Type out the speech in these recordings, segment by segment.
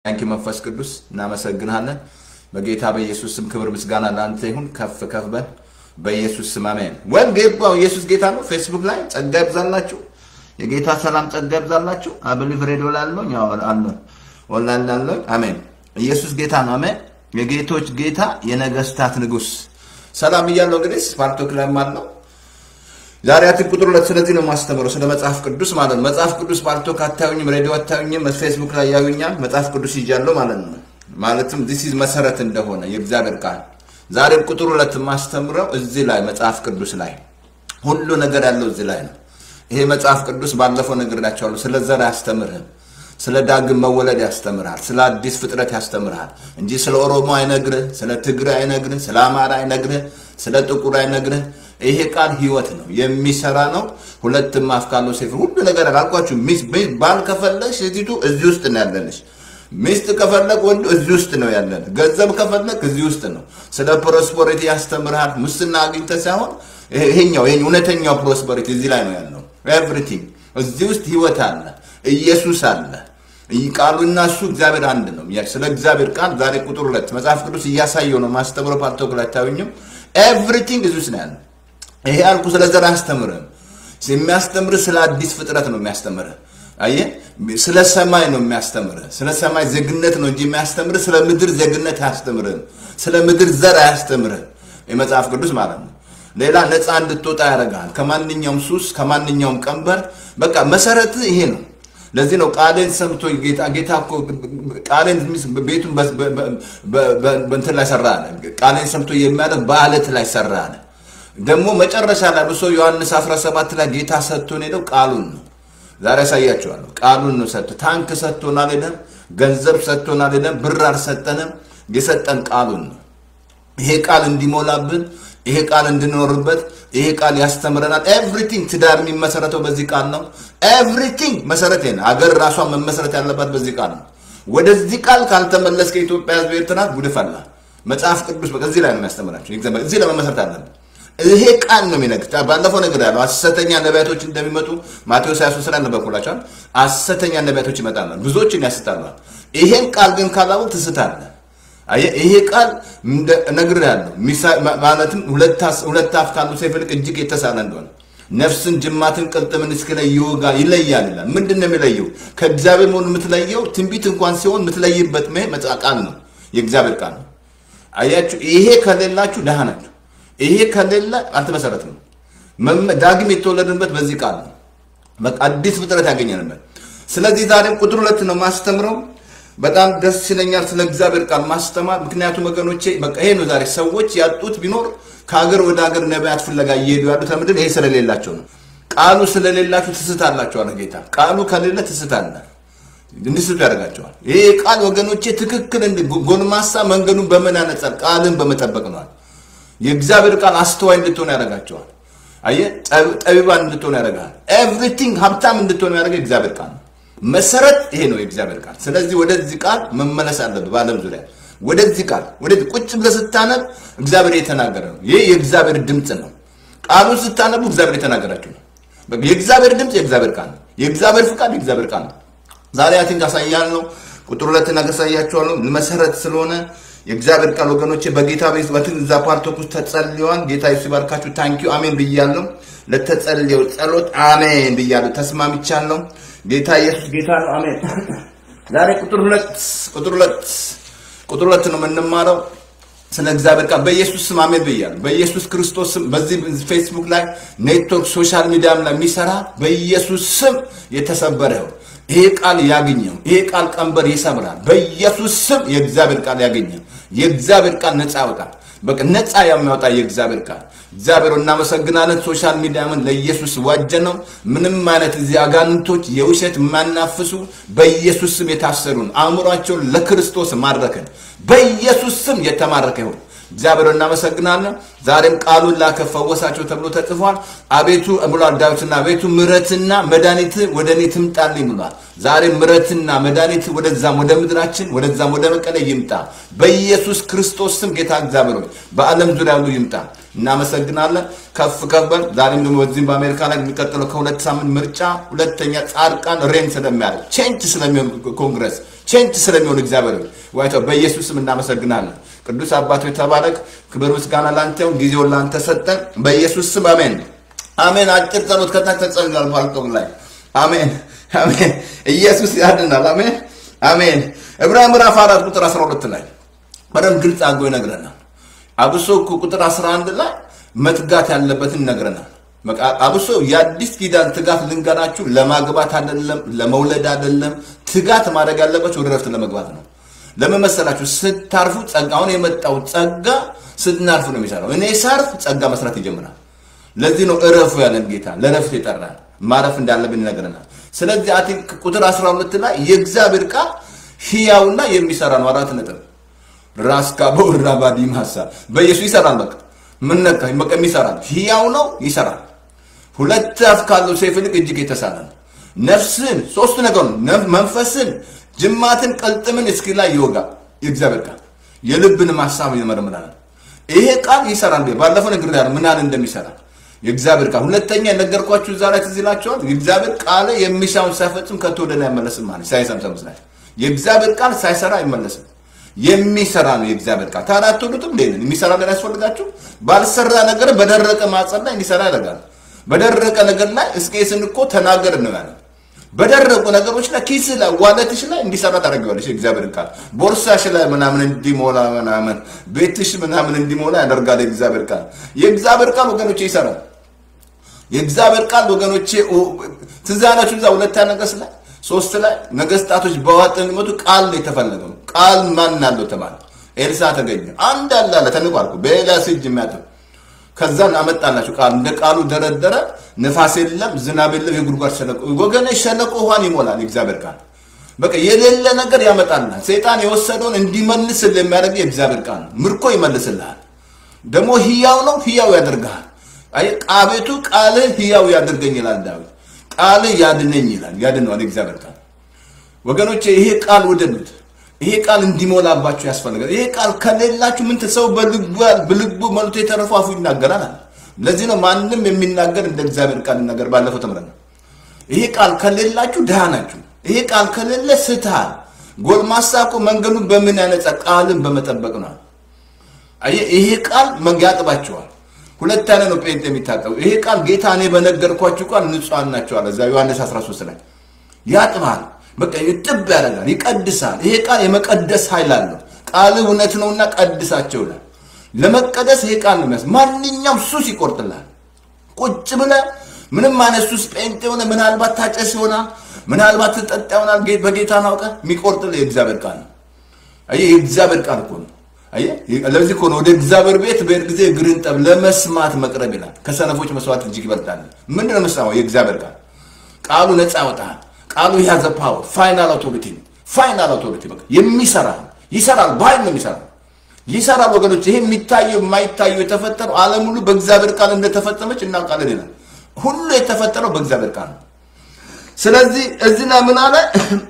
ታንኪ መንፈስ ቅዱስ እናመሰግንሃለን። በጌታ በኢየሱስ ስም ክብር ምስጋና ለአንተ ይሁን። ከፍ ከፍ በል በኢየሱስ ስም አሜን። ወይም ጌባው ኢየሱስ ጌታ ነው። ፌስቡክ ላይ ጸጋ ይብዛላችሁ። የጌታ ሰላም ጸጋ ይብዛላችሁ። አብሊፍ ሬዲዮ ላለው አለ ኦንላይን ላለው አሜን። ኢየሱስ ጌታ ነው። አሜን። የጌቶች ጌታ የነገስታት ንጉስ ሰላም እያለው እንግዲህ ስፓርቶክ ላይ አለው ዛሬ አትን ቁጥር ሁለት ስለዚህ ነው የማስተምረው ስለ መጽሐፍ ቅዱስ ማለት ነው። መጽሐፍ ቅዱስ ፓርቶክ አታዩኝም፣ ሬዲዮ አታዩኝም፣ ፌስቡክ ላይ ያዩኛል። መጽሐፍ ቅዱስ ይዣለሁ ማለት ነው። ማለትም ዲስ ኢዝ መሰረት እንደሆነ የእግዚአብሔር ቃል ዛሬም ቁጥር ሁለት የማስተምረው እዚህ ላይ መጽሐፍ ቅዱስ ላይ ሁሉ ነገር ያለው እዚህ ላይ ነው። ይሄ መጽሐፍ ቅዱስ ባለፈው ነግሬያቸዋለሁ። ስለ ዘር አያስተምርህም። ስለ ዳግም መወለድ ያስተምርሃል። ስለ አዲስ ፍጥረት ያስተምርሃል እንጂ ስለ ኦሮሞ አይነግርህ፣ ስለ ትግሬ አይነግርህ፣ ስለ አማራ አይነግርህ፣ ስለ ጥቁር አይነግርህ። ይሄ ቃል ህይወት ነው፣ የሚሰራ ነው። ሁለትም አፍ ካለው ሰይፍ ሁሉ ነገር አልኳችሁ። ባል ከፈለግሽ ሴቲቱ እዚህ ውስጥ ነው ያለንሽ። ሚስት ከፈለግ ወንዱ እዚህ ውስጥ ነው ያለን። ገንዘብ ከፈለግ እዚህ ውስጥ ነው። ስለ ፕሮስፐሪቲ ያስተምርሃል። ሙስና አግኝተህ ሳይሆን ይሄኛው ይሄ እውነተኛው ፕሮስፐሪቲ እዚህ ላይ ነው ያለው። ኤቭሪቲንግ እዚህ ውስጥ ህይወት አለ፣ ኢየሱስ አለ። ቃሉና እሱ እግዚአብሔር አንድ ነው። ስለ እግዚአብሔር ቃል ዛሬ ቁጥር ሁለት መጽሐፍ ቅዱስ እያሳየው ነው ማስተምረው። ፓርቶክ ላይ አታዩኝም። ኤቭሪቲንግ እዚህ ውስጥ ነው ያለው። ይሄ ያልኩ ስለ ዘር አያስተምርህም። የሚያስተምርህ ስለ አዲስ ፍጥረት ነው የሚያስተምርህ። አየህ፣ ስለ ሰማይ ነው የሚያስተምርህ። ስለ ሰማይ ዜግነት ነው እንጂ የሚያስተምርህ ስለ ምድር ዜግነት አያስተምርህም። ስለ ምድር ዘር አያስተምርህም። የመጽሐፍ ቅዱስ ማለት ነው። ሌላ ነፃ እንድትወጣ ያደርግሃል ከማንኛውም ሱስ፣ ከማንኛውም ቀንበር። በቃ መሰረት ይሄ ነው። ለዚህ ነው ቃሌን ሰምቶ ጌታ ጌታ እኮ ቃሌን ቤቱን በእንትን ላይ ሰራ አለ። ቃሌን ሰምቶ የሚያደርግ በአለት ላይ ሰራ አለ። ደግሞ መጨረሻ ላይ ብሶ ዮሐንስ 17 ላይ ጌታ ሰጥቶን ሄደው ቃሉን ነው። ዛሬ ያሳያቸዋለሁ። ቃሉን ነው ሰጥቶ ታንክ ሰጥቶን አልሄደም። ገንዘብ ሰጥቶን አልሄደም። ብር አልሰጠንም። የሰጠን ቃሉን ነው። ይሄ ቃል እንዲሞላብን፣ ይሄ ቃል እንድንኖርበት፣ ይሄ ቃል ያስተምረናል። ኤቭሪቲንግ ትዳር የሚመሰረተው በዚህ ቃል ነው። ኤቭሪቲንግ መሰረት ነው። አገር ራሷን መመሰረት ያለባት በዚህ ቃል ነው። ወደዚህ ቃል ካልተመለስ ከኢትዮጵያ ሕዝብ ኤርትራ ጉድ ፈላ። መጽሐፍ ቅዱስ በቃ እዚህ ላይ ነው የሚያስተምራቸው። እዚህ ለመመሰረት አለብን። ይሄ ቃል ነው የሚነግር። ባለፈው ነገር ያለው ሐሰተኛ ነቢያቶች እንደሚመጡ ማቴዎስ 23 ላይ ነበርኩላችኋል። ሐሰተኛ ነቢያቶች ይመጣሉ፣ ብዙዎችን ያስታሉ። ይሄን ቃል ግን ካላወቅ ትስታለህ። አየህ፣ ይሄ ቃል እነግርሃለሁ፣ ማለትም ሁለት አፍ ካሉ ሰይፍ ይልቅ እጅግ የተሳለ እንደሆነ ነፍስን፣ ጅማትን፣ ቅልጥምን እስኪለይ ይወጋል ይለያል ይላል። ምንድን ነው የሚለየው? ከእግዚአብሔር መሆኑን የምትለየው ትንቢት እንኳን ሲሆን የምትለይበት ቃል ነው፣ የእግዚአብሔር ቃል ነው። አያችሁ፣ ይሄ ከሌላችሁ ደሃ ናችሁ። ይሄ ከሌለ አልተመሰረትም። ዳግም የተወለድንበት በዚህ ቃል ነው። በቃ አዲስ ፍጥረት ያገኘንበት። ስለዚህ ዛሬም ቁጥር ሁለት ነው ማስተምረው። በጣም ደስ ይለኛል ስለ እግዚአብሔር ቃል ማስተማር። ምክንያቱም ወገኖቼ በቃ ይሄ ነው ዛሬ ሰዎች ያጡት ቢኖር ከሀገር ወደ ሀገር ነቢያት ፍለጋ እየሄዱ ያሉት ለምንድን ይሄ ስለሌላቸው ነው። ቃሉ ስለሌላችሁ ትስታላችሁ አለ ጌታ። ቃሉ ከሌለ ትስታለ እንዲስቱ ያደርጋቸዋል። ይሄ ቃል ወገኖቼ ትክክል ጎልማሳ መንገዱን በምን ያነጻል? ቃልን በመጠበቅ ነዋል። የእግዚአብሔር ቃል አስተዋይ እንድትሆን ያደርጋቸዋል። አየህ ጠቢባን እንድትሆን ያደርጋል። ኤቭሪቲንግ ሀብታም እንድትሆን ያደርገ እግዚአብሔር ቃል ነው። መሰረት ይሄ ነው የእግዚአብሔር ቃል። ስለዚህ ወደዚህ ቃል መመለስ አለብህ። በዓለም ዙሪያ ወደዚህ ቃል ወደዚህ ቁጭ ብለህ ስታነብ እግዚአብሔር የተናገረ ነው። ይህ የእግዚአብሔር ድምፅ ነው። ቃሉን ስታነቡ እግዚአብሔር የተናገራችሁ ነው። የእግዚአብሔር ድምፅ የእግዚአብሔር ቃል ነው። የእግዚአብሔር ፍቃድ የእግዚአብሔር ቃል ነው። ዛሬ አቲንክ አሳያለሁ። ቁጥር ሁለት ነገር አሳያችኋለሁ። መሰረት ስለሆነ የእግዚአብሔር ቃል ወገኖቼ በጌታ ቤት በትን እዛ ፓርቶክ ውስጥ ተጸልየዋል። ጌታ ኢየሱስ ይባርካችሁ። ታንኪዩ አሜን ብያለሁ። ለተጸልየው ጸሎት አሜን ብያለሁ። ተስማምቻለሁ። ጌታ ኢየሱስ ጌታ ነው። አሜን። ዛሬ ቁጥር ሁለት ቁጥር ሁለት ቁጥር ሁለት ነው የምንማረው ስለ እግዚአብሔር ቃል በኢየሱስ ስም አሜን ብያለሁ። በኢየሱስ ክርስቶስ ስም በዚህ ፌስቡክ ላይ ኔትወርክ ሶሻል ሚዲያም ላይ የሚሰራ በኢየሱስ ስም የተሰበረ ይሁን። ይሄ ቃል ያገኘው ይሄ ቃል ቀንበር ይሰብራል። በኢየሱስ ስም የእግዚአብሔር ቃል ያገኘው የእግዚአብሔር ቃል ነፃ ያወጣል። በቃ ነፃ የሚያወጣ የእግዚአብሔር ቃል እግዚአብሔር እናመሰግናለን። ሶሻል ሚዲያምን ለኢየሱስ ዋጀ ነው። ምንም አይነት እዚህ አጋንንቶች የውሸት የማናፍሱ በኢየሱስ ስም የታሰሩን አእምሯቸውን ለክርስቶስ ማረከን በኢየሱስ ስም የተማረከ ይሁን። እግዚአብሔር እናመሰግናለን። ዛሬም ቃሉን ላከ ፈወሳቸው ተብሎ ተጽፏል። አቤቱ ብሏል ዳዊትና አቤቱ ምሕረትና መድኃኒት ወደ እኔ ትምጣልኝ ብሏል። ዛሬም ምሕረትና መድኃኒት ወደዛም ወደ ምድራችን ወደዛም ወደ መቀሌ ይምጣ በኢየሱስ ክርስቶስ ስም ጌታ እግዚአብሔር ሆይ በዓለም ዙሪያ ሁሉ ይምጣ። እናመሰግናለን። ከፍ ከበል ዛሬም ደግሞ በዚህም በአሜሪካ ላይ የሚቀጥለው ከሁለት ሳምንት ምርጫ ሁለተኛ ጻድቃን ሬን ስለሚያደርግ ቼንጅ ስለሚሆን ኮንግረስ ቼንጅ ስለሚሆን እግዚአብሔር ዋይተው በኢየሱስ ስም እናመሰግናለን። ቅዱስ አባቶ ተባረክ። ክብር ምስጋና ላንተ ይሁን። ጊዜውን ላንተ ሰጠን። በኢየሱስ ስም አሜን አሜን። አጭር ጸሎት ከታች ተጸልሏል ፓልቶክ ላይ አሜን አሜን። ኢየሱስ ያድናል። አሜን አሜን። ዕብራውያን ምዕራፍ አራት ቁጥር 12 ላይ በደንብ ግልጽ አድርጎ ይነግረናል። አብሶ እኮ ቁጥር 11 ላይ መትጋት ያለበትን ይነግረናል። አብሶ የአዲስ ኪዳን ትጋት ልንገራችሁ፣ ለማግባት አይደለም፣ ለመውለድ አይደለም። ትጋት ማድረግ ያለባችሁ ወደ ረፍት ለመግባት ነው። ለምን መሰላችሁ? ስታርፉ ጸጋ አሁን የመጣው ጸጋ ስናርፉ ነው የሚሰራው። እኔ ሳርፍ ጸጋ መስራት ይጀምራል። ለዚህ ነው እረፉ ያለን ጌታ ለረፍት ይጠራል። ማረፍ እንዳለብን ይነግረናል። ስለዚህ አቲ ቁጥር 12 ላይ የእግዚአብሔር ቃል ሕያውና የሚሰራ ነው። አራት ነጥብ ራስካ በወራ ባዲም ሀሳብ በኢየሱስ ይሰራል። በቃ ምን ነካ በቃ ይሰራል። ሕያው ነው ይሰራል። ሁለት አፍ ካለው ሰይፍ ይልቅ እጅግ የተሳለ ነው። ነፍስን ሶስት ነገር ነው። መንፈስን፣ ጅማትን፣ ቅልጥምን እስኪ ላይ ይወጋል። የእግዚአብሔር ቃል የልብን ሀሳብ ይመረምራል። ይሄ ቃል ይሰራል። ባለፈው ነግሬያለሁ ምን ያህል እንደሚሰራ የእግዚአብሔር ቃል። ሁለተኛ የነገርኳችሁ እዛ ላይ ትዝ ይላችኋል። የእግዚአብሔር ቃል የሚሻውን ሳይፈጽም ከቶ ወደ ላይ አይመለስም ማለት ኢሳይያስ 55 ላይ የእግዚአብሔር ቃል ሳይሰራ አይመለስም። የሚሰራ ነው የእግዚአብሔር ቃል። ታዲያ አትወዱትም? እንዴ የሚሰራ ነገር ያስፈልጋችሁ? ባልሰራ ነገር በደረቀ ማጸን ላይ እንዲሰራ ያደርጋል። በደረቀ ነገር ላይ ሕዝቅኤልን እኮ ተናገር ነው ያለ። በደረቁ ነገሮች ላይ ኪስ ላይ ዋለትሽ ላይ እንዲሰራ ታደርገዋለሽ። የእግዚአብሔር ቃል ቦርሳሽ ላይ ምናምን እንዲሞላ ምናምን ቤትሽ ምናምን እንዲሞላ ያደርጋል የእግዚአብሔር ቃል። የእግዚአብሔር ቃል ወገኖቼ ይሰራል። የእግዚአብሔር ቃል ወገኖቼ ትዝ ያላችሁ እዛ ሁለተኛ ነገሥት ላይ ሶስት ላይ ነገስታቶች በዋጥ የሚመጡ ቃል ነው የተፈለገው። ቃል ማን አለው ተባለ። ኤልሳ ተገኘ። አንድ አለ አለ ተንቋልኩ በኤልያስ እጅ የሚያጥብ ከዛን አመጣላችሁ ቃል እንደ ቃሉ ደረደረ። ንፋስ የለም፣ ዝናብ የለም፣ የጉድጓድ ሸለቆ ወገኔ ሸለቆ ውሃን ይሞላል። የእግዚአብሔር ቃል በቃ የሌለ ነገር ያመጣልናል። ሰይጣን የወሰደውን እንዲመልስል የሚያደርግ የእግዚአብሔር ቃል ነው። ምርኮ ይመልስልሃል። ደግሞ ህያው ነው፣ ህያው ያደርግሃል። አይ ቃቤቱ ቃልህ ህያው ያደርገኝ ይላል ዳዊት። ቃልህ ያድነኝ ይላል። ያድነዋል የእግዚአብሔር ቃል። ወገኖቼ ይሄ ቃል ውደዱት። ይሄ ቃል እንዲሞላባችሁ ያስፈልጋል። ይሄ ቃል ከሌላችሁ ምን ሰው በልቡ መልቶ የተረፈው አፉ ይናገራል አለ። ለዚህ ነው ማንም የሚናገር እንደ እግዚአብሔር ቃል ይናገር። ባለፈው ተምረናል። ይሄ ቃል ከሌላችሁ ድሃ ናችሁ። ይሄ ቃል ከሌለ ስትሃል። ጎልማሳ እኮ መንገዱን በምን ያነጻ? ቃልን በመጠበቅ ነው። አየህ፣ ይሄ ቃል ያጥባቸዋል። ሁለት አይነት ነው ጴንጤ የሚታጠቡ። ይሄ ቃል ጌታ እኔ በነገርኳችሁ ቃል ንጹሐን ናቸው አለ እዛ ዮሐንስ 13 ላይ ያጥባል። በቃ ይጥብ ያደርጋል፣ ይቀድሳል። ይሄ ቃል የመቀደስ ኃይል አለው። ቃል እውነት ነውና ቀድሳቸው ይላል። ለመቀደስ ይሄ ቃል ነው የሚያስ ማንኛውም ሱስ ይቆርጥላል። ቁጭ ብለህ ምንም አይነት ሱስ ጴንጤ ሆነ ምናልባት ታጨስ ይሆናል፣ ምናልባት ትጠጣ ይሆናል። በጌታ ናውቀ የሚቆርጥልህ የእግዚአብሔር ቃል ነው። አየህ፣ የእግዚአብሔር ቃል እኮ ነው። አየህ፣ ለዚህ እኮ ነው ወደ እግዚአብሔር ቤት በሄድ ጊዜ እግርን ጠብ ለመስማት መቅረብ ይላል። ከሰነፎች መስዋዕት እጅግ ይበልጣል። ምንድን ነው የምትሰማው? የእግዚአብሔር ቃል ቃሉ ነፃ ያወጣል። ቃሉ ያዘ ፓወር ፋይናል አውቶሪቲ ፋይናል አውቶሪቲ በቃ የሚሰራ ይሰራል። በኃይል ነው የሚሰራ ይሰራል። ወገኖች ይሄ የሚታየው የማይታየው የተፈጠረው ዓለም ሁሉ በእግዚአብሔር ቃል እንደተፈጸመች እናውቃለን ይላል። ሁሉ የተፈጠረው በእግዚአብሔር ቃል ነው። ስለዚህ እዚህ ላይ ምን አለ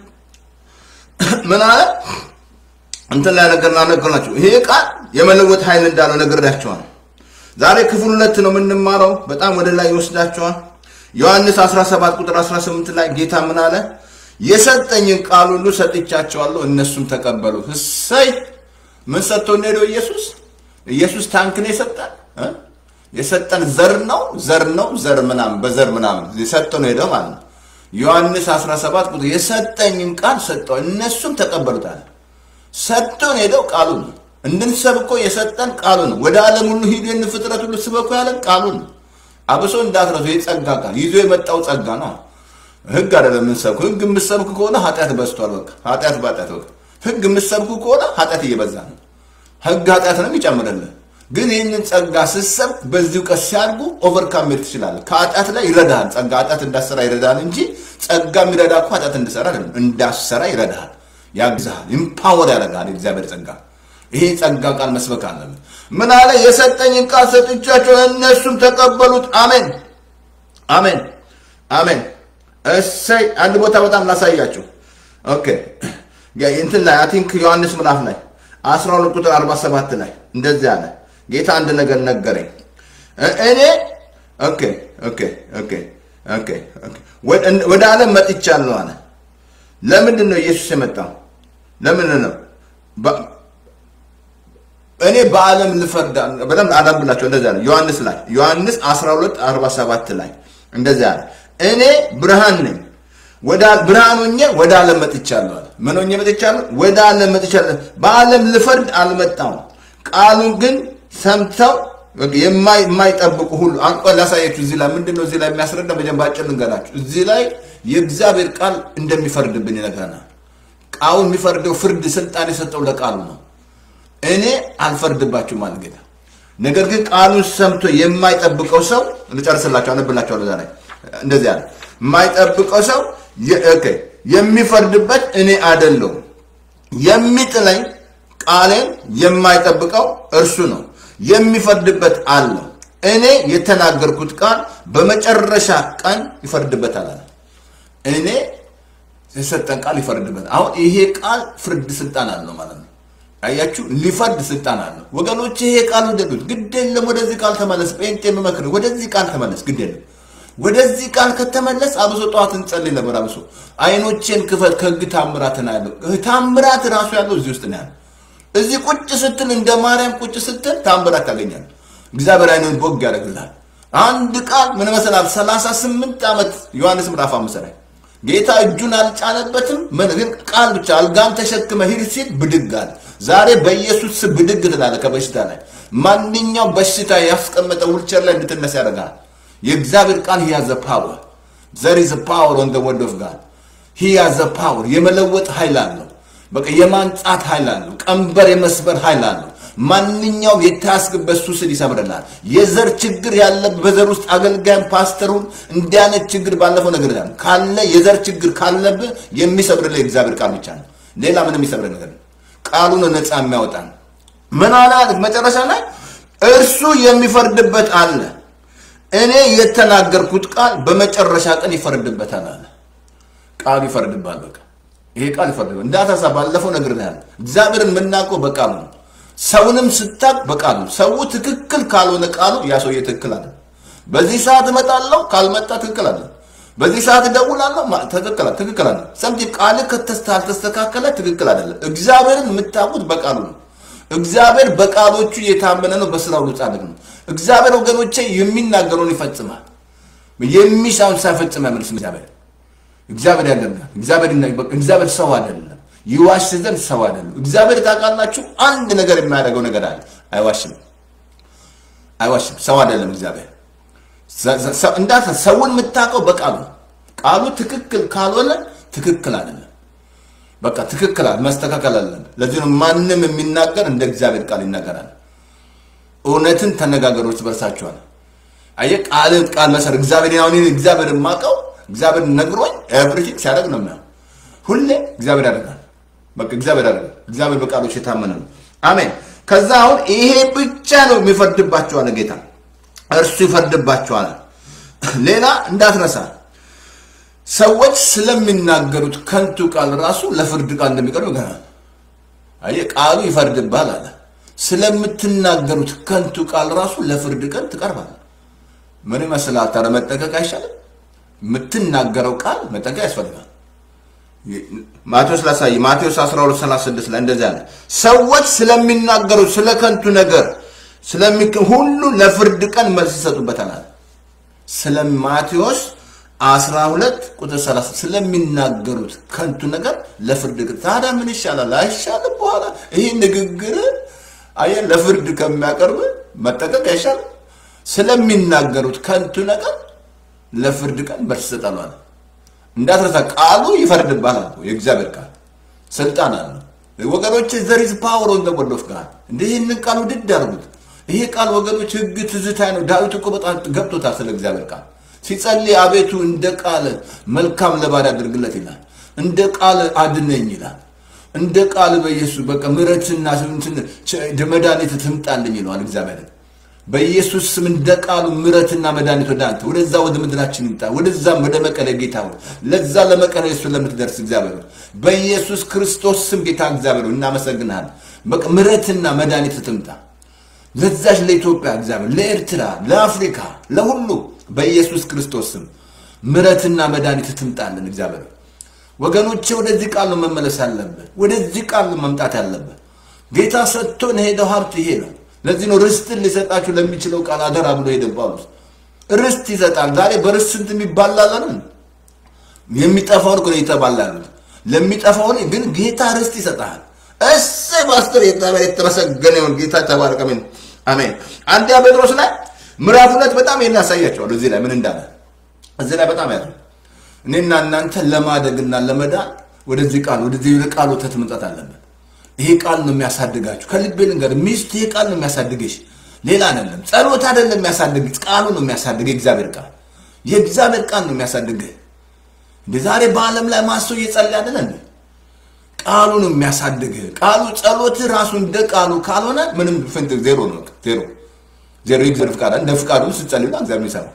ምን አለ እንትን ላይ ነገር ናነገርናቸው ይሄ ቃል የመለወጥ ኃይል እንዳለው ነግሬያቸዋል። ዛሬ ክፍል ሁለት ነው የምንማረው። በጣም ወደ ላይ ይወስዳቸዋል። ዮሐንስ 17 ቁጥር 18 ላይ ጌታ ምን አለ? የሰጠኝን ቃል ሁሉ ሰጥቻቸዋለሁ እነሱም ተቀበሉ። እሰይ ምን ሰጥቶ ሄደው ኢየሱስ ኢየሱስ ታንክ ነው የሰጠን የሰጠን ዘር ነው ዘር ነው ዘር ምናምን በዘር ምናምን የሰጠ ነው ሄደው ማለት ነው። ዮሐንስ 17 ቁጥር የሰጠኝን ቃል ሰጠው እነሱም ተቀበሉታል። ሰጥቶን ሄደው ቃሉ ነው እንድንሰብኮ የሰጠን ቃሉ ነው። ወደ ዓለም ሁሉ ሂዱ የን ፍጥረት ሁሉ ስበኩ ያለን ቃሉ ነው። አብሶ እንዳትረሱ የጸጋ ቃል ይዞ የመጣው ጸጋ ነው። ህግ አይደለም የምንሰብኩ። ህግ የምትሰብኩ ከሆነ ኃጢአት በዝቷል። በቃ ኃጢአት በኃጢአት በቃ ህግ የምትሰብኩ ከሆነ ኃጢአት እየበዛ ነው። ህግ ኃጢአት ነው ይጨምርልህ። ግን ይህንን ጸጋ ስትሰብክ በዚሁ ቀስ ሲያድጉ ኦቨርካም ሜድ ትችላለህ። ከኃጢአት ላይ ይረዳሃል። ጸጋ ኃጢአት እንዳሰራ ይረዳሃል እንጂ ጸጋ የሚረዳ እኮ ኃጢአት እንድሰራ አይደለም፣ እንዳሰራ ይረዳሃል፣ ያግዝሃል፣ ኢምፓወር ያደርጋል የእግዚአብሔር ጸጋ። ይሄ ጸጋ ቃል መስበክ አለብን። ምን አለ? የሰጠኝን ቃል ሰጥቻቸው እነሱም ተቀበሉት። አሜን አሜን አሜን። እሰይ አንድ ቦታ በጣም ላሳያችሁ። ኦኬ እንትን ላይ አይ ቲንክ ዮሐንስ ምዕራፍ ላይ 12 ቁጥር 47 ላይ እንደዚህ አለ። ጌታ አንድ ነገር ነገረኝ። እኔ ኦኬ ኦኬ ኦኬ ኦኬ ኦኬ ወደ ዓለም መጥቻለሁ አለ። ለምንድን ነው ኢየሱስ የመጣው? ለምን ነው በ- እኔ በዓለም ልፈርድ በደንብ አላብላቸው እንደዚያ ነው ዮሐንስ ላይ ዮሐንስ 12 47 ላይ እንደዚያ ነው እኔ ብርሃን ነኝ ወደ ብርሃን ሆኜ ወደ ዓለም መጥቻለሁ አለ ምን ሆኜ መጥቻለሁ ወደ ዓለም መጥቻለሁ በዓለም ልፈርድ አልመጣሁም ቃሉን ግን ሰምተው የማይ- የማይጠብቁ ሁሉ አንቆ ላሳያችሁ እዚህ ላይ ምንድን ነው እዚህ ላይ የሚያስረዳ መጀመሪያ ባጭር ልንገራችሁ እዚህ ላይ የእግዚአብሔር ቃል እንደሚፈርድብን ይነግረናል ቃሉ የሚፈርደው ፍርድ ስልጣን የሰጠው ለቃሉ ነው እኔ አልፈርድባችሁም አለ ጌታ። ነገር ግን ቃሉን ሰምቶ የማይጠብቀው ሰው ልጨርስላቸው፣ አነብላቸዋለሁ እዛ ላይ እንደዚህ አለ። የማይጠብቀው ሰው የ- ኦኬ፣ የሚፈርድበት እኔ አይደለሁም። የሚጥለኝ ቃሌን የማይጠብቀው እርሱ ነው፣ የሚፈርድበት አለው። እኔ የተናገርኩት ቃል በመጨረሻ ቀን ይፈርድበታል አለ። እኔ የሰጠን ቃል ይፈርድበት። አሁን ይሄ ቃል ፍርድ ስልጣን አለው ማለት ነው። አያችሁ፣ ሊፈርድ ስልጣን አለው ወገኖች። ይሄ ቃል ውደዱት፣ ግድ የለም ወደዚህ ቃል ተመለስ። ጴንጤ የምመክር ወደዚህ ቃል ተመለስ፣ ግድ የለም ወደዚህ ቃል ከተመለስ፣ አብሶ ጠዋት እንጸልይ ነበር። አብሶ አይኖቼን ክፈት ከህግ ታምራትን ያለው ታምራት ራሱ ያለው እዚህ ውስጥ ነው ያለው። እዚህ ቁጭ ስትል እንደ ማርያም ቁጭ ስትል ታምራት ታገኛለህ። እግዚአብሔር አይንን ቦግ ያደርግልሃል። አንድ ቃል ምን መሰላል? ሰላሳ ስምንት ዓመት ዮሐንስ ምዕራፍ አምስት ላይ ጌታ እጁን አልጫነበትም። ምን ግን ቃል ብቻ አልጋም ተሸክመ ሂድ ሲል ብድግ አለ። ዛሬ በኢየሱስ ስም ብድግ ትላለህ ከበሽታ ላይ። ማንኛውም በሽታ ያስቀመጠ ውልቸር ላይ እንድትነሳ ያደርጋል። የእግዚአብሔር ቃል ሂ ያዘ ፓወር ዘር ኢዝ ፓወር ኦን ዘ ወርድ ኦፍ ጋድ ሂ ያዘ ፓወር የመለወጥ ኃይል አለው። በቃ የማንጻት ኃይል አለው። ቀንበር የመስበር ኃይል አለው። ማንኛውም የታስክበት ሱስን ይሰብርላል። የዘር ችግር ያለበት በዘር ውስጥ አገልጋይም ፓስተሩን እንዲህ አይነት ችግር ባለፈው ነገር ይላል ካለ የዘር ችግር ካለብህ የሚሰብርልህ የእግዚአብሔር ቃል ብቻ ነው። ሌላ ምንም የሚሰብር ነገር ነው። ቃሉ ነው ነፃ የሚያወጣን። ምን አለ መጨረሻ ላይ እርሱ የሚፈርድበት አለ። እኔ የተናገርኩት ቃል በመጨረሻ ቀን ይፈርድበታል አለ። ቃሉ ይፈርድባል። በቃ ይሄ ቃል ይፈርድባል። እንዳታሳ ባለፈው ነገር ነው ያለ እግዚአብሔርን የምናውቀው በቃሉ ነው። ሰውንም ስታቅ በቃሉ ሰው ትክክል ካልሆነ ቃሉ ያ ሰውዬ ትክክል አለ። በዚህ ሰዓት እመጣለሁ ካልመጣ ትክክል አለ። በዚህ ሰዓት እደውላለሁ ማ- ትክክል አለ ትክክል አለ። ሰምቲ ቃል ካልተስተካከለ ትክክል አይደለም። እግዚአብሔርን የምታውቁት በቃሉ ነው። እግዚአብሔር በቃሎቹ የታመነ ነው፣ በስራው ሁሉ ጻድቅ ነው። እግዚአብሔር ወገኖቼ የሚናገረውን ይፈጽማል። የሚሻውን ሳይፈጽም አይመልስም። እግዚአብሔር እግዚአብሔር ያደርጋል። እግዚአብሔር ይና- በቃ እግዚአብሔር ሰው አይደለም፣ ይዋሽ ዘንድ ሰው አይደለም። እግዚአብሔር ታውቃላችሁ፣ አንድ ነገር የሚያደርገው ነገር አለ። አይዋሽም፣ አይዋሽም። ሰው አይደለም እግዚአብሔር። ሰ- ሰ- ሰው- እንዳት ሰውን የምታውቀው በቃሉ ነው። ቃሉ ትክክል ካልሆነ ትክክል አይደለም። በቃ ትክክል አለ፣ መስተካከል አለን። ለዚህ ነው ማንም የሚናገር እንደ እግዚአብሔር ቃል ይናገራል። እውነትን ተነጋገሩ እርስ በርሳችኋል። አየህ ቃልን ቃል መሰረት እግዚአብሔር አሁን እኔ እግዚአብሔር የማውቀው እግዚአብሔር ነግሮኝ ኤቭሪቲንግ ሲያደርግ ነው የሚያው ሁሌ እግዚአብሔር ያደርጋል። በቃ እግዚአብሔር ያደርጋል። እግዚአብሔር በቃሎች የታመነ ነው። አሜን። ከዛ አሁን ይሄ ብቻ ነው የሚፈርድባቸዋል ጌታ እርሱ ይፈርድባቸዋል። ሌላ እንዳትረሳ ሰዎች ስለሚናገሩት ከንቱ ቃል ራሱ ለፍርድ ቃል እንደሚቀርብ ይገናል። አየህ ቃሉ ይፈርድባል አለ። ስለምትናገሩት ከንቱ ቃል ራሱ ለፍርድ ቀን ትቀርባል። ምን ይመስላል? ታዲያ መጠንቀቅ አይሻልም? የምትናገረው ቃል መጠንቀቅ ያስፈልጋል። ማቴዎስ ላሳይ ማቴዎስ 12 36 ላይ እንደዚህ አለ። ሰዎች ስለሚናገሩት ስለ ከንቱ ነገር ስለሚክ ሁሉ ለፍርድ ቀን መልስ ይሰጡበታል አለ። ስለ ማቴዎስ 12 ቁጥር 30 ስለሚናገሩት ከንቱ ነገር ለፍርድ ቀን ታዲያ ምን ይሻላል? አይሻልም? በኋላ ይህ ንግግር አየህ ለፍርድ ከሚያቀርብ መጠንቀቅ አይሻልም? ስለሚናገሩት ከንቱ ነገር ለፍርድ ቀን መልስ ይሰጣሉ አለ። እንዳትረሳ ቃሉ ይፈርድባል አልኩ። የእግዚአብሔር ቃል ስልጣን አለው ወገኖች። ዘር ኢዝ ፓወር ኦን ዘ ወርድ ኦፍ ጋድ። እንደ ይህንን ቃል ውድድ አድርጉት። ይሄ ቃል ወገኖች ህግ ትዝታ ነው። ዳዊት እኮ በጣም ገብቶታል ስለ እግዚአብሔር ቃል ሲጸልይ፣ አቤቱ እንደ ቃል መልካም ለባሪያ አድርግለት ይላል። እንደ ቃል አድነኝ ይላል። እንደ ቃል በኢየሱስ በቃ ምሕረትና መድኃኒት ትምጣልኝ ይለዋል እግዚአብሔር በኢየሱስ ስም እንደ ቃሉ ምሕረትና መድኃኒት ወደ አንተ ወደዛ ወደ ምድራችን ይምጣ። ወደዛም ወደ መቀለ ጌታ ሆይ ለዛ ለመቀለ እሱ ለምትደርስ እግዚአብሔር ሆይ በኢየሱስ ክርስቶስ ስም ጌታ እግዚአብሔር ሆይ እናመሰግናለን። በቃ ምሕረትና መድኃኒት ትምጣ ለዛች ለኢትዮጵያ እግዚአብሔር፣ ለኤርትራ፣ ለአፍሪካ፣ ለሁሉ በኢየሱስ ክርስቶስ ስም ምሕረትና መድኃኒት ትምጣልን እግዚአብሔር ሆይ ወገኖቼ ወደዚህ ቃል ነው መመለስ ያለብህ። ወደዚህ ቃል ነው መምጣት ያለብህ። ጌታ ሰጥቶን ሄደው ሀብት ይሄ ነው። ለዚህ ነው ርስትን ሊሰጣችሁ ለሚችለው ቃል አደራ ብሎ ሄደ ጳውሎስ። ርስት ይሰጣል። ዛሬ በርስት ስንት የሚባላለን የሚጠፋውን እኮ ነው የተባላ ያሉት። ለሚጠፋውን ግን ጌታ ርስት ይሰጣል። እሰይ ማስተር የእግዚአብሔር የተመሰገነ ይሁን። ጌታ ተባረከ። አሜን አሜን። አንደኛ ጴጥሮስ ላይ ምዕራፍ ሁለት በጣም ይሄን ያሳያቸዋል። እዚህ ላይ ምን እንዳለ እዚህ ላይ በጣም ያለ እኔና እናንተ ለማደግና ለመዳን ወደዚህ ቃል ወደዚህ ቃል ወተት መምጣት አለብን። ይሄ ቃል ነው የሚያሳድጋችሁ። ከልቤ ልንገር ሚስት፣ ይሄ ቃል ነው የሚያሳድግሽ፣ ሌላ አይደለም። ጸሎት አይደለም የሚያሳድግ፣ ቃሉ ነው የሚያሳድግ። የእግዚአብሔር ቃል የእግዚአብሔር ቃል ነው የሚያሳድግህ። እንደ ዛሬ በዓለም ላይ ማሰው እየጸለየ አይደለ እንዴ? ቃሉ ነው የሚያሳድግህ። ቃሉ ጸሎትህ ራሱ እንደ ቃሉ ካልሆነ ምንም ፍንት ዜሮ ነው። ዜሮ ዜሮ የእግዚአብሔር ፍቃድ እንደ ፍቃዱ ስትጸልዩ እግዚአብሔር ይሰራል።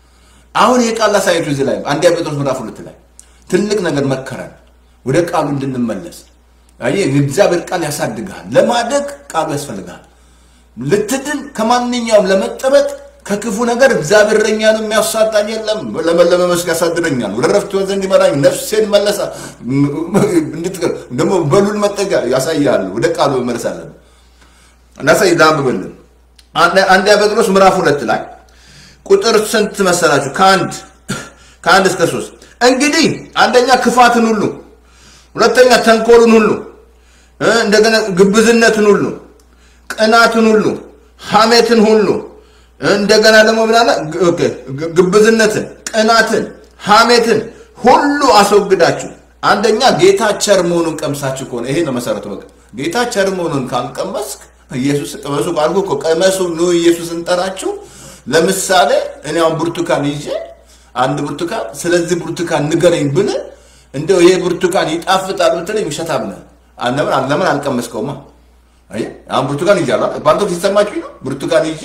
አሁን ይሄ ቃል ላሳያችሁ እዚህ ላይ አንደኛ ጴጥሮስ ምዕራፍ ሁለት ላይ ትልቅ ነገር መከረን ወደ ቃሉ እንድንመለስ። አየህ የእግዚአብሔር ቃል ያሳድግሃል። ለማደግ ቃሉ ያስፈልግሃል። ልትድን ከማንኛውም ለመጠበቅ ከክፉ ነገር እግዚአብሔር እረኛ ነው፣ የሚያሳጣኝ የለም። ለመለመ መስክ ያሳድረኛል፣ ወደ ረፍት ዘንድ ይመራኝ፣ ነፍሴን መለሳ እንድትቀር ደግሞ በሉል መጠጊያ ያሳያል። ወደ ቃሉ መመለስ አለብን። እናሳይ ላንብብልን አንደኛ ጴጥሮስ ምዕራፍ ሁለት ላይ ቁጥር ስንት መሰላችሁ? ከአንድ ከአንድ እስከ ሶስት እንግዲህ አንደኛ ክፋትን ሁሉ፣ ሁለተኛ ተንኮልን ሁሉ፣ እንደገና ግብዝነትን ሁሉ፣ ቅናትን ሁሉ፣ ሐሜትን ሁሉ እንደገና ደግሞ ምን አለ? ግብዝነትን፣ ቅናትን፣ ሐሜትን ሁሉ አስወግዳችሁ አንደኛ ጌታ ቸር መሆኑን ቀምሳችሁ ከሆነ ይሄ ነው መሰረቱ። በቃ ጌታ ቸር መሆኑን ካልቀመስክ ኢየሱስ ቅመሱ ካልኩ እኮ ቀመሱ ኑ ኢየሱስን ጠራችሁ ለምሳሌ እኔ አሁን ብርቱካን ይዤ አንድ ብርቱካን ስለዚህ ብርቱካን ንገረኝ ብል እንደው ይሄ ብርቱካን ይጣፍጣል ብትለኝ ውሸታም ነህ። ለምን አልቀመስከውማ? አየህ አሁን ብርቱካን ይዣለሁ ባንቶ ሲሰማችሁ ነው። ብርቱካን ይዤ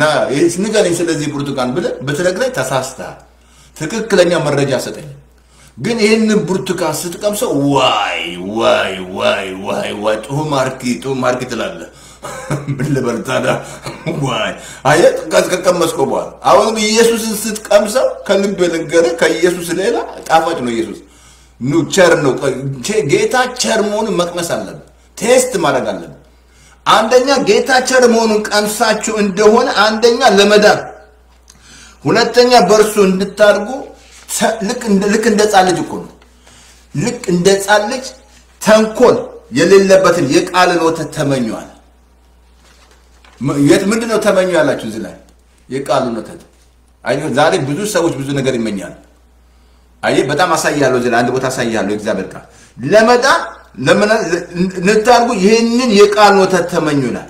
ንገረኝ ስለዚህ ብርቱካን ብለህ ብትነግረኝ ተሳስተሃል። ትክክለኛ መረጃ ሰጠኝ። ግን ይህንን ብርቱካን ስትቀምሰው ዋይ ዋይ ዋይ ዋይ ዋይ ጡሁ ማርኪ ጡሁ ማርኪ ትላለህ። ምን ልበል ታዲያ? ዋይ አየህ ከቀመስከው በኋላ አሁንም ኢየሱስን ስትቀምሰው ከልብ ልንገርህ፣ ከኢየሱስ ሌላ ጣፋጭ ነው ኢየሱስ። ኑ ቸር ነው ጌታ። ቸር መሆኑን መቅመስ አለብን፣ ቴስት ማድረግ አለብን። አንደኛ ጌታ ቸር መሆኑን ቀምሳችሁ እንደሆነ አንደኛ ለመዳን፣ ሁለተኛ በእርሱ እንድታድጉ ልክ እንደ ሕፃን ልጅ እኮ ነው። ልክ እንደ ሕፃን ልጅ ተንኮል የሌለበትን የቃልን ወተት ተመኘዋል። ምንድን ነው ተመኙ ያላችሁ እዚህ ላይ የቃሉን ወተት። ዛሬ ብዙ ሰዎች ብዙ ነገር ይመኛሉ። አይ በጣም አሳያለሁ፣ እዚህ ላይ አንድ ቦታ አሳያለሁ። የእግዚአብሔር ቃል ለመዳን እንድታድጉ ይህንን የቃል ወተት ተመኙናል።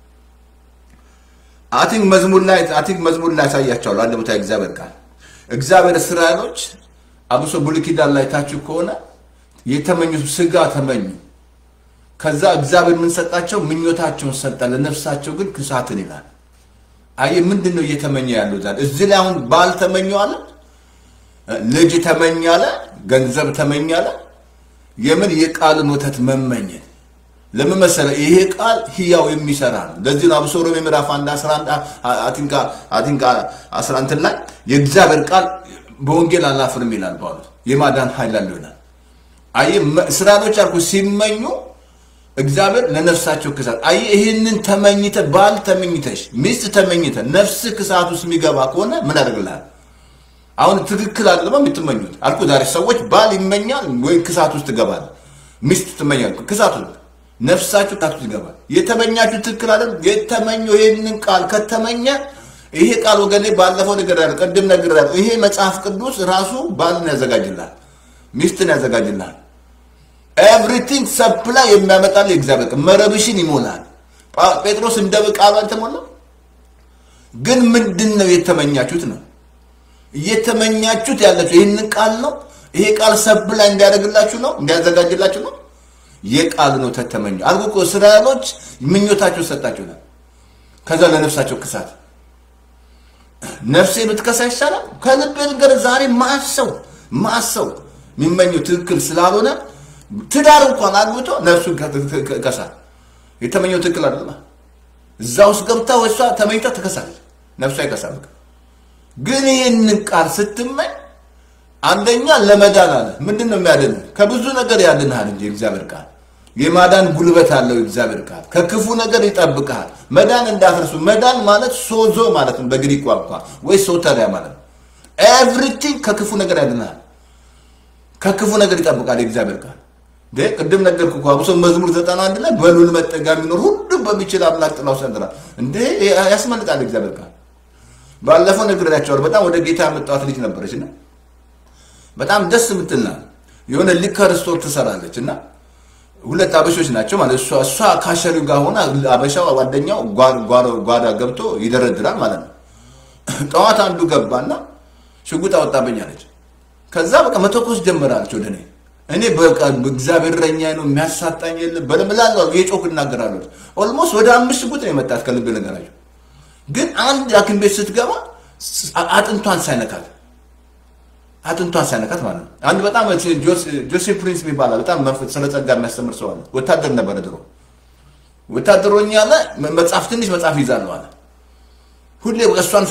አቲንክ መዝሙር ላይ አቲንክ መዝሙር ላይ ያሳያቸዋለሁ አንድ ቦታ የእግዚአብሔር ቃል እግዚአብሔር እስራኤሎች አብሶ ብሉይ ኪዳን ላይ ታችሁ ከሆነ የተመኙት ስጋ ተመኙ። ከዛ እግዚአብሔር ምን ሰጣቸው? ምኞታቸውን ሰጠ። ለነፍሳቸው ግን ክሳትን ይላል። አየ ምንድን ነው እየተመኘ ያለው ዛሬ? እዚህ ላይ አሁን ባል ተመኘ አለ፣ ልጅ ተመኘ አለ፣ ገንዘብ ተመኘ አለ። የምን የቃልን ወተት መመኘት ለምን መሰለህ? ይሄ ቃል ህያው የሚሰራ ነው። ለዚህ ነው አብሶ ሮሜ ምዕራፍ 1 11 አቲንካ አቲንካ 11 ላይ የእግዚአብሔር ቃል በወንጌል አላፍርም ይላል ጳውሎስ። የማዳን ኃይል አለው ይላል። አይ እስራኤሎች አልኩ ሲመኙ እግዚአብሔር ለነፍሳቸው ክሳት አይ ይህንን ተመኝተ ባል ተመኝተሽ ሚስት ተመኝተ ነፍስ ክሳት ውስጥ የሚገባ ከሆነ ምን ያደርግልሃል? አሁን ትክክል አይደለም የምትመኙት አልኩ። ዛሬ ሰዎች ባል ይመኛል ወይ ክሳት ውስጥ ይገባል። ሚስት ትመኛል ክሳት ውስጥ ነፍሳችሁ ክሳት ውስጥ ይገባል። የተመኛችሁ ትክክል አይደለም። የተመኘው ይህንን ቃል ከተመኘ ይሄ ቃል ወገኔ ባለፈው ነገር ያለ ቅድም ነገር ያለ ይሄ መጽሐፍ ቅዱስ ራሱ ባልን ያዘጋጅልሃል፣ ሚስትን ያዘጋጅልሃል። ኤቭሪቲንግ ሰፕላይ የሚያመጣል የእግዚአብሔር ቃል መረብሽን ይሞላል። ጴጥሮስ እንደ ቃሉ አልተሞላም። ግን ምንድን ነው የተመኛችሁት ነው እየተመኛችሁት ያላችሁ ይህንን ቃል ነው። ይሄ ቃል ሰፕላይ እንዲያደርግላችሁ ነው እንዲያዘጋጅላችሁ ነው። የቃል ነው ተተመኙ አልኩ እኮ እስራኤሎች ምኞታቸው ሰጣችሁናል። ከዛ ለነፍሳቸው ክሳት ነፍሴ ብትከሳ ይሻላል። ከልቤ ነገር ዛሬ ማሰው ማሰው የሚመኘው ትክክል ስላልሆነ ትዳር እንኳን አግብቶ ነፍሱን ከሳል። የተመኘው ትክክል አይደለም። እዛ ውስጥ ገብታ ወሷ ተመኝታ ትከሳለች። ነፍሷ ይከሳል። ግን ይህንን ቃል ስትመኝ አንደኛ ለመዳን አለ። ምንድን ነው የሚያድን? ከብዙ ነገር ያድንሃል እንጂ እግዚአብሔር ቃል የማዳን ጉልበት አለው። እግዚአብሔር ቃል ከክፉ ነገር ይጠብቅሃል። መዳን እንዳትረሱ። መዳን ማለት ሶዞ ማለት ነው በግሪክ ቋንቋ ወይ ሶተሪያ ማለት ነው። ኤቭሪቲንግ ከክፉ ነገር ያድንሃል። ከክፉ ነገር ይጠብቃል የእግዚአብሔር ቃል። እንዴ ቅድም ነገርኩ እኮ አብሶ መዝሙር ዘጠና አንድ ላይ በልዑል መጠጊያ የሚኖር ሁሉም በሚችል አምላክ ጥላ ውስጥ ያድራል። እንዴ ያስመልጣል የእግዚአብሔር ቃል። ባለፈው ነግሬያቸዋለሁ። በጣም ወደ ጌታ ያመጣኋት ልጅ ነበረች እና በጣም ደስ የምትልና የሆነ ሊከር ስቶር ትሰራለች እና ሁለት አበሾች ናቸው ማለት እሷ እሷ ካሸሪው ጋር ሆና አበሻው ጓደኛው ጓዳ ገብቶ ይደረድራል ማለት ነው። ጠዋት አንዱ ገባና ሽጉጥ አወጣብኝ አለች። ከዛ በቃ መተኮስ ጀመራለች ወደ እኔ እኔ በቃ እግዚአብሔር እረኛዬ ነው የሚያሳጣኝ የለም በለምላለው የጮክ እናገራለሁ። ኦልሞስት ወደ አምስት ሽጉጥ ነው የመጣት ከልብ ነገራቸው። ግን አንድ ሐኪም ቤት ስትገባ አጥንቷን ሳይነካት አጥንቷን ሳይነካት ማለት ነው። አንድ በጣም ጆሴፍ ፕሪንስ የሚባል በጣም ስለ ጸጋ የሚያስተምር ሰው አለ። ወታደር ነበረ ድሮ። ወታደሮኛ አለ መጽሐፍ ትንሽ መጽሐፍ ይዛለሁ አለ። ሁሌ እሷን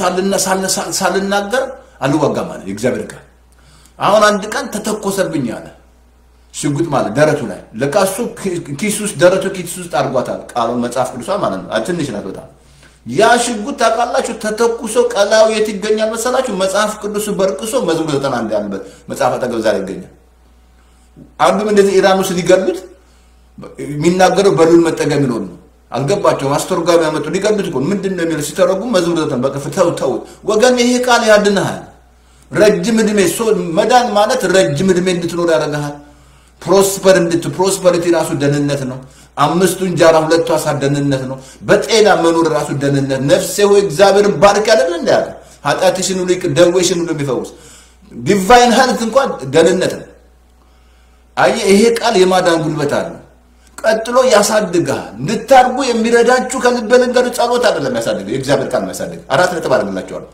ሳልናገር አልዋጋም አለ የእግዚአብሔር ቃል። አሁን አንድ ቀን ተተኮሰብኝ አለ ሽጉጥ ማለት ደረቱ ላይ ለካ እሱ ኪስ ውስጥ ደረቱ ኪስ ውስጥ አድርጓታል። ቃሉን መጽሐፍ ቅዱሷ ማለት ነው። ትንሽ ናት በጣም ያ ሽጉጥ ታውቃላችሁ፣ ተተኩሶ ቀላው የት ይገኛል መሰላችሁ? መጽሐፍ ቅዱሱ በርቅሶ መዝሙር ዘጠና አንድ ያለበት መጽሐፍ አጠገብ ዛሬ ይገኛል። አንዱም እንደዚህ ኢራን ውስጥ ሊገሉት የሚናገረው በልዑል መጠጊያ የሚኖር ነው። አልገባቸውም። አስተርጓሚ ያመጡ ሊገሉት እኮ ምንድን ነው የሚለው ሲተረጉም መዝሙር ዘጠና በቅፍ ተው ተው ወገን፣ ይሄ ቃል ያድንሃል። ረጅም እድሜ መዳን ማለት ረጅም እድሜ እንድትኖር ያደርግሃል። ፕሮስፐር እንድት ፕሮስፐሪቲ ራሱ ደህንነት ነው። አምስቱ እንጀራ ሁለቱ አሳ ደህንነት ነው። በጤና መኖር ራሱ ደህንነት። ነፍሴ ሆይ እግዚአብሔርን ባርክ ያለን እንደ ያለ ኃጢአትሽን ሁሉ ይቅር ደዌሽን ሁሉ የሚፈውስ ዲቫይን ሄልት እንኳን ደህንነት ነው። አየህ ይሄ ቃል የማዳን ጉልበት አለው። ቀጥሎ ያሳድግሃል። እንድታርጉ የሚረዳችሁ ከልበ ልንገር ጸሎት አይደለም ያሳድግ የእግዚአብሔር ቃል ነው ያሳድግ። አራት ነጥብ አደርግላቸዋለሁ።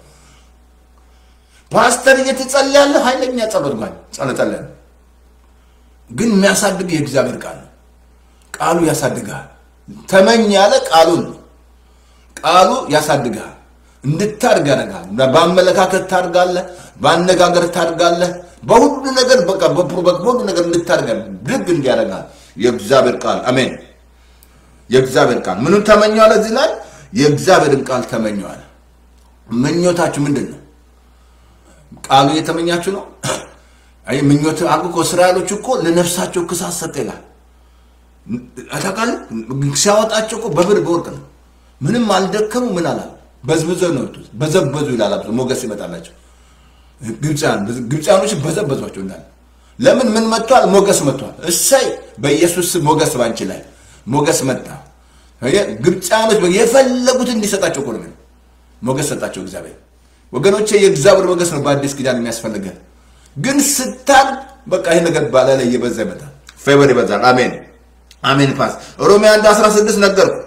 ፓስተር እየተጸለያለ ኃይለኛ ጸሎት ማለት ጸሎት ግን የሚያሳድግ የእግዚአብሔር ቃል ነው። ቃሉ ያሳድግሃል። ተመኝ ያለ ቃሉን ነው። ቃሉ ያሳድግሃል፣ እንድታድግ ያደርግሃል። በአመለካከት ታድጋለህ፣ በአነጋገር ታድጋለህ፣ በሁሉ ነገር በቃ በሁሉ ነገር እንድታድግ ድግ እንዲያደርግሃል የእግዚአብሔር ቃል አሜን። የእግዚአብሔር ቃል ምኑን ተመኘዋለ? እዚህ ላይ የእግዚአብሔርን ቃል ተመኘዋለ። ምኞታችሁ ምንድን ነው? ቃሉ እየተመኛችሁ ነው? አይ ምኞት አልኩ እኮ እስራኤሎች እኮ ለነፍሳቸው ክሳት ሰጠ ይላል። አታውቃል ሲያወጣቸው እኮ በብር በወርቅ ነው። ምንም አልደከሙ ምን አላል በዝብዘው ነው የወጡት። በዘበዙ ይላል አብዞ ሞገስ ይመጣላቸው። ግብፃኖች በዘበዟቸው እንዳለ ለምን ምን መጥቷል? ሞገስ መጥቷል። እሰይ በኢየሱስ ሞገስ ባንቺ ላይ ሞገስ መጣ። ግብፃኖች የፈለጉት እንዲሰጣቸው እኮ ነው ሞገስ ሰጣቸው እግዚአብሔር። ወገኖቼ የእግዚአብሔር ሞገስ ነው በአዲስ ኪዳን የሚያስፈልገን ግን ስታል በቃ ይሄ ነገር ባላ ላይ እየበዛ ይመጣል። ፌቨር ይበዛል። አሜን አሜን። ፓስ ሮሜ 1 16 ነገርኩ።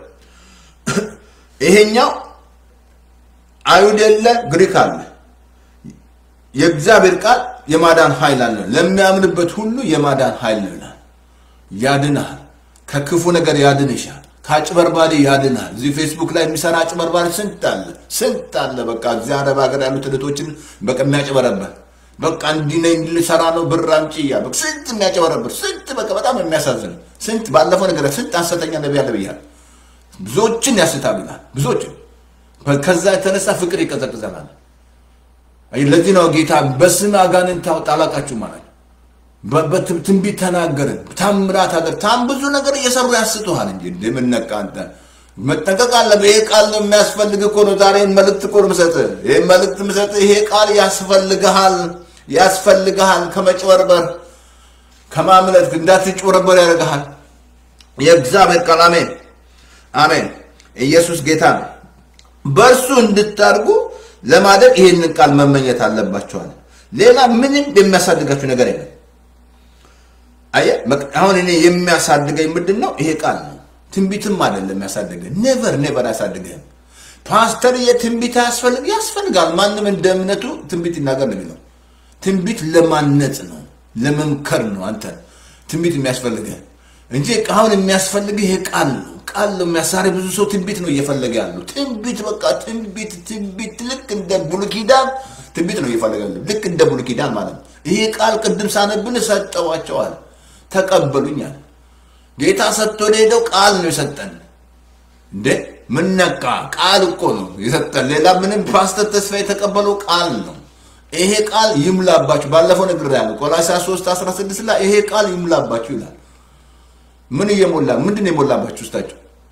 ይሄኛው አይሁድ የለ ግሪክ አለ። የእግዚአብሔር ቃል የማዳን ኃይል አለ። ለሚያምንበት ሁሉ የማዳን ኃይል ነው ይላል። ያድናል። ከክፉ ነገር ያድንሻል። ከአጭበርባሪ ያድናል። እዚህ ፌስቡክ ላይ የሚሰራ አጭበርባሪ ስንት አለ፣ ስንት አለ። በቃ እዚህ አረብ ሀገር ያሉት እህቶችን በቃ የሚያጭበረበር በቃ እንዲህ ነኝ ልሰራ ነው ብር አምጪ እያለ ስንት የሚያጨበረብር ስንት በቃ በጣም የሚያሳዝን ስንት ባለፈው ነገር ስንት ሐሰተኛ ነቢይ አለ ብያለሁ። ብዙዎችን ያስታሉ ይላል ብዙዎችን። ከዛ የተነሳ ፍቅር ይቀዘቅዘናል። ለዚህ ነው ጌታ በስም አጋንንት ታውጣ አላቃችሁ ማለት ትንቢት ተናገርን፣ ታምራት ሀገር ታም ብዙ ነገር እየሰሩ ያስቱሃል እንጂ እንደምነቃ አንተ መጠንቀቅ አለብህ። ይሄ ቃል ነው የሚያስፈልግ እኮ ነው። ዛሬ መልእክት እኮ ነው የምሰጥህ። ይሄ መልእክት የምሰጥህ ይሄ ቃል ያስፈልግሃል፣ ያስፈልግሃል። ከመጭበርበር ከማምለጥ እንዳትጭበረበር ያደርግሃል። የእግዚአብሔር ቃል አሜን፣ አሜን። ኢየሱስ ጌታ ነው። በእርሱ እንድታድጉ ለማደግ ይህንን ቃል መመኘት አለባቸዋል። ሌላ ምንም የሚያሳድጋችሁ ነገር የለም። አየህ፣ አሁን እኔ የሚያሳድገኝ ምንድን ነው? ይሄ ቃል ነው። ትንቢትም አይደለም ያሳድገን። ኔቨር ኔቨር አያሳድገህም። ፓስተር የትንቢት አያስፈልግ ያስፈልጋል። ማንም እንደ እምነቱ ትንቢት ይናገር ነው የሚለው። ትንቢት ለማነጽ ነው፣ ለመምከር ነው። አንተ ትንቢት የሚያስፈልግህ እንጂ አሁን የሚያስፈልግህ ይሄ ቃል ነው። ቃል ነው የሚያሳሪ። ብዙ ሰው ትንቢት ነው እየፈለገ ያለው። ትንቢት በቃ ትንቢት ትንቢት ልክ እንደ ብሉይ ኪዳን ትንቢት ነው እየፈለገ ልክ እንደ ብሉይ ኪዳን ማለት ነው። ይሄ ቃል ቅድም ሳነብል ሰጠዋቸዋል፣ ተቀበሉኝ አለ። ጌታ ሰጥቶን ሄደው ቃል ነው የሰጠን። እንዴ ምን ነካ? ቃል እኮ ነው የሰጠን። ሌላ ምንም ፓስተር ተስፋ የተቀበለው ቃል ነው። ይሄ ቃል ይምላባችሁ። ባለፈው ነግሬያለሁ። ቆላስይስ 3 16 ላይ ይሄ ቃል ይምላባችሁ ይላል። ምን እየሞላ ምንድን ነው የሞላባችሁ ውስጣችሁ?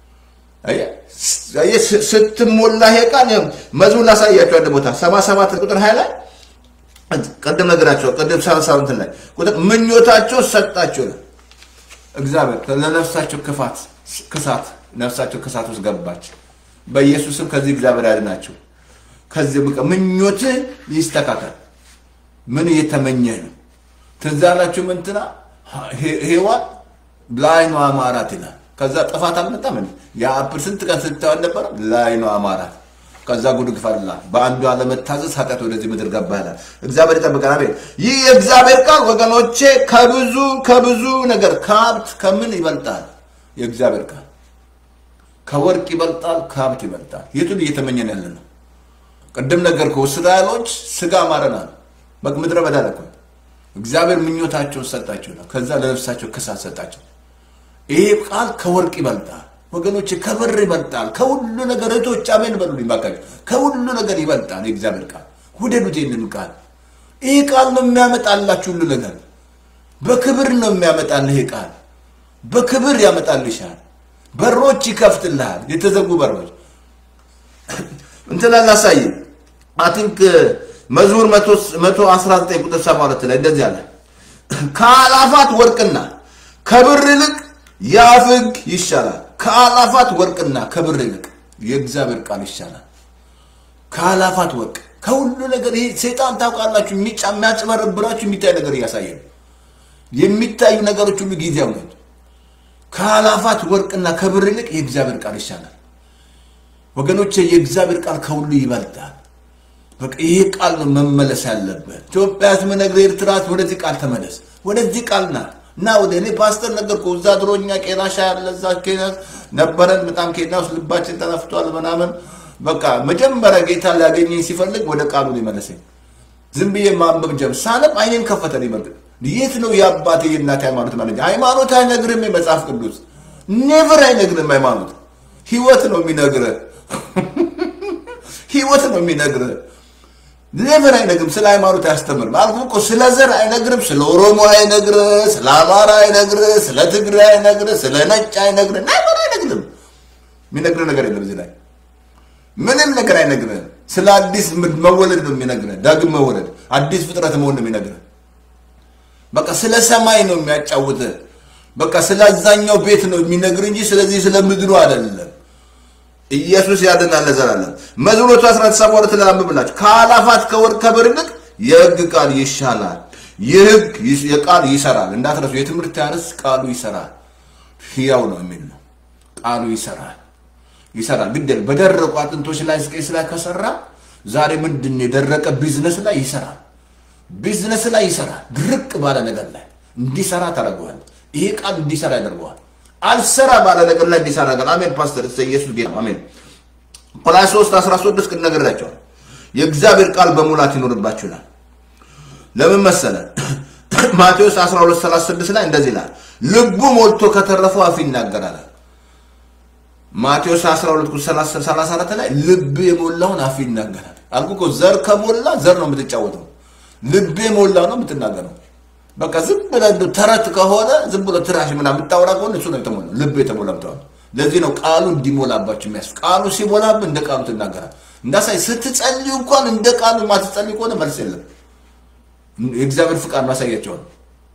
አየህ ስትሞላ ይሄ ቃል መዝሙር ላሳያችሁ አንድ ቦታ 77 ቁጥር 20 ላይ ቅድም ነገራቸው ቅድም 37 ላይ ቁጥር ምኞታቸው ሰጣቸው ይላል። እግዚአብሔር ለነፍሳቸው ክፋት ክሳት ነፍሳቸው ክሳት ውስጥ ገባች። በኢየሱስም ከዚህ እግዚአብሔር ያድናቸው። ከዚህ በቃ ምኞት ይስተካከል። ምን እየተመኘህ ነው? ትዝ አላችሁ እንትና ሔዋን ለዓይኗ አማራት ይላል። ከዛ ጥፋት አልመጣም። የአፕል ስንት ቀን ስታየው ነበረ? ለዓይኗ አማራት። ከዛ ጉድ ግፋላ በአንዱ አለመታዘዝ ኃጢአት ወደዚህ ምድር ገባ ይላል። እግዚአብሔር ይጠብቀን። አሜን። ይህ የእግዚአብሔር ቃል ወገኖቼ ከብዙ ከብዙ ነገር ከሀብት ከምን ይበልጣል? የእግዚአብሔር ቃል ከወርቅ ይበልጣል፣ ከሀብት ይበልጣል። የቱን እየተመኘን ያለ ነው? ቅድም ነገር እስራኤሎች ስጋ ማረናል። በቃ ምድረ በዳ እኮ እግዚአብሔር ምኞታቸውን ሰጣቸው ነው። ከዛ ለነፍሳቸው ክሳት ሰጣቸው። ይሄ ቃል ከወርቅ ይበልጣል ወገኖች፣ ከብር ይበልጣል፣ ከሁሉ ነገር እህቶች አሜን በሉልኝ ባካችሁ። ከሁሉ ነገር ይበልጣል የእግዚአብሔር ቃል። ውደዱት ይህንን ቃል። ይህ ቃል ነው የሚያመጣላችሁ ሁሉ ነገር። በክብር ነው የሚያመጣልህ። ይሄ ቃል በክብር ያመጣልሻል። በሮች ይከፍትልሃል። የተዘጉ በሮች እንትን ላሳይ አይ ቲንክ መዝሙር 119 ቁጥር 72 ላይ እንደዚህ አለ። ከአላፋት ወርቅና ከብር ይልቅ የአፍ ሕግ ይሻላል። ከአላፋት ወርቅና ከብር ይልቅ የእግዚአብሔር ቃል ይሻላል። ከአላፋት ወርቅ ከሁሉ ነገር ይሄ ሴጣን ታውቃላችሁ፣ የሚጫ የሚያጭበረብራችሁ የሚታይ ነገር እያሳየ ነው። የሚታዩ ነገሮች ሁሉ ጊዜያዊ ናቸው። ከአላፋት ወርቅና ከብር ይልቅ የእግዚአብሔር ቃል ይሻላል። ወገኖቼ የእግዚአብሔር ቃል ከሁሉ ይበልጣል። በቃ ይሄ ቃል ነው መመለስ ያለበት። ኢትዮጵያ ስምነግር ኤርትራ ወደዚህ ቃል ተመለስ፣ ወደዚህ ቃል ና እና ወደ እኔ ፓስተር ነገር እኮ እዛ ድሮ እኛ ቄናሻ ያለ እዛ ኬንያ ነበረን። በጣም ኬንያ ውስጥ ልባችን ተነፍቷል ምናምን። በቃ መጀመሪያ ጌታ ሊያገኘኝ ሲፈልግ ወደ ቃሉ ሊመለሰኝ ዝም ብዬ ማንበብ ጀም ሳነብ አይኔን ከፈተ ይመርግ የት ነው የአባቴ የእናቴ ሃይማኖት ማለት ሃይማኖት አይነግርም። የመጽሐፍ ቅዱስ ኔቨር አይነግርም። ሃይማኖት ህይወት ነው የሚነግርህ ህይወት ነው የሚነግርህ። ኔቨር አይነግርም። ስለ ሃይማኖት አያስተምርም። አልኩህ እኮ ስለ ዘር አይነግርም። ስለ ኦሮሞ አይነግርህ፣ ስለ አማራ አይነግርህ፣ ስለ ትግራይ አይነግርህ፣ ስለ ነጭ አይነግርህ፣ ኔቨር አይነግርም። የሚነግርህ ነገር የለም እዚህ ላይ ምንም ነገር አይነግርህ። ስለ አዲስ መወለድ ነው የሚነግርህ። ዳግም መወለድ፣ አዲስ ፍጥረት መሆን ነው የሚነግርህ። በቃ ስለ ሰማይ ነው የሚያጫውትህ። በቃ ስለ አዛኛው ቤት ነው የሚነግርህ እንጂ ስለዚህ ስለ ምድሩ አይደለም። ኢየሱስ ያድናል ለዘላለም። መዝሙር 17 ላይ አንብብላችሁ ከአላፋት ከወርቅ ከብር ይልቅ የሕግ ቃል ይሻላል። ይህ ሕግ የቃል ይሰራል። እንዳትረሱ፣ የትምህርት ያርስ ቃሉ ይሰራል። ሕያው ነው የሚል ነው። ቃሉ ይሰራል ይሰራል። ግድ በደረቁ አጥንቶች ላይ ስቄስ ላይ ከሰራ ዛሬ ምንድን የደረቀ ቢዝነስ ላይ ይሰራል። ቢዝነስ ላይ ይሰራል። ድርቅ ባለ ነገር ላይ እንዲሰራ ታደርገዋል። ይሄ ቃል እንዲሰራ ያደርገዋል። አልሰራ ባለ ነገር ላይ እንዲሰራ ያደርጋል። አሜን። ፓስተር እሰ ኢየሱስ ጌታ አሜን። ቆላስይስ 3 13 ቅድ ነግሬያቸዋል። የእግዚአብሔር ቃል በሙላት ይኖርባችሁ ይላል። ለምን መሰለ? ማቴዎስ 12 36 ላይ እንደዚህ ይላል፣ ልቡ ሞልቶ ከተረፈው አፍ ይናገራል። ማቴዎስ 12 34 ላይ ልብ የሞላውን አፍ ይናገራል። አልኩ እኮ ዘር ከሞላ ዘር ነው የምትጫወተው። ልብ የሞላ ነው የምትናገረው። በቃ ዝም ብለህ እንደው ተረት ከሆነ ዝም ብሎ ትራሽ ምናምን የምታወራ ከሆነ እሱ ነው የተሞላ ልብ የተሞላ ምትሆነ። ለዚህ ነው ቃሉ እንዲሞላባችሁ የሚያስ ቃሉ ሲሞላብ እንደ ቃሉ ትናገራል። እንዳሳይ ስትጸልዩ እንኳን እንደ ቃሉ ማትጸልዩ ከሆነ መልስ የለም። የእግዚአብሔር ፍቃድ ማሳያቸው ነው።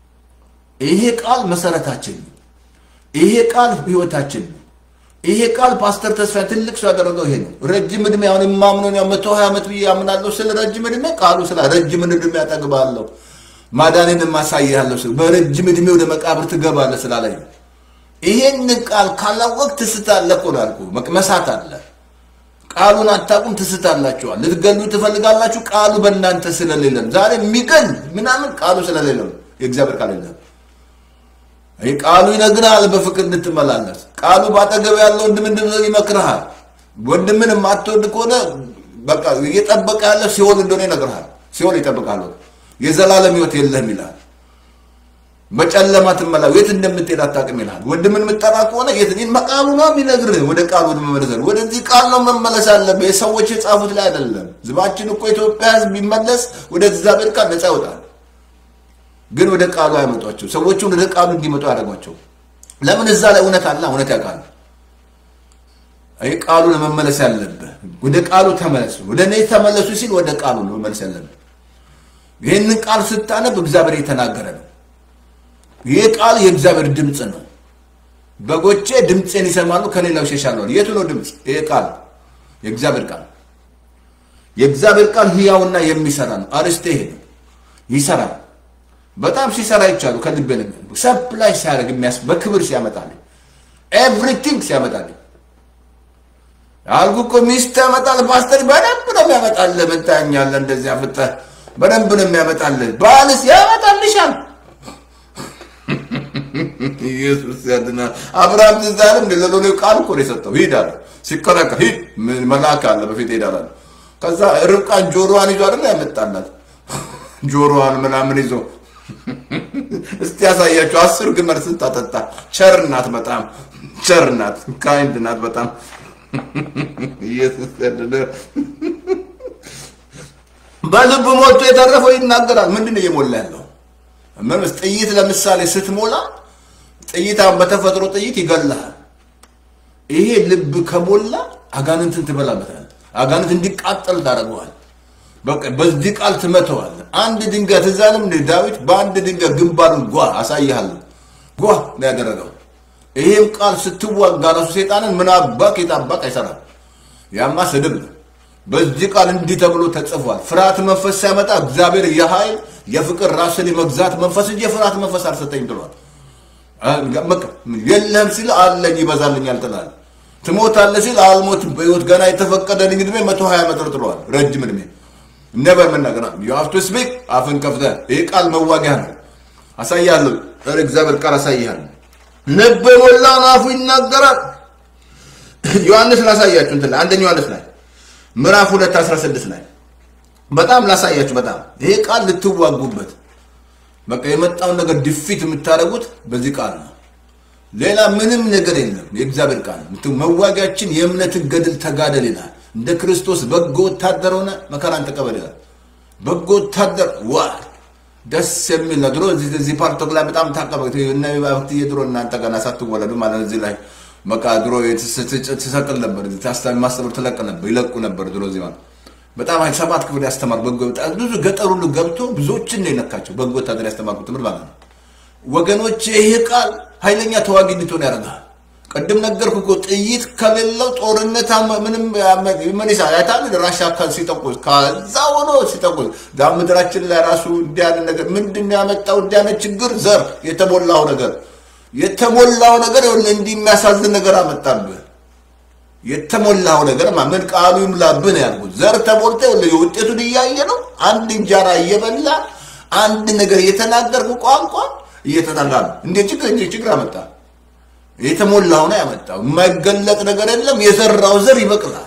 ይሄ ቃል መሰረታችን ነው። ይሄ ቃል ህይወታችን ነው። ይሄ ቃል ፓስተር ተስፋ ትልቅ ሰው ያደረገው ይሄ ነው። ረጅም እድሜ አሁን የማምነው ያው መቶ ሀያ ዓመት ብዬ ያምናለሁ። ስለ ረጅም እድሜ ቃሉ ስለ ረጅም እድሜ ያጠግባለሁ ማዳንን ማሳያለሁ ስል በረጅም እድሜ ወደ መቃብር ትገባለህ ስላለኝ ይሄን ቃል ካላወቅ ትስታለህ እኮ ነው ያልኩህ። መቅመሳት አለ። ቃሉን አታውቁም፣ ትስታላችኋል። ልትገሉ ትፈልጋላችሁ፣ ቃሉ በእናንተ ስለሌለ ነው። ዛሬ የሚገል ምናምን ቃሉ ስለሌለ ነው። የእግዚአብሔር ቃል የለም። ይህ ቃሉ ይነግርሃል በፍቅር እንድትመላለስ። ቃሉ ባጠገብ ያለው ወንድም እንድትሆን ይመክርሃል። ወንድምን የማትወድ ከሆነ በቃ እየጠበቀ ያለ ሲሆን እንደሆነ ይነግርሃል። ሲኦል ይጠብቃሉ። የዘላለም ህይወት የለህም ይልሃል። በጨለማ ትመላ የት እንደምትሄድ አታውቅም ይልሃል። ወንድምን የምጠራ ከሆነ የት ቃሉ ነው የሚነግርህ። ወደ ቃሉ ወደ መመለስ ወደዚህ ቃል ነው መመለስ አለብህ። የሰዎች የጻፉት ላይ አይደለም። ህዝባችን እኮ ኢትዮጵያ ህዝብ ቢመለስ ወደ እግዚአብሔር ቃል ነፃ ይወጣል። ግን ወደ ቃሉ አይመጧቸው። ሰዎቹን ወደ ቃሉ እንዲመጡ ያደርጓቸው። ለምን እዛ ላይ እውነት አለ፣ እውነት ያውቃል። ይህ ቃሉ ለመመለስ ያለብህ ወደ ቃሉ ተመለሱ። ወደ እኔ ተመለሱ ሲል ወደ ቃሉ ነው መመለስ ያለብህ። ይህንን ቃል ስታነብ እግዚአብሔር የተናገረ ነው። ይህ ቃል የእግዚአብሔር ድምፅ ነው። በጎቼ ድምፄን ይሰማሉ፣ ከሌላው ይሸሻሉ። የቱ ነው ድምፅ? ይህ ቃል የእግዚአብሔር ቃል የእግዚአብሔር ቃል ህያውና የሚሰራ ነው። አርስቴ ይሄ ነው፣ ይሰራል። በጣም ሲሰራ ይቻሉ ከልቤ ሰፕላይ ሲያደርግ የሚያስ በክብር ሲያመጣልኝ ኤቭሪቲንግ ሲያመጣልኝ አልኩ እኮ ሚስት ያመጣል። ፓስተር በደንብ ነው የሚያመጣልህ። ምን ታኛለህ? እንደዚህ አፍጠህ በደንብ ነው የሚያመጣልህ። ባልስ ያመጣልሻል። ኢየሱስ ያድናል። አብርሃም ትዝ አለም እንደ ለሎሌው ቃል እኮ ነው የሰጠው። ሂድ አለ። ሲከራከር ሂድ፣ መልአክ አለ በፊት ሄዳል አለ። ከዛ ርብቃን ጆሮዋን ይዞ አይደል ያመጣላት ጆሮዋን ምናምን ይዞ እስቲ ያሳያቸው። አስር ግመል ስንት አጠጣ። ቸር ናት፣ በጣም ቸር ናት፣ ካይንድ ናት በጣም ኢየሱስ ያድናል። በልብ ሞልቶ የተረፈው ይናገራል። ምንድን ነው እየሞላ ያለው? ምንስ ጥይት ለምሳሌ ስትሞላ ጥይት አሁን በተፈጥሮ ጥይት ይገላል። ይሄ ልብ ከሞላ አጋንንትን ትበላበታል። አጋንንት እንዲቃጠል ታደርገዋል። በቃ በዚህ ቃል ትመተዋል። አንድ ድንጋይ ትዝ አለም እንደ ዳዊት በአንድ ድንጋይ ግንባሩን ጓ አሳይሃለሁ ጓ ነው ያደረገው። ይሄም ቃል ስትዋጋ ራሱ ሴጣንን ምን አባክ የታባክ አይሰራም። ያማ ስድብ ነው። በዚህ ቃል እንዲህ ተብሎ ተጽፏል። ፍርሃት መንፈስ ሲያመጣ እግዚአብሔር የኃይል የፍቅር ራስን የመግዛት መንፈስ እንጂ የፍርሃት መንፈስ አልሰጠኝ ብሏል። የለህም ሲል አለኝ ይበዛልኛል ትላለህ። ትሞታለህ ሲል አልሞትም በህይወት ገና የተፈቀደልኝ እድሜ መቶ ሀያ ዓመት ጥሏል። ረጅም እድሜ ነበር መናገር ዩ ሃቭ ቱ ስፒክ አፍን ከፍተህ ይህ ቃል መዋጊያ ነው። አሳያለሁ። እግዚአብሔር ቃል አሳይሃለሁ። ልብ የሞላውን አፉ ይናገራል። ዮሐንስ ላሳያችሁ እንትን ላይ አንደኛ ዮሐንስ ላይ ምዕራፍ ሁለት አስራ ስድስት ላይ በጣም ላሳያችሁ። በጣም ይሄ ቃል ልትዋጉበት በቃ የመጣውን ነገር ድፊት የምታደርጉት በዚህ ቃል ነው። ሌላ ምንም ነገር የለም። የእግዚአብሔር ቃል መዋጊያችን የእምነትን ገድል ተጋደል ይላል። እንደ ክርስቶስ በጎ ወታደር ሆነ መከራን ተቀበል ይላል። በጎ ወታደር ዋ ደስ የሚል ነው። ድሮ እዚህ ፓርቶክ ላይ በጣም ታቀበ ድሮ እናንተ ገና ሳትወለዱ ማለት እዚህ ላይ በቃ ድሮ ትሰቅል ነበር። ታስታሚ ማስተምር ትለቅ ነበር ይለቁ ነበር ድሮ እዚህ ማለት በጣም ሰባት ክፍል ያስተማር በጎ ብዙ ገጠር ሁሉ ገብቶ ብዙዎችን ነው የነካቸው። በጎ ወታደር ያስተማርኩት ትምህርት ማለት ነው። ወገኖች ይህ ቃል ኃይለኛ ተዋጊ እንድትሆን ያደርጋል። ቅድም ነገርኩ እኮ ጥይት ከሌለው ጦርነት ምንም ምን ይሳ ያታል ራሻ አካል ሲጠቁስ ከዛ ሆኖ ሲጠቁስ ዳ ምድራችን ላይ ራሱ እንዲያነ ነገር ምንድን ነው ያመጣው? እንዲያነ ችግር ዘር የተሞላው ነገር የተሞላው ነገር እንዲህ የሚያሳዝን ነገር አመጣብህ። የተሞላው ነገር ምን ቃሉ ይሙላብህ ነው ያልኩት። ዘር ተሞልተ ውጤቱን እያየ ነው። አንድ እንጀራ እየበላ አንድ ነገር እየተናገርኩ ቋንቋ እየተጠላ ነው። እንዴ ችግር እንጂ ችግር አመጣ። የተሞላው ነው ያመጣው። የማይገለጥ ነገር የለም። የዘራው ዘር ይበቅላል።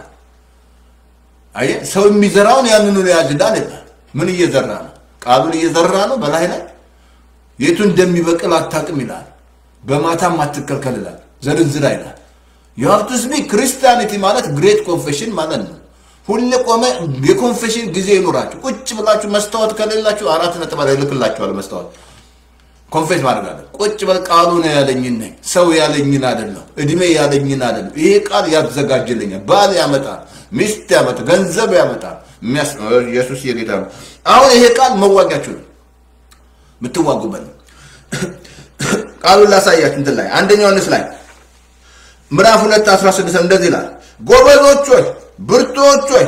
አየህ፣ ሰው የሚዘራውን ያንኑ ያጭዳል ይላል። ምን እየዘራ ነው? ቃሉን እየዘራ ነው በላይ ላይ የቱ እንደሚበቅል አታውቅም ይላል። በማታም አትከልከል ይላል። ዘርዝራ ይላል። የሀብቱስ ቢ ክርስቲያኒቲ ማለት ግሬት ኮንፌሽን ማለት ነው። ሁሌ ቆመ የኮንፌሽን ጊዜ ይኖራችሁ። ቁጭ ብላችሁ መስታወት ከሌላችሁ አራት ነጥብ ላይ ልክላችኋል። መስታወት ኮንፌስ ማድረግ አለ። ቁጭ በል ቃሉ ነው ያለኝን ነኝ ሰው ያለኝን አይደለም፣ እድሜ ያለኝን አይደለም። ይሄ ቃል ያዘጋጅልኛል። ባል ያመጣል፣ ሚስት ያመጣል፣ ገንዘብ ያመጣል። ኢየሱስ የጌታ ነው። አሁን ይሄ ቃል መዋጊያችሁ ነው፣ የምትዋጉበት ነው። ቃሉን ላሳያችሁ እንትን ላይ አንደኛ ዮሐንስ ላይ ምዕራፍ ሁለት አስራ ስድስት እንደዚህ ይላል፣ ጎበዞች ሆይ ብርቶች ሆይ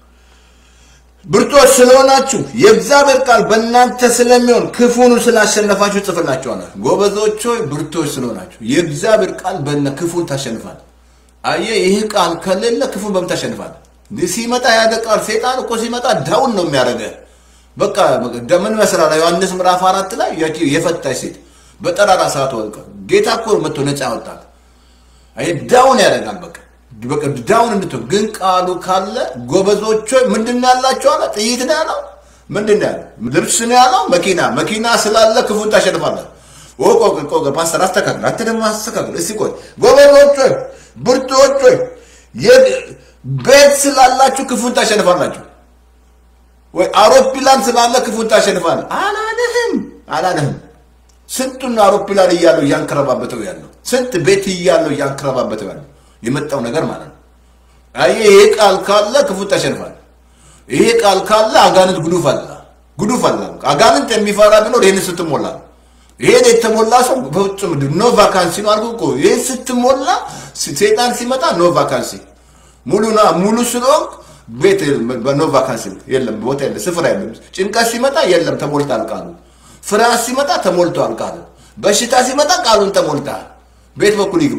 ብርቶች ስለሆናችሁ የእግዚአብሔር ቃል በእናንተ ስለሚሆን ክፉኑ ስላሸነፋችሁ ጽፍላችኋለሁ። ጎበዞች ሆይ ብርቶች ስለሆናችሁ የእግዚአብሔር ቃል በነ ክፉን ታሸንፋል። አየህ፣ ይህ ቃል ከሌለ ክፉን በምን ታሸንፋል? ሲመጣ ያደ ቃል ሴጣን እኮ ሲመጣ ዳውን ነው የሚያደርገ። በቃ ምን መስላል? ዮሐንስ ምዕራፍ አራት ላይ የፈታች ሴት በጠራራ ሰዓት ወልቀ ጌታ እኮ መጥቶ ነፃ ያወጣል። አየህ፣ ዳውን ያደርጋል በቃ በቃ ዳውን እንድትሆን ግን ቃሉ ካለ ጎበዞች ሆይ ምንድን ነው ያላቸው አለ። ጥይት ነው ያለው ምንድን ነው ያለው? ልብስ ነው ያለው? መኪና መኪና ስላለ ክፉን ታሸንፋለህ። ኦ ቆይ ቆይ ቆይ ፓስተር አስተካክል፣ አንተ ደግሞ አስተካክል። እስቲ ቆይ ጎበዞች ሆይ ብርቱዎች ሆይ ቤት ስላላችሁ ክፉን ታሸንፋላችሁ ወይ አውሮፕላን ስላለ ክፉን ታሸንፋለህ አላለህም አላለህም። ስንቱን ነው አውሮፕላን እያለው እያንከረባበተው ያለው? ስንት ቤት እያለው እያንከረባበተው ያለው የመጣው ነገር ማለት ነው። አየህ፣ ይሄ ቃል ካለ ክፉን ታሸንፋለህ። ይሄ ቃል ካለ አጋንንት ጉዱፍ አለ ጉዱፍ አለ። አጋንንት የሚፈራ ቢኖር ይህን ስትሞላ ነው። ይሄን የተሞላ ሰው በፍጹም ኖ ቫካንሲ ነው አልኩህ እኮ። ይህን ስትሞላ ሴጣን ሲመጣ ኖ ቫካንሲ ሙሉ ና ሙሉ ስለሆንክ ቤት በኖ ቫካንሲ የለም፣ ቦታ የለም፣ ስፍራ የለም። ጭንቀት ሲመጣ የለም፣ ተሞልቷል ቃሉ። ፍርሃት ሲመጣ ተሞልቷል ቃሉ። በሽታ ሲመጣ ቃሉን ተሞልተሃል። ቤት በኩል ይግባ።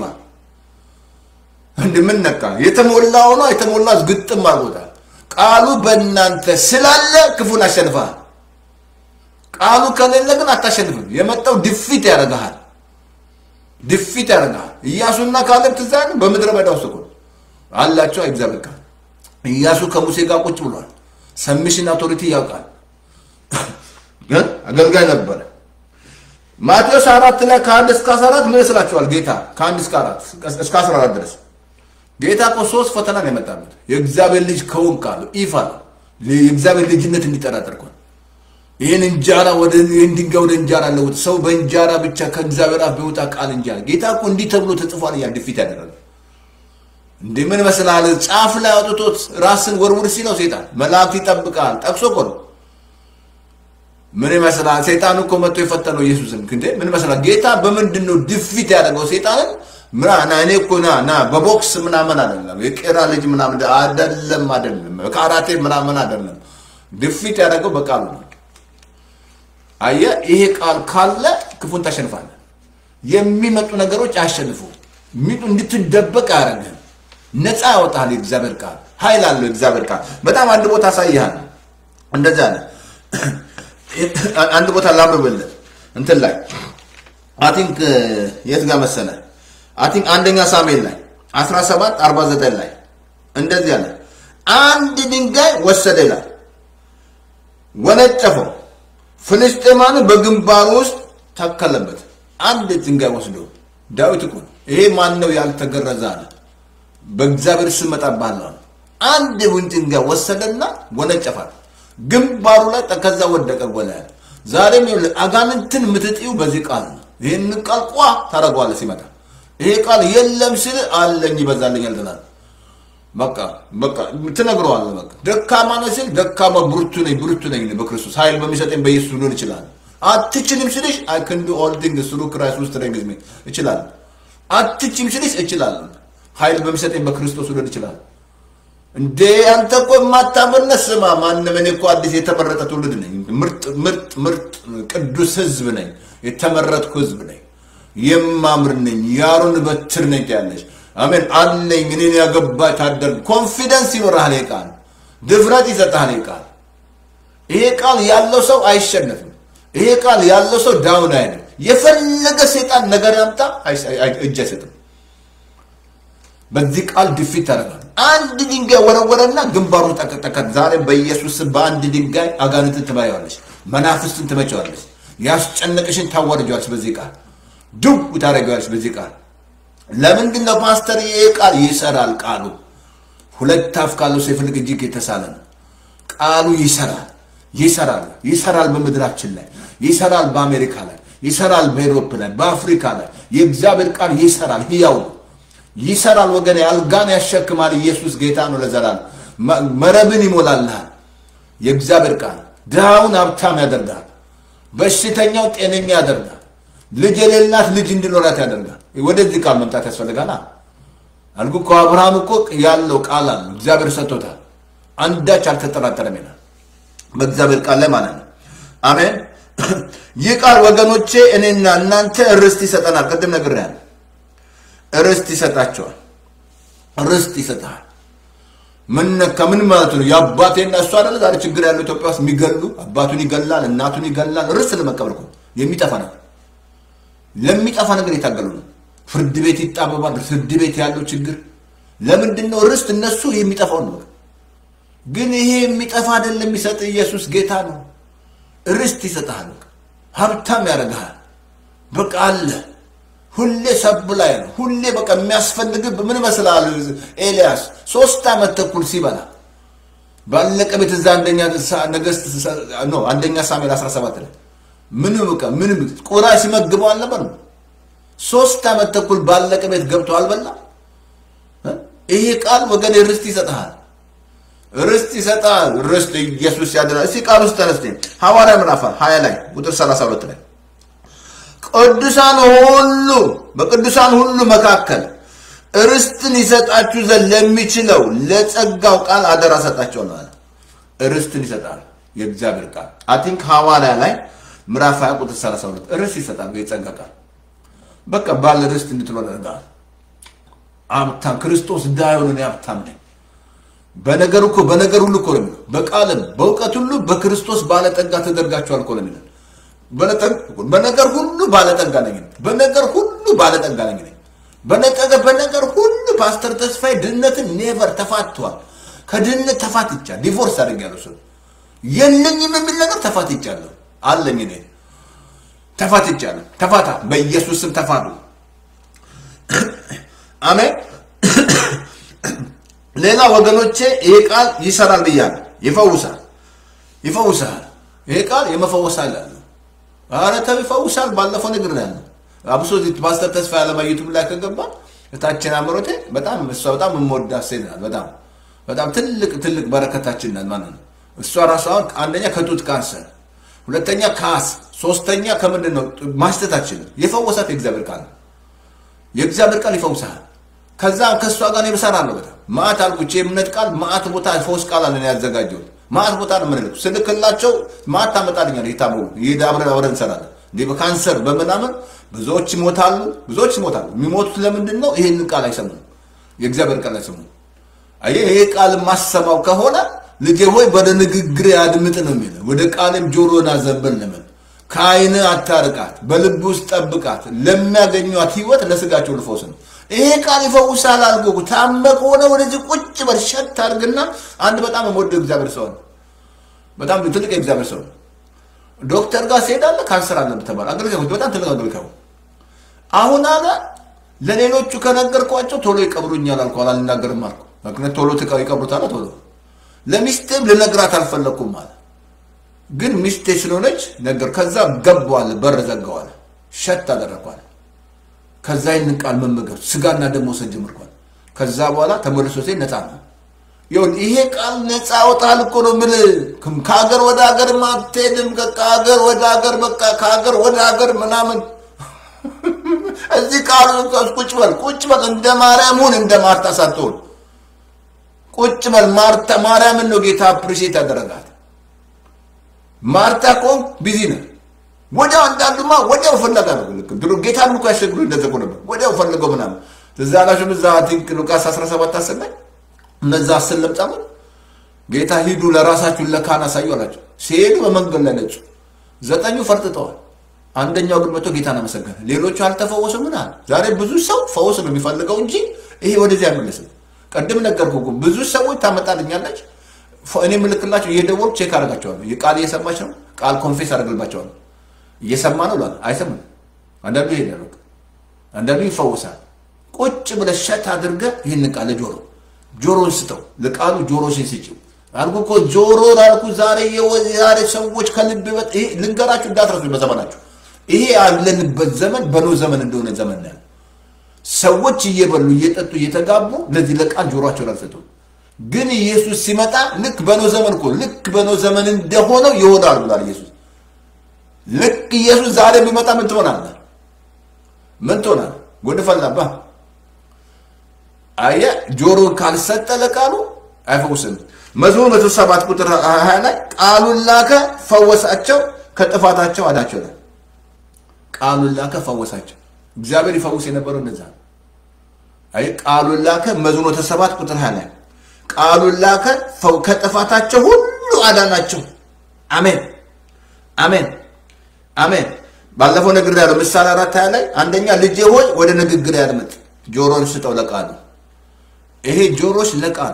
ምን ነካ? የተሞላ ሆኖ የተሞላ ግጥም አድርጎታል። ቃሉ በእናንተ ስላለ ክፉን አሸንፈሃል። ቃሉ ከሌለ ግን አታሸንፍም። የመጣው ድፊት ያደርግሃል፣ ድፊት ያደርግሃል። ኢያሱና ካሌብ ትዝ አይልም? በምድረ በዳ ውስጥ እኮ አላቸው እግዚአብሔር ቃል። ኢያሱ ከሙሴ ጋር ቁጭ ብሏል። ሰሚሽን አውቶሪቲ ያውቃል፣ ግን አገልጋይ ነበረ። ማቴዎስ አራት ላይ ከአንድ እስከ አስራ አራት ምን ይስላችኋል? ጌታ ከአንድ እስከ አራት እስከ አስራ አራት ድረስ ጌታ እኮ ሶስት ፈተና ነው የመጣበት። የእግዚአብሔር ልጅ ከሆንክ አለው ኢፍ አለው የእግዚአብሔር ልጅነት እንዲጠራጠር እኮ ይህን እንጀራ ወደ ይህን ድንጋይ ወደ እንጀራ ለውጥ፣ ሰው በእንጀራ ብቻ ከእግዚአብሔር አፍ ቢወጣ ቃል እንጀራ። ጌታ እኮ እንዲህ ተብሎ ተጽፏል እያለ ድፊት ያደረገ እንዴ ምን መስላል? ጫፍ ላይ አውጥቶት ራስን ወርውር ሲለው ሴጣን መላእክት ይጠብቃል ጠቅሶ እኮ ነው። ምን ይመስላል? ሴጣን እኮ መጥቶ የፈተነው ኢየሱስን እንዴ ምን ይመስላል? ጌታ በምንድን ነው ድፊት ያደረገው ሴጣንን? ምና እኔ እኮ ና ና በቦክስ ምናምን አይደለም፣ የቄራ ልጅ ምናምን አይደለም፣ አይደለም ካራቴ ምናምን አይደለም። ድፊት ያደረገው በቃሉ ነው። አየህ፣ ይሄ ቃል ካለ ክፉን ታሸንፋለህ። የሚመጡ ነገሮች አያሸንፉ እንድትደበቅ አያደርግህም። ነፃ ያወጣል። የእግዚአብሔር ቃል ኃይል አለው። የእግዚአብሔር ቃል በጣም አንድ ቦታ አሳይሃል። እንደዛ አለ። አንድ ቦታ ላንብብልህ እንትን ላይ አይ ቲንክ የት ጋር መሰለህ? አይ ቲንክ አንደኛ ሳሙኤል ላይ 17 49 ላይ እንደዚህ አለ። አንድ ድንጋይ ወሰደ ይላል፣ ወነጨፈው፣ ፍልስጤማን በግንባሩ ውስጥ ተከለበት። አንድ ድንጋይ ወስዶ ዳዊት እኮ ነው ይሄ ማን ነው ያልተገረዘ አለ በእግዚአብሔር ስም እመጣብሃለሁ አለ። አንድ ቡን ድንጋይ ወሰደና ወነጨፋል፣ ግንባሩ ላይ ከዛ ወደቀ ጎላ ያለ። ዛሬም ይኸውልህ አጋንንትን የምትጥዩ በዚህ ቃል ነው። ይህን ቃል ቋ ታደርገዋለህ ሲመጣ። ይሄ ቃል የለም ሲል አለኝ ይበዛልኛል ትላለህ። በቃ በቃ ትነግረዋለህ። በቃ ደካማ ነህ ሲል ደካማ ብርቱ ነኝ ብርቱ ነኝ በክርስቶስ ኃይል በሚሰጠኝ በኢየሱስ ሊሆን ይችላል። አትችልም ሲልሽ አይ ካን ዱ ኦል ቲንግስ ትሩ ክራይስት ሁ ስትሬንግዝ ሚ እችላለሁ። አትችልም ሲልሽ እችላለሁ ኃይል በሚሰጠኝ በክርስቶስ ሊሆን ይችላል። እንዴ አንተ እኮ የማታምርነት ስማ፣ ማንም እኔ እኮ አዲስ የተመረጠ ትውልድ ነኝ። ምርጥ ምርጥ ምርጥ ቅዱስ ህዝብ ነኝ። የተመረጥኩ ህዝብ ነኝ። የማምር ነኝ። የአሮን በትር ነኝ ያለች አሜን አለኝ። እኔን ያገባ ታደርግ ኮንፊደንስ ይኖርሃል። ይሄ ቃል ድፍረት ይሰጥሃል። ይሄ ቃል ይሄ ቃል ያለው ሰው አይሸነፍም። ይሄ ቃል ያለው ሰው ዳውን አይልም። የፈለገ ሴጣን ነገር ያምጣ እጅ አይሰጥም። በዚህ ቃል ድፊት ታደርጋል። አንድ ድንጋይ ወረወረና ግንባሩ ጠቀጠቀ። ዛሬ በኢየሱስ በአንድ ድንጋይ አጋንንትን ትመያዋለች፣ መናፍስትን ትመቸዋለች፣ ያስጨነቅሽን ታዋርጃለች። በዚህ ቃል ድው ታደርጊዋለች። በዚህ ቃል ለምንድን ነው ፓስተር? ይሄ ቃል ይሰራል። ቃሉ ሁለት አፍ ካለው ሰይፍ ይልቅ እጅግ የተሳለ ነው። ቃሉ ይሰራል፣ ይሰራል፣ ይሰራል። በምድራችን ላይ ይሰራል፣ በአሜሪካ ላይ ይሰራል፣ በኤሮፕ ላይ በአፍሪካ ላይ የእግዚአብሔር ቃል ይሰራል፣ ህያው ነው። ይሰራል ወገን፣ አልጋን ያሸክማል። ኢየሱስ ጌታ ነው ለዘላለም። መረብን ይሞላልሃል። የእግዚአብሔር ቃል ድሃውን ሀብታም ያደርጋል። በሽተኛው ጤነኛ ያደርጋል። ልጅ የሌላት ልጅ እንዲኖራት ያደርጋል። ወደዚህ ቃል መምጣት ያስፈልጋል። አልኩ እኮ አብርሃም እኮ ያለው ቃል አለ እግዚአብሔር ሰጥቶታል። አንዳች አልተጠራጠረም ይላል በእግዚአብሔር ቃል ላይ ማለት ነው። አሜን። ይህ ቃል ወገኖቼ እኔና እናንተ ርስት ይሰጠናል። ቅድም ነግሬያለሁ። ርስት ይሰጣቸዋል። ርስት ይሰጣል። ምን ነካ? ምን ማለት ነው? የአባቴና እሱ አይደለ ዛሬ ችግር ያለው ኢትዮጵያ ውስጥ የሚገሉ አባቱን ይገላል፣ እናቱን ይገላል። ርስት ለመቀበል እኮ የሚጠፋ ነገር ለሚጠፋ ነገር የታገሉ ነው። ፍርድ ቤት ይጣበባል። ፍርድ ቤት ያለው ችግር ለምንድን ነው? ርስት እነሱ የሚጠፋውን ነው ግን ይሄ የሚጠፋ አይደለም። የሚሰጥ ኢየሱስ ጌታ ነው። ርስት ይሰጥሃል። ሀብታም ያደርግሃል። በቃ አለ ሁሌ ሰብ ላይ ነው። ሁሌ በቃ የሚያስፈልግህ ምን ይመስላል? ኤልያስ ሶስት ዓመት ተኩል ሲበላ ባለቀ ቤት እዛ አንደኛ ነገስት ነው አንደኛ ሳሙኤል 17 ላይ ምንም በቃ ምንም ቁራ ሲመግበው አልነበር ነው። ሶስት ዓመት ተኩል ባለቀ ቤት ገብቶ አልበላ። ይሄ ቃል ወገን ርስት ይሰጥሃል። ርስት ይሰጣል። ርስት ኢየሱስ ያድናል። እስቲ ቃል ውስጥ ተነስተ ሐዋርያ ምዕራፍ 20 ላይ ቁጥር 32 ላይ ቅዱሳን ሁሉ በቅዱሳን ሁሉ መካከል ርስትን ይሰጣችሁ ዘንድ ለሚችለው ለጸጋው ቃል አደራ ሰጣቸው ነው አለ። ርስትን ይሰጣል የእግዚአብሔር ቃል አይ ቲንክ ሐዋርያ ላይ ምዕራፍ 20 ቁጥር 32 ርስት ይሰጣል የጸጋ ቃል በቃ ባለ ርስት እንድትኖር ያደርጋል። ሀብታም ክርስቶስ ዳዩን እኔ ሀብታም ነኝ በነገር እኮ በነገር ሁሉ እኮ ነው የሚለው በቃልም በእውቀት ሁሉ በክርስቶስ ባለጠጋ ተደርጋችኋል እኮ ነው የሚለው በነገር ሁሉ ባለጠጋ ነኝ በነገር ሁሉ ባለጠጋ ነኝ በነገር በነገር ሁሉ ፓስተር ተስፋዬ ድህነትን ኔቨር ተፋቷል ከድህነት ተፋትቻለሁ ዲቮርስ አድርጌያለሁ እሱ የለኝም የሚል ነገር ተፋትቻለሁ አለኝ እኔ ተፋትቻለሁ ተፋታ በኢየሱስ ስም ተፋቱ አሜን ሌላ ወገኖቼ ይሄ ቃል ይሰራል ብያለሁ ይፈውሳል ይፈውሳል ይሄ ቃል የመፈወስ አለ ኧረ ተው ይፈውሳል ባለፈው ንግር ያለ አብሶ ፓስተር ተስፋ ያለማ ዩቱብ ላይ ከገባ እታችን አምሮቴ በጣም እሷ በጣም የምወዳት ሴት ናት በጣም በጣም ትልቅ ትልቅ በረከታችን ናት ማለት ነው እሷ ራሷ አሁን አንደኛ ከጡት ካንሰር ሁለተኛ ካስ ሶስተኛ ከምንድን ነው ማስተታችን የፈወሳት የእግዚአብሔር ቃል ነው የእግዚአብሔር ቃል ይፈውሳል ከዛ ከእሷ ጋር ነው እሰራለሁ በጣም ማአት አልኩች የእምነት ቃል ማአት ቦታ ፈውስ ቃል አለ ያዘጋጀሁት ማአት ቦታ ነው የምንልክ ስልክላቸው ማአት ታመጣልኛል የታመሙ ይህ አብረን አብረን እንሰራለን እንዲህ በካንሰር በምናምን ብዙዎች ይሞታሉ ብዙዎች ይሞታሉ የሚሞቱት ለምንድን ነው ይህን ቃል አይሰሙም የእግዚአብሔር ቃል አይሰሙም አየህ ይሄ ቃል የማሰማው ከሆነ ልጄ ሆይ ወደ ንግግር አድምጥ ነው የሚለው ወደ ቃልም ጆሮን አዘንብል ነው ከአይን አታርቃት በልብ ውስጥ ጠብቃት ለሚያገኟት ህይወት ለስጋቸው ልፈውስ ነው ይሄ ቃል ይፈውሳል አልጎ ታመ ከሆነ ወደዚህ ቁጭ በል ሸት አድርግና አንድ በጣም የምወደው እግዚአብሔር ሰው ነው በጣም ትልቅ የእግዚአብሔር ሰው ነው ዶክተር ጋር ሲሄዳለ ካንሰር አለ ተባለ አገልጋዮች በጣም ትልቅ አገልጋዩ አሁን አለ ለሌሎቹ ከነገርኳቸው ቶሎ ይቀብሩኛል አልኩ አልናገርም አልኩ ምክንያት ቶሎ ይቀብሩታል ቶሎ ለሚስቴም ልነግራት አልፈለግኩም አለ ግን ሚስቴ ስለሆነች ነገር ከዛ ገባዋለ በር ዘጋዋለ ሸት አደረኳል ከዛ ይህንን ቃል መመገብ ስጋና ደም መውሰድ ጀምርኳል ከዛ በኋላ ተመልሶ ሴ ነፃ ነው ይሁን ይሄ ቃል ነፃ ወጣል እኮ ነው ምን ከሀገር ወደ ሀገር ማትሄድም ከሀገር ወደ ሀገር በቃ ከሀገር ወደ ሀገር ምናምን እዚህ ቃሉ ቁጭ በል ቁጭ በል እንደ ማርያም ሁን እንደ ማርታ ሳትሆን ቁጭ በል ማርታ ማርያምን ነው ጌታ አፕሪሼት ያደረጋት ማርታ ኮን ቢዚ ነው ወዲያው አንዳንዱማ ወዲያው ፈለጋ ነው ልክ ድሮ ጌታን እኮ ያሸግሩ እንደዘቁ ነበር ወዲያው ፈልገው ምናምን እዛ ላሽም እዛ ቲንክ ሉቃስ 17 አሰናይ እነዛ አስር ለምጻሞች ጌታ ሂዱ ለራሳችሁን ለካህን አሳዩ አላቸው ሲሄዱ በመንገድ ላይ ነጹ ዘጠኙ ፈርጥጠዋል አንደኛው ግን መጥቶ ጌታን አመሰገነ ሌሎቹ አልተፈወሱ ምን አለ ዛሬ ብዙ ሰው ፈውስ ነው የሚፈልገው እንጂ ይሄ ወደዚህ አይመለስም ቅድም ነገርኩ ብዙ ሰዎች ታመጣልኛለች እኔ ምልክላቸው እየደወልኩ ቼክ አደርጋቸዋለሁ ቃል እየሰማች ነው ቃል ኮንፌስ አደርግልባቸዋለሁ እየሰማ ነው ላል አይሰማም አንዳንዱ ይሄዳል አንዳንዱ ይፈውሳል ቁጭ ብለህ ሸት አድርገህ ይህን ቃል ጆሮ ጆሮን ስጠው ለቃሉ ጆሮሽን ስጪው አልኩ እኮ ጆሮ ላልኩ ዛሬ ዛሬ ሰዎች ከልብ ልንገራችሁ እንዳትረሱ በዘመናችሁ ይሄ ያለንበት ዘመን በኖ ዘመን እንደሆነ ዘመን ነው ሰዎች እየበሉ እየጠጡ እየተጋቡ ለዚህ ለቃል ጆሮቸውን አልሰጡም ግን ኢየሱስ ሲመጣ ልክ በኖ ዘመን እኮ ልክ በኖ ዘመን እንደሆነው ይሆናል ብሏል ኢየሱስ ልክ ኢየሱስ ዛሬ ቢመጣ ምን ትሆናለህ ምን ትሆናል ጉድ ፈላባ አየ ጆሮ ካልሰጠ ለቃሉ አይፈውስም መዝሙር መቶ ሰባት ቁጥር ሀያ ላይ ቃሉን ላከ ፈወሳቸው ከጥፋታቸው አዳቸው ነው ቃሉን ላከ ፈወሳቸው እግዚአብሔር ይፈውስ የነበረው እነዛ አይ ቃሉን ላከ መዝሙር መቶ ሰባት ቁጥር ሀያ ላይ ቃሉን ላከ ከጥፋታቸው ሁሉ አዳናቸው አሜን አሜን አሜን ባለፈው ነግር ያለው ምሳሌ አራት ሀያ ላይ አንደኛ ልጄ ሆይ ወደ ንግግር ያድምጥ ጆሮን ስጠው ለቃሉ ይሄ ጆሮች ለቃሉ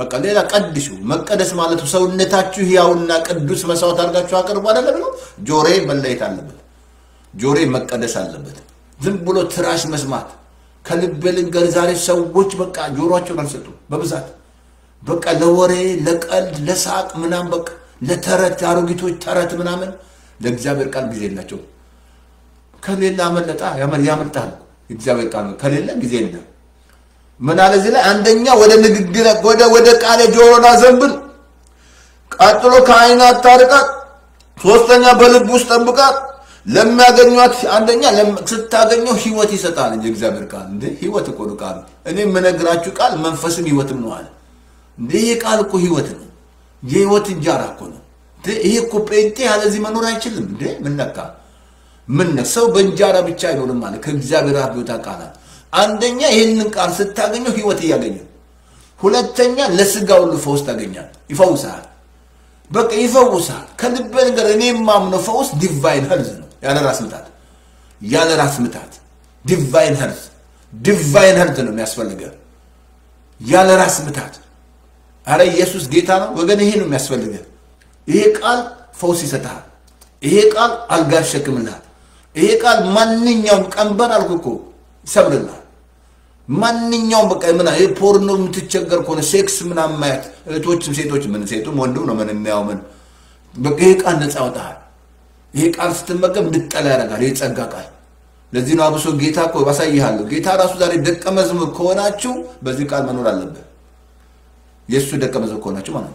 በቃ ሌላ ቀድሱ። መቀደስ ማለት ሰውነታችሁ ሕያውና ቅዱስ መስዋዕት አድርጋችሁ አቅርቡ አይደለ ብሎ ጆሬ መለየት አለበት። ጆሬ መቀደስ አለበት። ዝም ብሎ ትራሽ መስማት ከልብ ልንገር፣ ዛሬ ሰዎች በቃ ጆሮቸውን አልሰጡም በብዛት በቃ ለወሬ ለቀልድ ለሳቅ ምናምን በቃ ለተረት አሮጊቶች ተረት ምናምን ለእግዚአብሔር ቃል ጊዜ የላቸው። ከሌለ አመለጣ ያመልጣል። እግዚአብሔር ቃል ከሌለ ጊዜ የለም። ምን አለ እዚህ ላይ አንደኛ ወደ ንግግር ወደ ወደ ቃል ጆሮን አዘንብል፣ ቀጥሎ ከዓይን አታርቃት፣ ሶስተኛ በልብ ውስጥ ጠብቃት። ለሚያገኟት አንደኛ ስታገኘው ህይወት ይሰጣል እንጂ እግዚአብሔር ቃል እንደ ህይወት እኮ ነው ቃል። እኔ የምነግራችሁ ቃል መንፈስም ህይወትም ነው አለ። እንደ ይሄ ቃል እኮ ህይወት ነው፣ የህይወት እንጀራ እኮ ነው። ይሄ እኮ ጴንጤ ያለዚህ መኖር አይችልም። እንዴ ምን ነካ? ምን ሰው በእንጀራ ብቻ አይኖርም ማለት ከእግዚአብሔር አፍ ይወጣ ቃላት አንደኛ ይህንን ቃል ስታገኘው ህይወት እያገኘ፣ ሁለተኛ ለስጋ ሁሉ ፈውስ ታገኛል። ይፈውሳል፣ በቃ ይፈውሳል። ከልብ ነገር እኔ የማምነው ፈውስ ዲቫይን ሄልዝ ነው። ያለ ራስ ምታት፣ ያለ ራስ ምታት ዲቫይን ሄልዝ፣ ዲቫይን ሄልዝ ነው የሚያስፈልገ ያለ ራስ ምታት። አረ ኢየሱስ ጌታ ነው ወገን፣ ይሄ ነው የሚያስፈልገ። ይሄ ቃል ፈውስ ይሰጥሃል። ይሄ ቃል አልጋ ያሸክምልሃል። ይሄ ቃል ማንኛውም ቀንበር አልኩ እኮ ይሰብርልሃል። ማንኛውም በቃ ምና ይሄ ፖርኖ የምትቸገር ከሆነ ሴክስ ምናምን ማየት እህቶችም ሴቶች ምን ሴቱም ወንዱም ነው ምን የሚያው ምን በቃ ይሄ ቃል ነፃ ያወጣሃል። ይሄ ቃል ስትመገብ እንድጠላ ያደርጋል። ይሄ ጸጋ ቃል ለዚህ ነው አብሶ ጌታ እኮ ባሳይሃለሁ። ጌታ ራሱ ዛሬ ደቀ መዝሙር ከሆናችሁ በዚህ ቃል መኖር አለብህ። የእሱ ደቀ መዝሙር ከሆናችሁ ማለት ነው።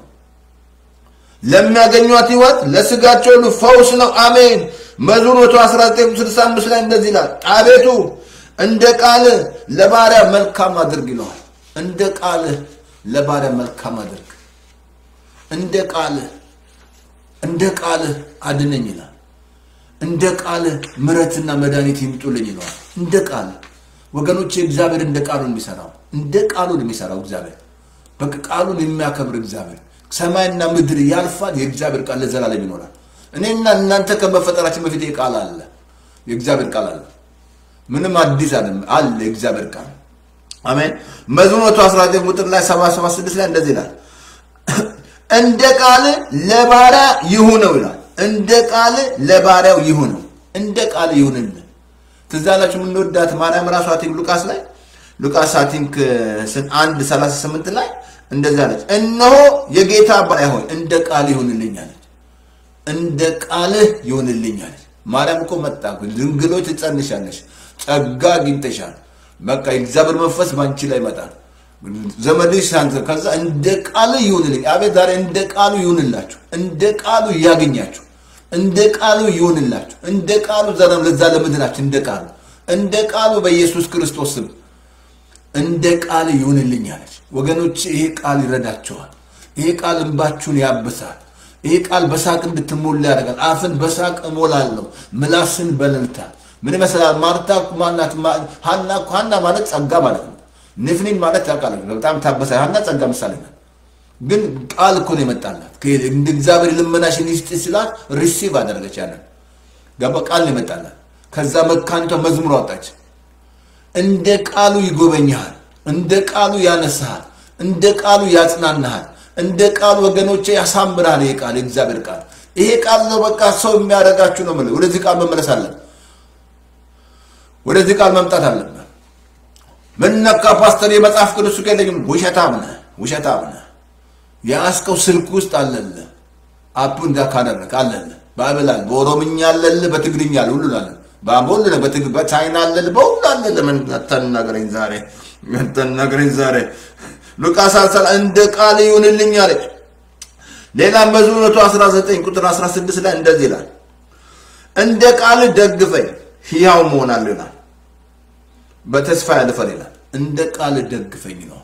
ለሚያገኟት ህይወት ለስጋቸው ሁሉ ፈውስ ነው። አሜን። መዝሙር 11965 ላይ እንደዚህ ይላል፣ አቤቱ እንደ ቃል ለባሪያ መልካም አድርግ ይለዋል። እንደ ቃል ለባሪያ መልካም አድርግ፣ እንደ ቃል እንደ ቃል አድነኝ ይላል። እንደ ቃል ምሕረትና መድኃኒት ይምጡልኝ ይለዋል። እንደ ቃል ወገኖች፣ እግዚአብሔር እንደ ቃሉን የሚሰራው እንደ ቃሉን የሚሰራው እግዚአብሔር በቃ ቃሉን የሚያከብር እግዚአብሔር ሰማይና ምድር ያልፋል፣ የእግዚአብሔር ቃል ለዘላለም ይኖራል። እኔና እናንተ ከመፈጠራችን በፊት ቃል አለ፣ የእግዚአብሔር ቃል አለ። ምንም አዲስ አለ አለ የእግዚአብሔር ቃል አሜን። መዝሙር 119 ቁጥር ላይ 776 ላይ እንደዚህ ይላል፣ እንደ ቃል ለባሪያ ይሁነው ይላል። እንደ ቃል ለባሪያው ይሁነው፣ እንደ ቃል ይሁንልን። ትዝ አላችሁ የምንወዳት ማርያም ራሷ ቲንክ ሉቃስ ላይ ሉቃስ ቲንክ 1 38 ላይ እንደዚህ አለች፣ እነሆ የጌታ ባሪያ ሆይ እንደ ቃል ይሁንልኝ አለች። እንደ ቃልህ ይሁንልኝ አለች። ማርያም እኮ መጣ ድንግሎች ትጸንሻለሽ፣ ጸጋ አግኝተሻል። በቃ የእግዚአብሔር መንፈስ በአንቺ ላይ ይመጣል። ዘመድሽ አንተ ከዛ እንደ ቃሉ ይሁንልኝ። አቤት ዛሬ እንደ ቃሉ ይሁንላችሁ፣ እንደ ቃሉ ያገኛችሁ፣ እንደ ቃሉ ይሁንላችሁ፣ እንደ ቃሉ ዘረም ለዛ ለምድራችሁ እንደ ቃሉ እንደ ቃሉ በኢየሱስ ክርስቶስ ስም እንደ ቃል ይሁንልኝ አለች። ወገኖች ይሄ ቃል ይረዳቸዋል። ይሄ ቃል እንባችሁን ያብሳል። ይሄ ቃል በሳቅ እንድትሞላ ያደርጋል። አፍን በሳቅ እሞላለሁ፣ ምላስን በእልልታ ምን ይመስላል? ማርታ ማናት? ሀና ሀና ማለት ጸጋ ማለት ነው። ንፍኒን ማለት ታውቃለህ፣ በጣም ታበሳ ሀና ጸጋ ምሳሌ ናት። ግን ቃል እኮ ነው የመጣላት። እንደ እግዚአብሔር ልመናሽን ይስጥ ሲላት ሪሲቭ አደረገች። ያንን ገባ ቃል ነው የመጣላት። ከዛ መካኒቷ መዝሙር አወጣች። እንደ ቃሉ ይጎበኝሃል፣ እንደ ቃሉ ያነሳሃል፣ እንደ ቃሉ ያጽናናሃል፣ እንደ ቃሉ ወገኖቼ ያሳምራል። ይሄ ቃል የእግዚአብሔር ቃል ይሄ ቃል ነው በቃ ሰው የሚያደርጋችሁ ነው የምልህ። ወደዚህ ቃል መመለስ አለን። ወደዚህ ቃል መምጣት አለብን። ምን ነካ ፓስተር? የመጽሐፍ ቅዱስ የለኝም። ውሸታም ነህ፣ ውሸታም ነህ። የያዝከው ስልክ ውስጥ አለልህ። አፑ እንዳ ካደረግ አለልህ። ባይብል አለ፣ በኦሮምኛ አለልህ፣ በትግርኛ አለ፣ ሁሉ አለ በሁሉ ነው። በቻይና አለልህ፣ በሁሉ አለልህ። ምን ተናገረኝ ዛሬ፣ ተናገረኝ ዛሬ። ሉቃስ አልሰላ እንደ ቃል ይሁንልኝ አለች። ሌላ መዝሙር 119 ቁጥር 16 ላይ እንደዚህ ይላል፣ እንደ ቃል ደግፈኝ ሕያው መሆናለሁ ይላል። በተስፋ ያልፈር ይላል። እንደ ቃል ደግፈኝ ነው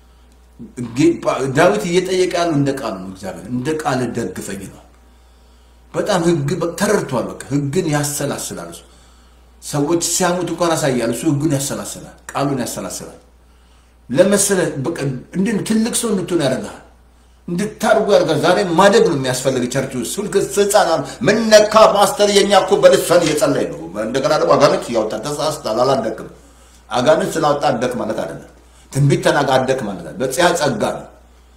ዳዊት እየጠየቀ ያለው እንደ ቃል ነው። እግዚአብሔር እንደ ቃል ደግፈኝ ነው። በጣም ህግ ተረድቷል። በቃ ህግን ያሰላስላል። እሱ ሰዎች ሲያሙት እንኳን ያሳያል። እሱ ህግን ያሰላስላል፣ ቃሉን ያሰላስላል። ለመሰለ በቃ እንዲህ ትልቅ ሰው እንድትሆን ያደርጋል፣ እንድታርጉ ያደርጋል። ዛሬ ማደግ ነው የሚያስፈልግ። ቸርች ውስጥ ሁልክ ህፃናት ምን ነካ ፓስተር፣ የኛ እኮ በልሳን እየጸለይ ነው። እንደገና ደግሞ አጋንንት እያወጣ ተሳስታል። አላደክም። አጋንንት ስላወጣ አደክ ማለት አይደለም። ትንቢት ተናጋ አደክ ማለት ነው። በጽያ ጸጋ ነው።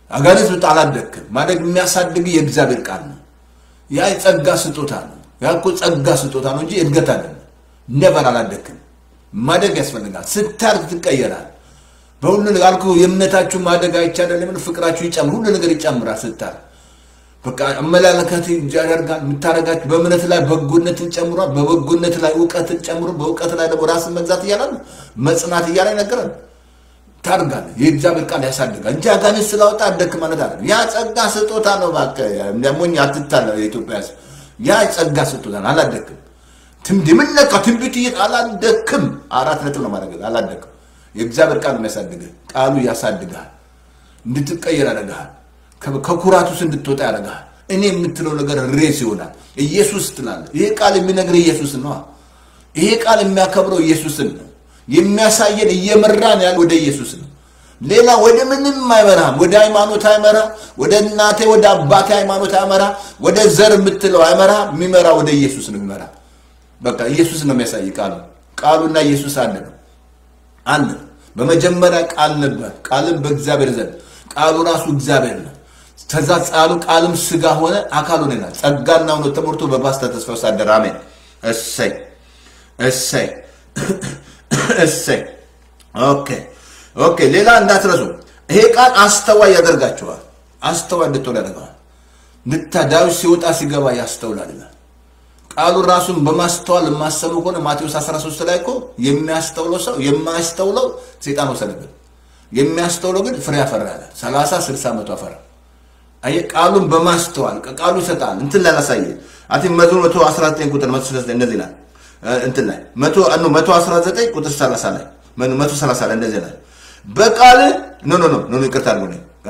አጋንንት ብጣ አላደግክም። ማደግ የሚያሳድግ የእግዚአብሔር ቃል ነው። ያ የጸጋ ስጦታ ነው። ያ እኮ ጸጋ ስጦታ ነው እንጂ እድገት አይደለም። ነበር አላደግክም። ማደግ ያስፈልጋል። ስታርግ ትቀየራል። በሁሉ ነገር አልኩህ፣ የእምነታችሁ ማደግ አይቻልም። ፍቅራችሁ ይጨምር፣ ሁሉ ነገር ይጨምራል ስታርግ በቃ አመላለከት ያደርጋል። የምታደርጋችሁ በእምነት ላይ በጎነትን ጨምሯል። በበጎነት ላይ እውቀትን ጨምሮ በእውቀት ላይ ደግሞ ራስን መግዛት እያለ መጽናት እያለ ነገረን። ታድጋለህ። የእግዚአብሔር ቃል ያሳድጋል እንጂ አጋንንት ስላወጣ አደክ ማለት አለ። ያ ጸጋ ስጦታ ነው። እባክህ ሞኝ አትታለ። የኢትዮጵያ ሕዝብ ያ ጸጋ ስጦታ ነው። አላደክም። ትምድ የምነካ ትንቢት እየ አላደክም። አራት ነጥብ ነው ማድረግ አላደክም። የእግዚአብሔር ቃል የሚያሳድግህ ቃሉ ያሳድግሃል፣ እንድትቀየር ያደርግሃል ከኩራት ውስጥ እንድትወጣ ያደርግሃል። እኔ የምትለው ነገር ሬስ ይሆናል። ኢየሱስ ትላለህ። ይሄ ቃል የሚነግር ኢየሱስ ነው። ይሄ ቃል የሚያከብረው ኢየሱስን ነው። የሚያሳየን እየመራን ያለ ወደ ኢየሱስ ነው። ሌላ ወደ ምንም አይመራም። ወደ ሃይማኖት አይመራ፣ ወደ እናቴ ወደ አባቴ ሃይማኖት አይመራ፣ ወደ ዘር የምትለው አይመራ። የሚመራ ወደ ኢየሱስ ነው የሚመራ። በቃ ኢየሱስ ነው የሚያሳይ ቃሉ። ቃሉና ኢየሱስ አንድ ነው። አንድ ነው። በመጀመሪያ ቃል ነበር፣ ቃልም በእግዚአብሔር ዘንድ ቃሉ ራሱ እግዚአብሔር ነው። ከዛ ጻሉ ቃልም ስጋ ሆነ አካል ሆነ ይላል። ጸጋና እውነት ተሞልቶ በፓስተር ተስፋ ወሳደር አሜን። እሰይ እሰይ እሰይ። ኦኬ ኦኬ። ሌላ እንዳትረሱ፣ ይሄ ቃል አስተዋይ ያደርጋቸዋል። አስተዋይ እንድትሆን ያደርገዋል። ንታ ዳዊት ሲወጣ ሲገባ ያስተውላል ይላል። ቃሉ ራሱን በማስተዋል የማሰሙ ከሆነ ማቴዎስ 13 ላይ እኮ የሚያስተውለው ሰው የማያስተውለው ሴጣን ወሰደብን፣ የሚያስተውለው ግን ፍሬ አፈራ ያለ 30 60 መቶ አፈራ። አየህ ቃሉን በማስተዋል ቃሉ ይሰጣል። እንትን ላይ ላሳየ አቲ መዝሙር 119 ቁጥር 139 እንደዚህ ላይ እንትን ላይ 100 ኖ 119 ቁጥር 30 ላይ 130 ላይ እንደዚህ ላይ በቃል ኖ ኖ ኖ ኖ ይቅርታ አድርጉ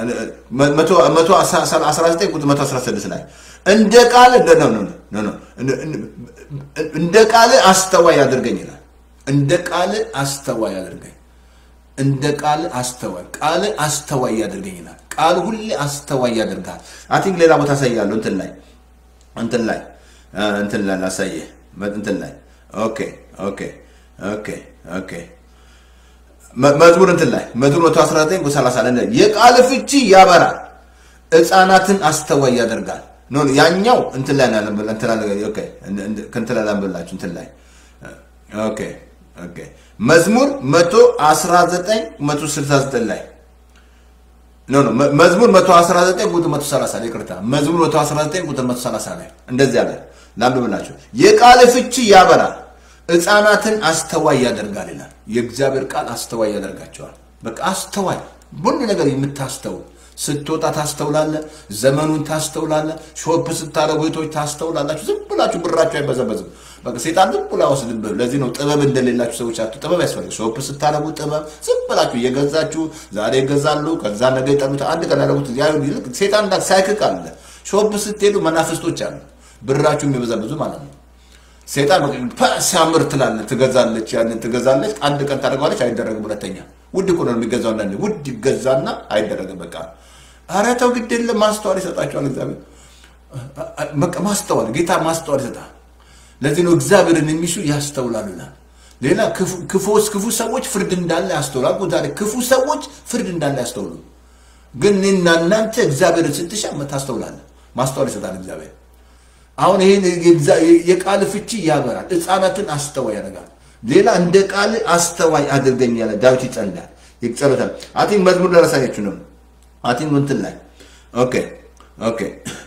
119 ቁጥር 116 ላይ እንደ ቃል ኖ ኖ ኖ ኖ እንደ ቃል አስተዋይ አድርገኝ ይላል። እንደ ቃል አስተዋይ አድርገኝ እንደ ቃል አስተዋይ ቃል አስተዋይ ያደርገኝ ይላል። ቃል ሁሌ አስተዋይ ያደርጋል። አይ ቲንክ ሌላ ቦታ አሳያለሁ። እንትን ላይ እንትን ላይ እንትን ላይ ላሳየህ እንትን ላይ ኦኬ ኦኬ ኦኬ ኦኬ መዝሙር እንትን ላይ መዝሙር 119 ቁጥር 30 ላይ የቃል ፍቺ ያበራል፣ ሕፃናትን አስተዋይ ያደርጋል። ኖ ያኛው እንትን ላይ ነው እንትን ላይ ኦኬ እንትን ላይ ላንብላችሁ እንትን ላይ ኦኬ ኦኬ መዝሙር 119 169 ላይ ኖ ኖ መዝሙር 119 ቁጥር 130 ላይ ይቅርታ፣ መዝሙር 119 ቁጥር 130 ላይ እንደዚህ አለ። ላንብብላችሁ። የቃል ፍቺ ያበራል፣ ሕፃናትን አስተዋይ ያደርጋል ይላል። የእግዚአብሔር ቃል አስተዋይ ያደርጋቸዋል። በቃ አስተዋይ ሁሉ ነገር የምታስተውል ስትወጣ ታስተውላለ፣ ዘመኑን ታስተውላለ፣ ሾፕ ስታደርጉ ቤቶች ታስተውላላችሁ። ዝም ብላችሁ ብራችሁ አይበዘበዝም። በቃ ሴጣን ዝም ብሎ አይወስድብህ። ለዚህ ነው ጥበብ እንደሌላችሁ ሰዎች አቱ ጥበብ ያስፈልግ። ሾፕ ስታደርጉ ጥበብ ዝም ብላችሁ እየገዛችሁ ዛሬ ይገዛሉ፣ ከዛ ነገ ይጠሉት፣ አንድ ቀን ያደረጉት ይልቅ ሴጣን እንዳ ሳይክክ አለ። ሾፕ ስትሄዱ መናፍስቶች አሉ፣ ብራችሁ የሚበዘብዙ ማለት ነው። ሴጣን ሲያምር ትላለህ፣ ትገዛለች፣ ያንን ትገዛለች፣ አንድ ቀን ታደርገዋለች፣ አይደረግም። ሁለተኛ ውድ እኮ ነው የሚገዛው። አንዳንዴ ውድ ይገዛና አይደረግም። በቃ ኧረ ተው ግድ የለም ማስተዋል ይሰጣቸዋል እግዚአብሔር። በቃ ማስተዋል ጌታ ማስተዋል ይሰጣል። ለዚህ ነው እግዚአብሔርን የሚሹ ያስተውላሉ ይላል። ሌላ ክፉዎች ክፉ ሰዎች ፍርድ እንዳለ ያስተውላሉ። ዛሬ ክፉ ሰዎች ፍርድ እንዳለ ያስተውሉ። ግን እኔና እናንተ እግዚአብሔርን ስትሻ ታስተውላለ። ማስተዋል ይሰጣል እግዚአብሔር። አሁን ይህን የቃል ፍቺ ያበራል፣ ሕፃናትን አስተዋይ ያደርጋል። ሌላ እንደ ቃል አስተዋይ አድርገኝ ያለ ዳዊት ይጸልያል፣ ይጸሎታል። አቲንክ መዝሙር ደረሳያችሁ ነው አቲንክ እንትን ላይ ኦኬ ኦኬ።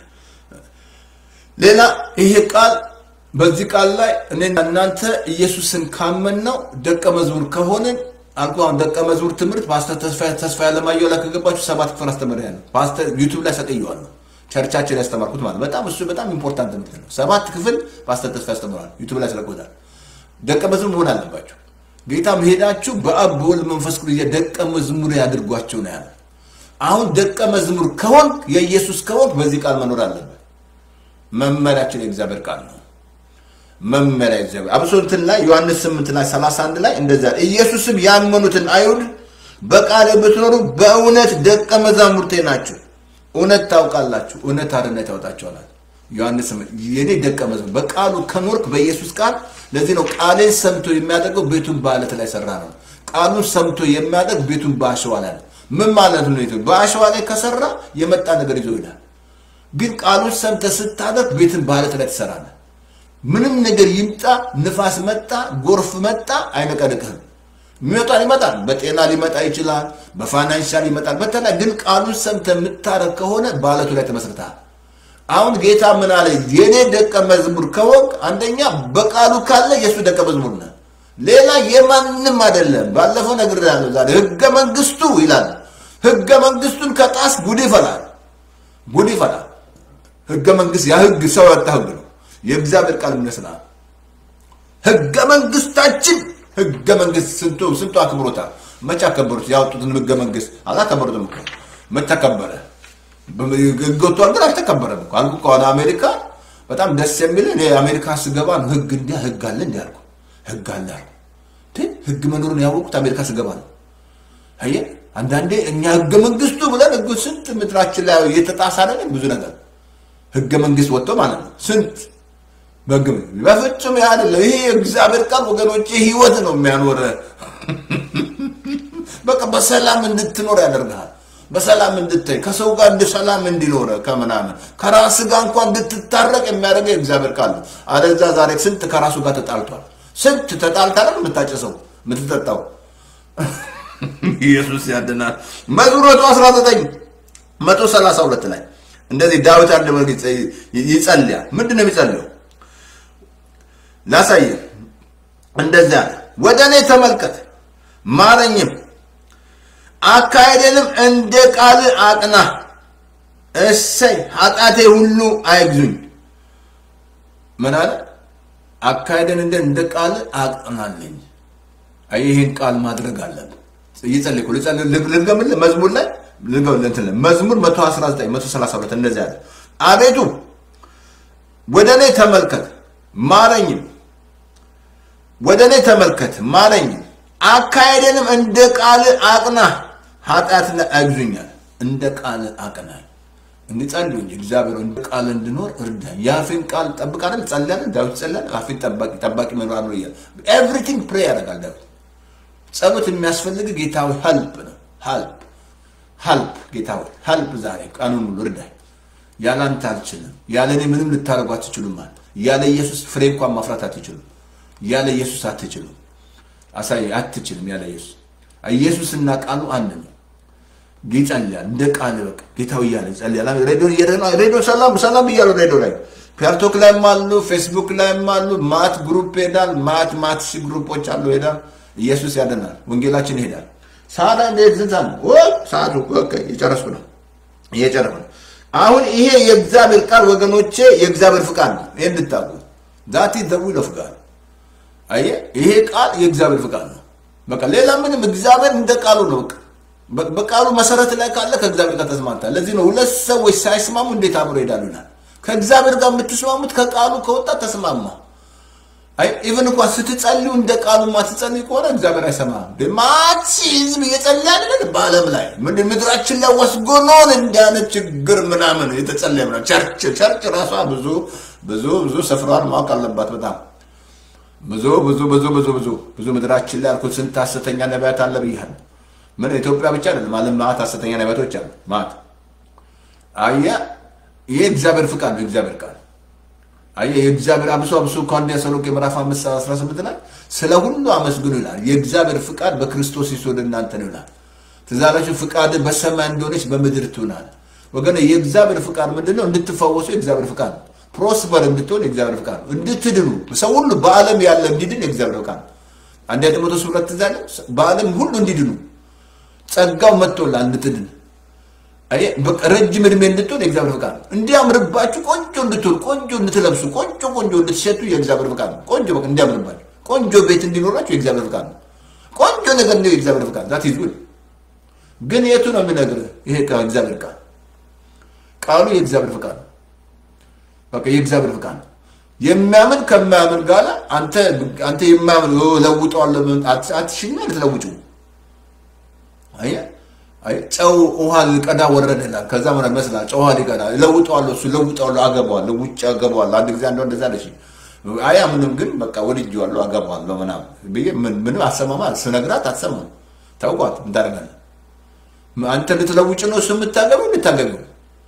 ሌላ ይሄ ቃል በዚህ ቃል ላይ እኔና እናንተ ኢየሱስን ካመን ነው ደቀ መዝሙር ከሆንን አልኩ። አሁን ደቀ መዝሙር ትምህርት ፓስተር ተስፋ ተስፋ ያለማየሁ ላይ ከገባችሁ ሰባት ክፍል አስተምሬያለሁ። ፓስተር ዩቲዩብ ላይ ሰቅየዋለሁ። ቸርቻችን ያስተማርኩት ማለት በጣም እሱ በጣም ኢምፖርታንት ትምህርት ነው። ሰባት ክፍል ፓስተር ተስፋ ያስተምራል። ዩቲዩብ ላይ ስለቆታል። ደቀ መዝሙር መሆን አለባቸው። ጌታም ሄዳችሁ በአብ በወልድ መንፈስ ቅዱስ ደቀ መዝሙር ያድርጓቸው ነው ያለ። አሁን ደቀ መዝሙር ከሆንክ የኢየሱስ ከሆንክ በዚህ ቃል መኖር አለበት። መመሪያችን የእግዚአብሔር ቃል ነው። መመሪያ እግዚአብሔር አብሶ እንትን ላይ ዮሐንስ 8 ላይ 31 ላይ እንደዛ ኢየሱስም ያመኑትን አይሁድ በቃል ብትኖሩ በእውነት ደቀ መዛሙርቴ ናችሁ፣ እውነት ታውቃላችሁ፣ እውነት አርነት ያወጣችኋል። ዮሐንስ የኔ ደቀ መዝሙር በቃሉ ከኖርክ በኢየሱስ ቃል ለዚህ ነው ቃሌን ሰምቶ የሚያደርገው ቤቱን በአለት ላይ ሰራ ነው። ቃሉን ሰምቶ የሚያደርግ ቤቱን በአሸዋ ላይ ነው። ምን ማለት ነው? ኢትዮጵያ በአሸዋ ላይ ከሰራ የመጣ ነገር ይዞ ይሄዳል። ግን ቃሉን ሰምተህ ስታደርግ ቤትን በአለት ላይ ትሰራለህ። ምንም ነገር ይምጣ፣ ንፋስ መጣ፣ ጎርፍ መጣ፣ አይነቀንቅህም። የሚመጣል ይመጣል። በጤና ሊመጣ ይችላል፣ በፋይናንሻል ይመጣል። በተለይ ግን ቃሉን ሰምተህ የምታደርግ ከሆነ በአለቱ ላይ ተመስርተሃል። አሁን ጌታ ምን አለ? የኔ ደቀ መዝሙር ከወቅ አንደኛ በቃሉ ካለ የእሱ ደቀ መዝሙር ነህ። ሌላ የማንም አይደለም። ባለፈው ነግሬሃለሁ። ዛሬ ህገ መንግስቱ ይላል። ህገ መንግስቱን ከጣስ ጉድ ይፈላል፣ ጉድ ይፈላል። ህገ መንግስት ያ ህግ ሰው ያወጣ ህግ ነው። የእግዚአብሔር ቃል ይመስላል። ህገ መንግስታችን ህገ መንግስት ስንቱ ስንቱ አክብሮታል። መቼ አከበሩት? ያወጡትን ህገ መንግስት አላከበሩትም እኮ መቼ ተከበረ? ህግ ወጥቷል፣ ግን አልተከበረም እኮ አልኩ። ከሆነ አሜሪካ በጣም ደስ የሚል እኔ አሜሪካ ስገባ ነው ህግ እንዲያ ህግ አለ እንዲ አልኩ። ህግ አለ አልኩ። ግን ህግ መኖሩን ያወቁት አሜሪካ ስገባ ነው። አየህ፣ አንዳንዴ እኛ ህገ መንግስቱ ብለን ህግ ስንት ምድራችን ላይ እየተጣሳ አይደለም ብዙ ነገር ህገ መንግስት ወጥቶ ማለት ነው ስንት በግም በፍጹም ያ አይደለም። ይሄ የእግዚአብሔር ቃል ወገኖች ህይወት ነው የሚያኖረ በቃ በሰላም እንድትኖር ያደርግሃል። በሰላም እንድታይ ከሰው ጋር እንደ ሰላም እንዲኖረ ከምናምን ከራስ ጋር እንኳን እንድትታረቅ የሚያደርገው የእግዚአብሔር ቃል ነው። አለዛ ዛሬ ስንት ከራሱ ጋር ተጣልቷል። ስንት ተጣልታለ የምታጨሰው የምትጠጣው። ኢየሱስ ያድናል። መዝሙር መቶ አስራ ዘጠኝ መቶ ሰላሳ ሁለት ላይ እንደዚህ ዳዊት አንድ መልክ ይጸልያል። ምንድን ነው የሚጸልየው? ላሳየ እንደዚያ አለ፣ ወደ እኔ ተመልከት ማረኝም፣ አካሄደንም እንደ ቃል አቅና። እሰይ ኃጢአቴ ሁሉ አይግዙኝ። ምን አለ? አካሄደን እንደ እንደ ቃል አቅናለኝ። አይ ይህን ቃል ማድረግ አለብን። እየጸለይኩ ልገምልህ መዝሙር ላይ መዝሙር 119 132 እንደዚህ አለ። አቤቱ ወደ እኔ ተመልከት ማረኝም፣ ወደ እኔ ተመልከት ማረኝም፣ አካሄደንም እንደ ቃል አቅና፣ ኃጢአትን አይግዙኛል። እንደ ቃል አቅናል። እንጸልዩ እንጂ እግዚአብሔር እንደ ቃል እንድኖር እርዳኝ። የአፌን ቃል ጠብቃለን። ጸልያለን። ዳዊት ጸልያል። አፌን ጠባቂ ጠባቂ መኖር ነው እያለ ኤቭሪቲንግ ፕሬ ያደርጋል ዳዊት። ጸሎት የሚያስፈልግ ጌታዊ ሀልፕ ነው ሀልፕ ሀልፕ ጌታ ሆይ ሀልፕ ዛሬ ቀኑን ሙሉ እርዳኝ። ያለ አንተ አልችልም። ያለ እኔ ምንም ልታደርጉ አትችሉም። አለ ያለ ኢየሱስ ፍሬ እንኳን ማፍራት አትችሉም። ያለ ኢየሱስ አትችሉም። አሳይ አትችልም። ያለ ኢየሱስ ኢየሱስና ቃሉ አንድ ነው። ይጸልያል እንደ ቃል በቃ ጌታው እያለ ይጸልያል። ሬዲዮ ሬዲዮ ሰላም ሰላም እያሉ ሬዲዮ ላይ ፒያርቶክ ላይም አሉ፣ ፌስቡክ ላይም አሉ። ማት ግሩፕ ሄዳል። ማት ማት ሺ ግሩፖች አሉ። ሄዳል። ኢየሱስ ያደናል። ወንጌላችን ይሄዳል። ሰዓት እንዴት ዝንዛ ነው? ሰዓቱ የጨረስኩ ነው እየጨረስኩ ነው። አሁን ይሄ የእግዚአብሔር ቃል ወገኖቼ የእግዚአብሔር ፍቃድ ነው። ይሄ እንድታውቁ ዛቲ ዘዊል ኦፍ ጋድ አየህ፣ ይሄ ቃል የእግዚአብሔር ፍቃድ ነው። በቃ ሌላ ምንም እግዚአብሔር እንደ ቃሉ ነው። በቃ በቃሉ መሰረት ላይ ካለ ከእግዚአብሔር ጋር ተስማምታል። ለዚህ ነው ሁለት ሰዎች ሳይስማሙ እንዴት አብሮ ይሄዳሉ ይላል። ከእግዚአብሔር ጋር የምትስማሙት ከቃሉ ከወጣ ተስማማ። አይ ኢቭን እንኳን ስትጸልዩ እንደ ቃሉ ማትጸልዩ ከሆነ እግዚአብሔር አይሰማም። ማቺ ህዝብ እየጸለየ አይደል? በዓለም ላይ ምንድን ምድራችን ላይ ወስጎኖን እንዲያነት ችግር ምናምን የተጸለየ ምናምን ቸርች ቸርች ራሷ ብዙ ብዙ ብዙ ስፍራዋን ማወቅ አለባት። በጣም ብዙ ብዙ ብዙ ብዙ ብዙ ብዙ ምድራችን ላይ አልኩት ስንት ሐሰተኛ ነቢያት አለ ብያለሁ። ምን ኢትዮጵያ ብቻ አይደለም ዓለም ማት ሐሰተኛ ነቢያቶች አሉ። ማት አየህ፣ ይሄ እግዚአብሔር ፍቃድ ነው። እግዚአብሔር ቃል አየህ የእግዚአብሔር አብሶ አብሶ ከአንደኛ ተሰሎንቄ ምዕራፍ 5 18 ላይ ስለ ሁሉ አመስግኑ ይላል። የእግዚአብሔር ፍቃድ በክርስቶስ ኢየሱስ ወደ እናንተ ነው ይላል። ትዝ አላችሁ ፍቃድ በሰማይ እንደሆነች በምድር ትሆናል። ወገን የእግዚአብሔር ፍቃድ ምንድን ነው? እንድትፈወሱ የእግዚአብሔር ፍቃድ ነው። ፕሮስፐር እንድትሆን የእግዚአብሔር ፍቃድ ነው። እንድትድኑ ሰው ሁሉ በዓለም ያለ እንዲድን የእግዚአብሔር ፍቃድ ነው። አንደኛ ጢሞቴዎስ ሁለት ትዝ አለ በዓለም ሁሉ እንዲድኑ ጸጋው መጥቶላል እንድትድን ረጅም እድሜ እንድትሆን የእግዚአብሔር ፍቃድ ነው። እንዲያምርባችሁ ቆንጆ እንድትሆን ቆንጆ እንድትለብሱ ቆንጆ ቆንጆ እንድትሸቱ የእግዚአብሔር ፍቃድ ነው። ቆንጆ በቃ እንዲያምርባችሁ ቆንጆ ቤት እንዲኖራችሁ የእግዚአብሔር ፍቃድ ነው። ቆንጆ ነገር እንዲ የእግዚአብሔር ፍቃድ ዛት ይዙል ግን የቱ ነው የሚነግርህ? ይሄ እግዚአብሔር ቃል ቃሉ የእግዚአብሔር ፍቃድ ነው። በቃ የእግዚአብሔር ፍቃድ ነው። የሚያምን ከማያምን ጋር አንተ አንተ የማያምን ለውጠዋለሁ አትሽኛ ልትለውጭው አየህ ጨው ውሃ ሊቀዳ ወረደ ይላል። ከዛ ምን መስላል? ጨው ውሃ ሊቀዳ ለውጠዋለሁ፣ እሱ ለውጠዋለሁ፣ አገባዋለሁ፣ ውጭ አገባዋለሁ። አንድ ጊዜ አንዷ እንደዛ አለች። አያ ምንም ግን በቃ ወድጄዋለሁ፣ አገባዋለሁ ምናምን ብዬ ምንም አሰማማ ስነግራት አትሰማም። ታውቋት ምን ታደርጋለህ? አንተ ልትለውጭ ነው እሱ የምታገቢው ልታገቢው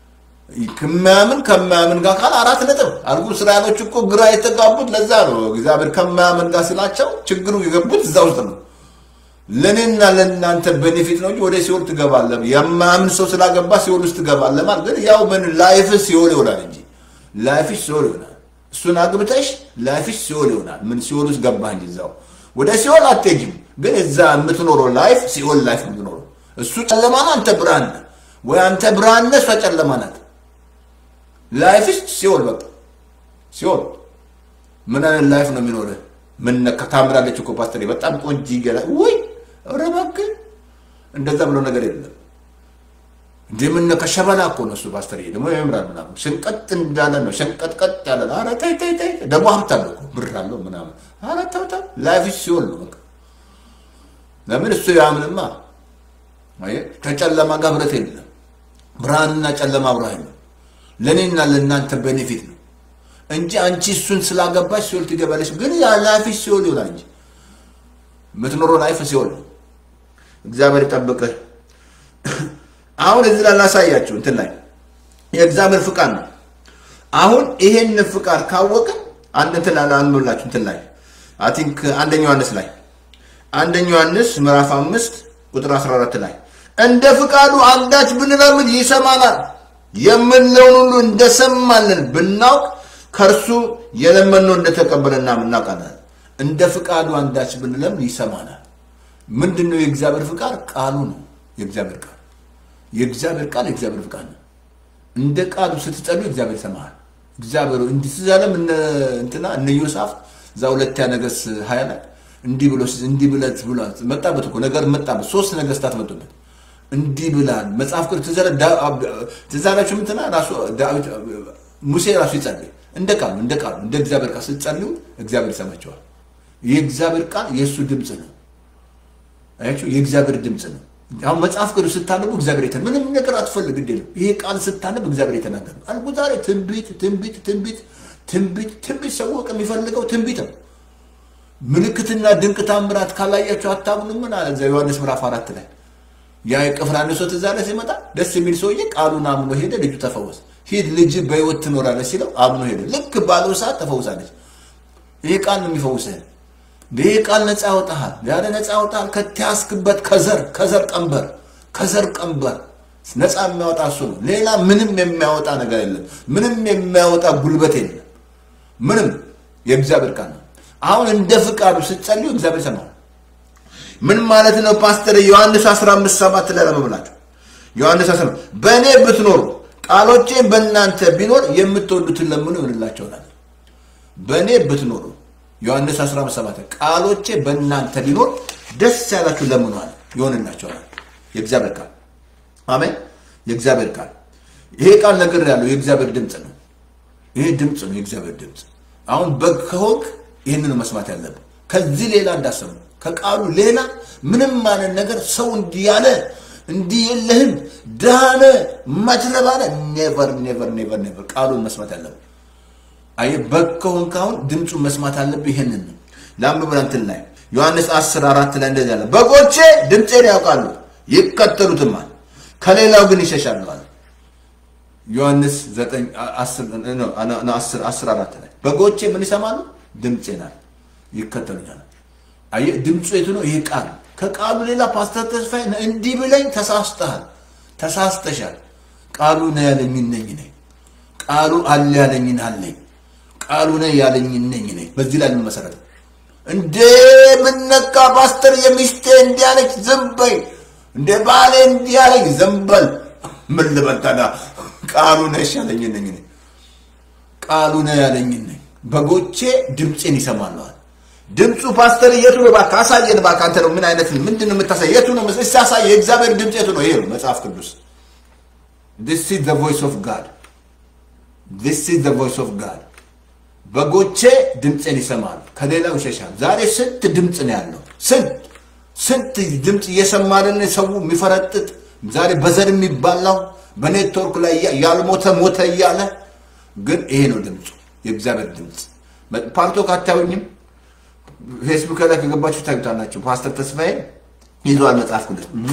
ከማያምን ከማያምን ጋር ካል አራት ነጥብ አልኩ። እስራኤሎች እኮ ግራ የተጋቡት ለዛ ነው። እግዚአብሔር ከማያምን ጋር ስላቸው ችግሩ የገቡት እዛ ውስጥ ነው። ለእኔና ለእናንተ ቤኔፊት ነው እንጂ ወደ ሲኦል ትገባለህ። የማያምን ሰው ስላገባ ሲኦል ውስጥ ትገባለህ ማለት ግን ያው ምን ላይፍ ሲኦል ይሆናል እንጂ ላይፍሽ ሲኦል ይሆናል። እሱን አግብተሽ ላይፍሽ ሲኦል ይሆናል። ምን ሲኦል ውስጥ ገባህ እንጂ እዛው ወደ ሲኦል አትሄጂም። ግን እዛ የምትኖረው ላይፍ ሲኦል ላይፍ የምትኖረው እሱ ጨለማ ነው፣ አንተ ብርሃን ነህ። ወይ አንተ ብርሃን ነህ፣ እሷ ጨለማ ናት። ላይፍሽ ሲኦል በቃ ሲኦል። ምን አይነት ላይፍ ነው የሚኖርህ? ምን ታምራለች እኮ ፓስተር፣ በጣም ቆንጆ ይገላ ወይ ኧረ እባክህ እንደዛ ብሎ ነገር የለም። እንደ ምን ከሸበላ እኮ ነው እሱ ፓስተር፣ ደግሞ ያምራል ምናምን ሽንቀጥ እንዳለ ነው ሸንቀጥቀጥ ያለ ነው። ኧረ ተይ ተይ ተይ፣ ደግሞ ሀብት አለው እኮ ብር አለው ምናምን። ኧረ ተው ተው፣ ላይፍሽ ሲኦል ነው በቃ። ለምን እሱ ያምንማ አየህ፣ ከጨለማ ጋር ህብረት የለም። ብርሃንና ጨለማ ብርሃን ነው። ለእኔና ለእናንተ ቤኔፊት ነው እንጂ አንቺ እሱን ስላገባሽ ሲኦል ትገባለች። ግን ያ ላይፍሽ ሲኦል ይሆናል እንጂ የምትኖረው ላይፍ ሲኦል ነው። እግዚአብሔር ይጠብቅህ። አሁን እዚህ ላይ ላሳያችሁ እንትን ላይ የእግዚአብሔር ፍቃድ ነው። አሁን ይሄን ፍቃድ ካወቅን አንድ እንትን ላይ አንብላችሁ እንትን ላይ አይ ቲንክ አንደኛ ዮሐንስ ላይ አንደኛ ዮሐንስ ምዕራፍ አምስት ቁጥር 14 ላይ እንደ ፍቃዱ አንዳች ብንለምን ይሰማናል የምንለውን ሁሉ እንደሰማልን ብናውቅ ከእርሱ የለመነው እንደተቀበለና እናውቃለን። እንደ ፍቃዱ አንዳች ብንለምን ይሰማናል። ምንድን ነው የእግዚአብሔር ፍቃድ? ቃሉ ነው። የእግዚአብሔር ቃል የእግዚአብሔር ቃል የእግዚአብሔር ፍቃድ ነው። እንደ ቃሉ ስትጸልዩ እግዚአብሔር ይሰማሃል። እግዚአብሔር እንዲህ ሲዛለም እንትና እነ ዮሳፍት እዛ ሁለተኛ ነገሥት ሀያ ላይ እንዲህ ብሎ እንዲህ ብለት ብሎ መጣበት እኮ ነገር መጣበት። ሶስት ነገስታት መጡበት። እንዲህ ብላል መጽሐፍ ቅዱስ ትዝ አላችሁ? ምንትና ራሱ ዳዊት ሙሴ ራሱ ይጸልይ እንደ ቃሉ እንደ ቃሉ እንደ እግዚአብሔር ቃል ስትጸልዩ እግዚአብሔር ይሰማቸዋል። የእግዚአብሔር ቃል የእሱ ድምፅ ነው። አያችሁ፣ የእግዚአብሔር ድምፅ ነው። አሁን መጽሐፍ ቅዱስ ስታነቡ እግዚአብሔር የተ ምንም ነገር አትፈልግ እንዴ ነው። ይሄ ቃል ስታነብ እግዚአብሔር የተናገረ አልኩ። ዛሬ ትንቢት ትንቢት ትንቢት ትንቢት ትንቢት ሰው የሚፈልገው ትንቢት ነው። ምልክትና ድንቅ ታምራት ካላያቸው አታምኑም። ምን አለ እዛ ዮሐንስ ምዕራፍ አራት ላይ ያ የቅፍራን ሰው ትዝ አለ ሲመጣ ደስ የሚል ሰውዬ ቃሉን አምኖ ሄደ። ልጁ ተፈወሰ። ሂድ ልጅ በሕይወት ትኖራለች ሲለው አምኖ ሄደ። ልክ ባለው ሰዓት ተፈውሳለች። ይሄ ቃል ነው የሚፈውስህ። ይሄ ቃል ነፃ ያወጣሃል። ያለ ነፃ ያወጣሃል ከተያዝክበት ከዘር ከዘር ቀንበር ከዘር ቀንበር ነፃ የሚያወጣ እሱ ነው። ሌላ ምንም የሚያወጣ ነገር የለም። ምንም የሚያወጣ ጉልበት የለም። ምንም የእግዚአብሔር ቃል ነው። አሁን እንደ ፍቃዱ ስትጸልዩ እግዚአብሔር ይሰማል። ምን ማለት ነው ፓስተር? ዮሐንስ 15 ሰባት ላይ ለመብላችሁ ዮሐንስ 15 በእኔ ብትኖሩ ቃሎቼ በእናንተ ቢኖር የምትወዱትን ለምኑ ይሆንላቸዋል። በእኔ ብትኖሩ ዮሐንስ 15 ሰባት ቃሎቼ በእናንተ ቢኖር ደስ ያላችሁ ለምኑ አለ ይሆንላቸዋል። የእግዚአብሔር ቃል አሜን። የእግዚአብሔር ቃል ይሄ ቃል ነገር ያለው የእግዚአብሔር ድምፅ ነው። ይሄ ድምፅ ነው የእግዚአብሔር ድምፅ። አሁን በግ ከሆንክ ይህንን መስማት ያለብን ከዚህ ሌላ እንዳሰሙ ከቃሉ ሌላ ምንም ማለት ነገር ሰው እንዲህ ያለ እንዲህ የለህም ዳነ ማትረባነ ኔቨር ኔቨር ኔቨር ኔቨር ቃሉን መስማት ያለብን። አየህ በግ ከሆንክ አሁን ድምፁን መስማት አለብህ። ይሄንን ነው ለአንብብ እንትን ላይ ዮሐንስ 10 አራት ላይ እንደዚህ አለ፣ በጎቼ ድምፄን ያውቃሉ ይከተሉትማል፣ ከሌላው ግን ይሸሻሉ አለ። ዮሐንስ 10 አራት ላይ በጎቼ ምን ይሰማሉ? ድምፄን አለ ይከተሉኛል። አየህ ድምፁ የቱ ነው? ይሄ ቃል ከቃሉ ሌላ ፓስተር ተስፋዬ እንዲህ ብለኝ ተሳስተሃል፣ ተሳስተሻል። ቃሉ ነው ያለኝን ነኝ ነኝ ቃሉ አለ ያለኝን አለኝ ቃሉ ነው ያለኝን ነኝ ነኝ። በዚህ ላይ መሰረት እንዴ ምነካ ፓስተር የሚስቴ እንዲህ አለች፣ ዝም በይ። እንደ ባሌ እንዲህ አለኝ፣ ዝም በል። ምን ልበል ታዲያ? ቃሉ ነው ያለኝን ነኝ ነኝ ቃሉ ነው ያለኝን ነኝ። በጎቼ ድምፄን ይሰማለዋል። ድምፁ ፓስተር የቱ ነው? እባክህ አሳየን እባክህ። አንተ ነው ምን አይነት ምንድን ነው የምታሳይ? የቱ ነው? እስኪ አሳየን። የእግዚአብሔር ድምፅ የቱ ነው? ይሄ ነው መጽሐፍ ቅዱስ። this is the voice of God this is the voice of God በጎቼ ድምፅን ይሰማሉ፣ ከሌላው ይሸሻል። ዛሬ ስንት ድምፅ ነው ያለው? ስንት ስንት ድምፅ እየሰማልን ሰው የሚፈረጥጥ ዛሬ በዘር የሚባላው በኔትወርክ ላይ ያልሞተ ሞተ እያለ ግን ይሄ ነው ድምፁ፣ የእግዚአብሔር ድምፅ። ፓርቶክ አታዩኝም? ፌስቡክ ላይ ከገባችሁ ታዩታላችሁ። ፓስተር ተስፋዬ ይዟል መጽሐፍ ቅዱስ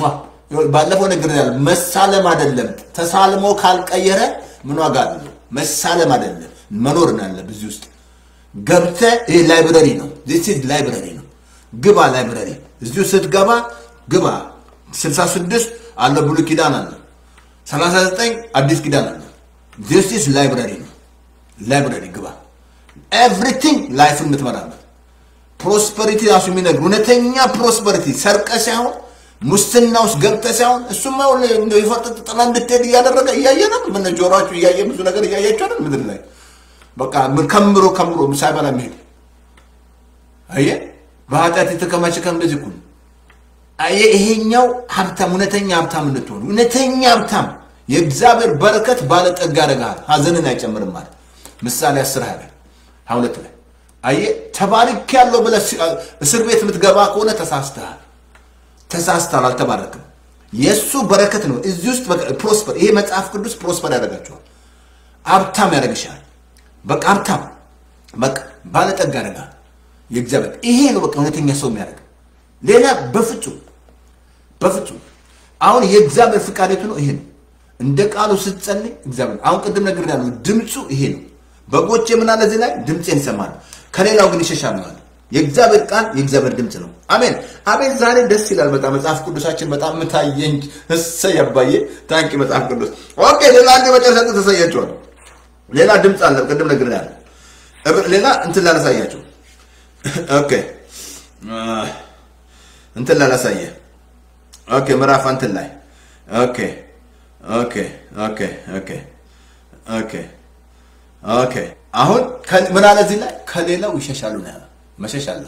ባለፈው ነገር ያለ መሳለም አይደለም። ተሳልሞ ካልቀየረ ምን ዋጋ አለው? መሳለም አይደለም መኖር ነው ያለብህ እዚህ ውስጥ ገብተህ። ይሄ ላይብረሪ ነው፣ ዚስ ኢዝ ላይብረሪ ነው። ግባ ላይብረሪ። እዚሁ ስትገባ ግባ። 66 አለ ብሉይ ኪዳን አለ፣ 39 አዲስ ኪዳን አለ። ዚስ ኢዝ ላይብረሪ ነው። ላይብረሪ ግባ። ኤቭሪቲንግ ላይፍን የምትመራበት ፕሮስፐሪቲ ራሱ የሚነግር እውነተኛ ፕሮስፐሪቲ ሰርቀ ሳይሆን ሙስና ውስጥ ገብተ ሳይሆን እሱማ የፈርጥ ጥላ እንድትሄድ እያደረገ እያየ ነው። ምን ጆሮችሁ እያየ ብዙ ነገር እያያችሁ አይደል? ምድር ላይ በቃ ከምሮ ከምሮ ሳይበላ መሄድ አየ በኃጢአት የተከማቸ ከም እንደዚህ እኮ ነው። አየ ይሄኛው ሀብታም እውነተኛ ሀብታም እንድትሆኑ እውነተኛ ሀብታም የእግዚአብሔር በረከት ባለጠጋ ያደርግሃል፣ ሀዘንን አይጨምርም ማለት ምሳሌ አስር ሀያ ላይ ሀያ ሁለት ላይ አየ ተባርክ ያለው ብለህ እስር ቤት የምትገባ ከሆነ ተሳስተሃል። ተሳስተሃል፣ አልተባረክም። የእሱ በረከት ነው እዚህ ውስጥ ፕሮስፐር። ይሄ መጽሐፍ ቅዱስ ፕሮስፐር ያደርጋቸዋል፣ ሀብታም ያደርግሻል። በቃ ሀብታም በቃ ባለጠጋ ያደርጋል። የእግዚአብሔር ይሄ ነው በቃ እውነተኛ ሰው የሚያደርግ ሌላ በፍጹም በፍጹም። አሁን የእግዚአብሔር ፍቃዴቱ ነው ይሄ ነው። እንደ ቃሉ ስትጸልይ እግዚአብሔር አሁን ቅድም ነገር ያለው ድምፁ ይሄ ነው። በጎቼ ምን አለ እዚህ ላይ ድምፄን ይሰማሉ፣ ከሌላው ግን ይሸሻሉ አለ። የእግዚአብሔር ቃል የእግዚአብሔር ድምፅ ነው። አሜን አሜን። ዛሬ ደስ ይላል በጣም መጽሐፍ ቅዱሳችን በጣም ምታየኝ እሰይ አባዬ ታንኪ መጽሐፍ ቅዱስ ኦኬ። ሌላ አንድ መጨረሻ ተሳያቸዋል። ሌላ ድምፅ አለ። ቅድም ነገር ያለ ሌላ እንትን ላላሳያቸው ኦኬ እንትን ላላሳየ ኦኬ ምዕራፍ እንትን ላይ ኦኬ ኦኬ ኦኬ ኦኬ ኦኬ ኦኬ አሁን ምን አለ እዚህ ላይ ከሌላው ይሸሻሉ ነው ያለ። መሸሽ አለ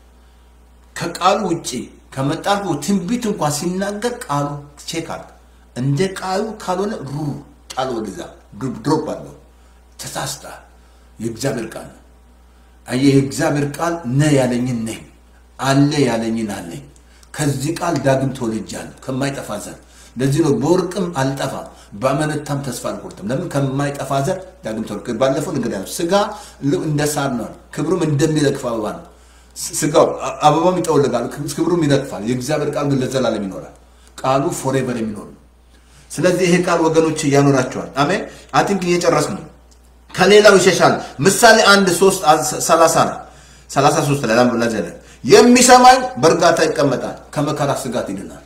ከቃሉ ውጪ ከመጣፉ ትንቢት እንኳን ሲናገር ቃሉ ቼክ አለ። እንደ ቃሉ ካልሆነ ሩ ጣል ወደዛ ድሮፕ አለው። ተሳስታ የእግዚአብሔር ቃል ነው። አየህ የእግዚአብሔር ቃል ነ ያለኝን ነኝ አለ ያለኝን አለኝ። ከዚህ ቃል ዳግም ተወልጃለሁ ከማይጠፋ ዘር። ለዚህ ነው በወርቅም አልጠፋም በአመነታም ተስፋ አልቆርጥም። ለምን ከማይጠፋ ዘር ዳግም ተወልድ። ባለፈው ነገር ያለው ስጋ እንደ ሳር ነው፣ ክብሩም እንደሚረግፍ አበባ ነው። ስጋው አበባም ይጠወልጋል፣ ክብሩም ይረግፋል። የእግዚአብሔር ቃል ግን ለዘላለም ይኖራል። ቃሉ ፎሬቨር የሚኖር ነው። ስለዚህ ይሄ ቃል ወገኖች ያኖራቸዋል። አሜን። አቲንክ እየጨረስኩ ነው። ከሌላው ይሸሻል። ምሳሌ አንድ ሶስት ሰላሳ ነው ሰላሳ ሶስት ላይ ለዚህ ላይ የሚሰማኝ በእርጋታ ይቀመጣል፣ ከመከራ ስጋት ይድናል።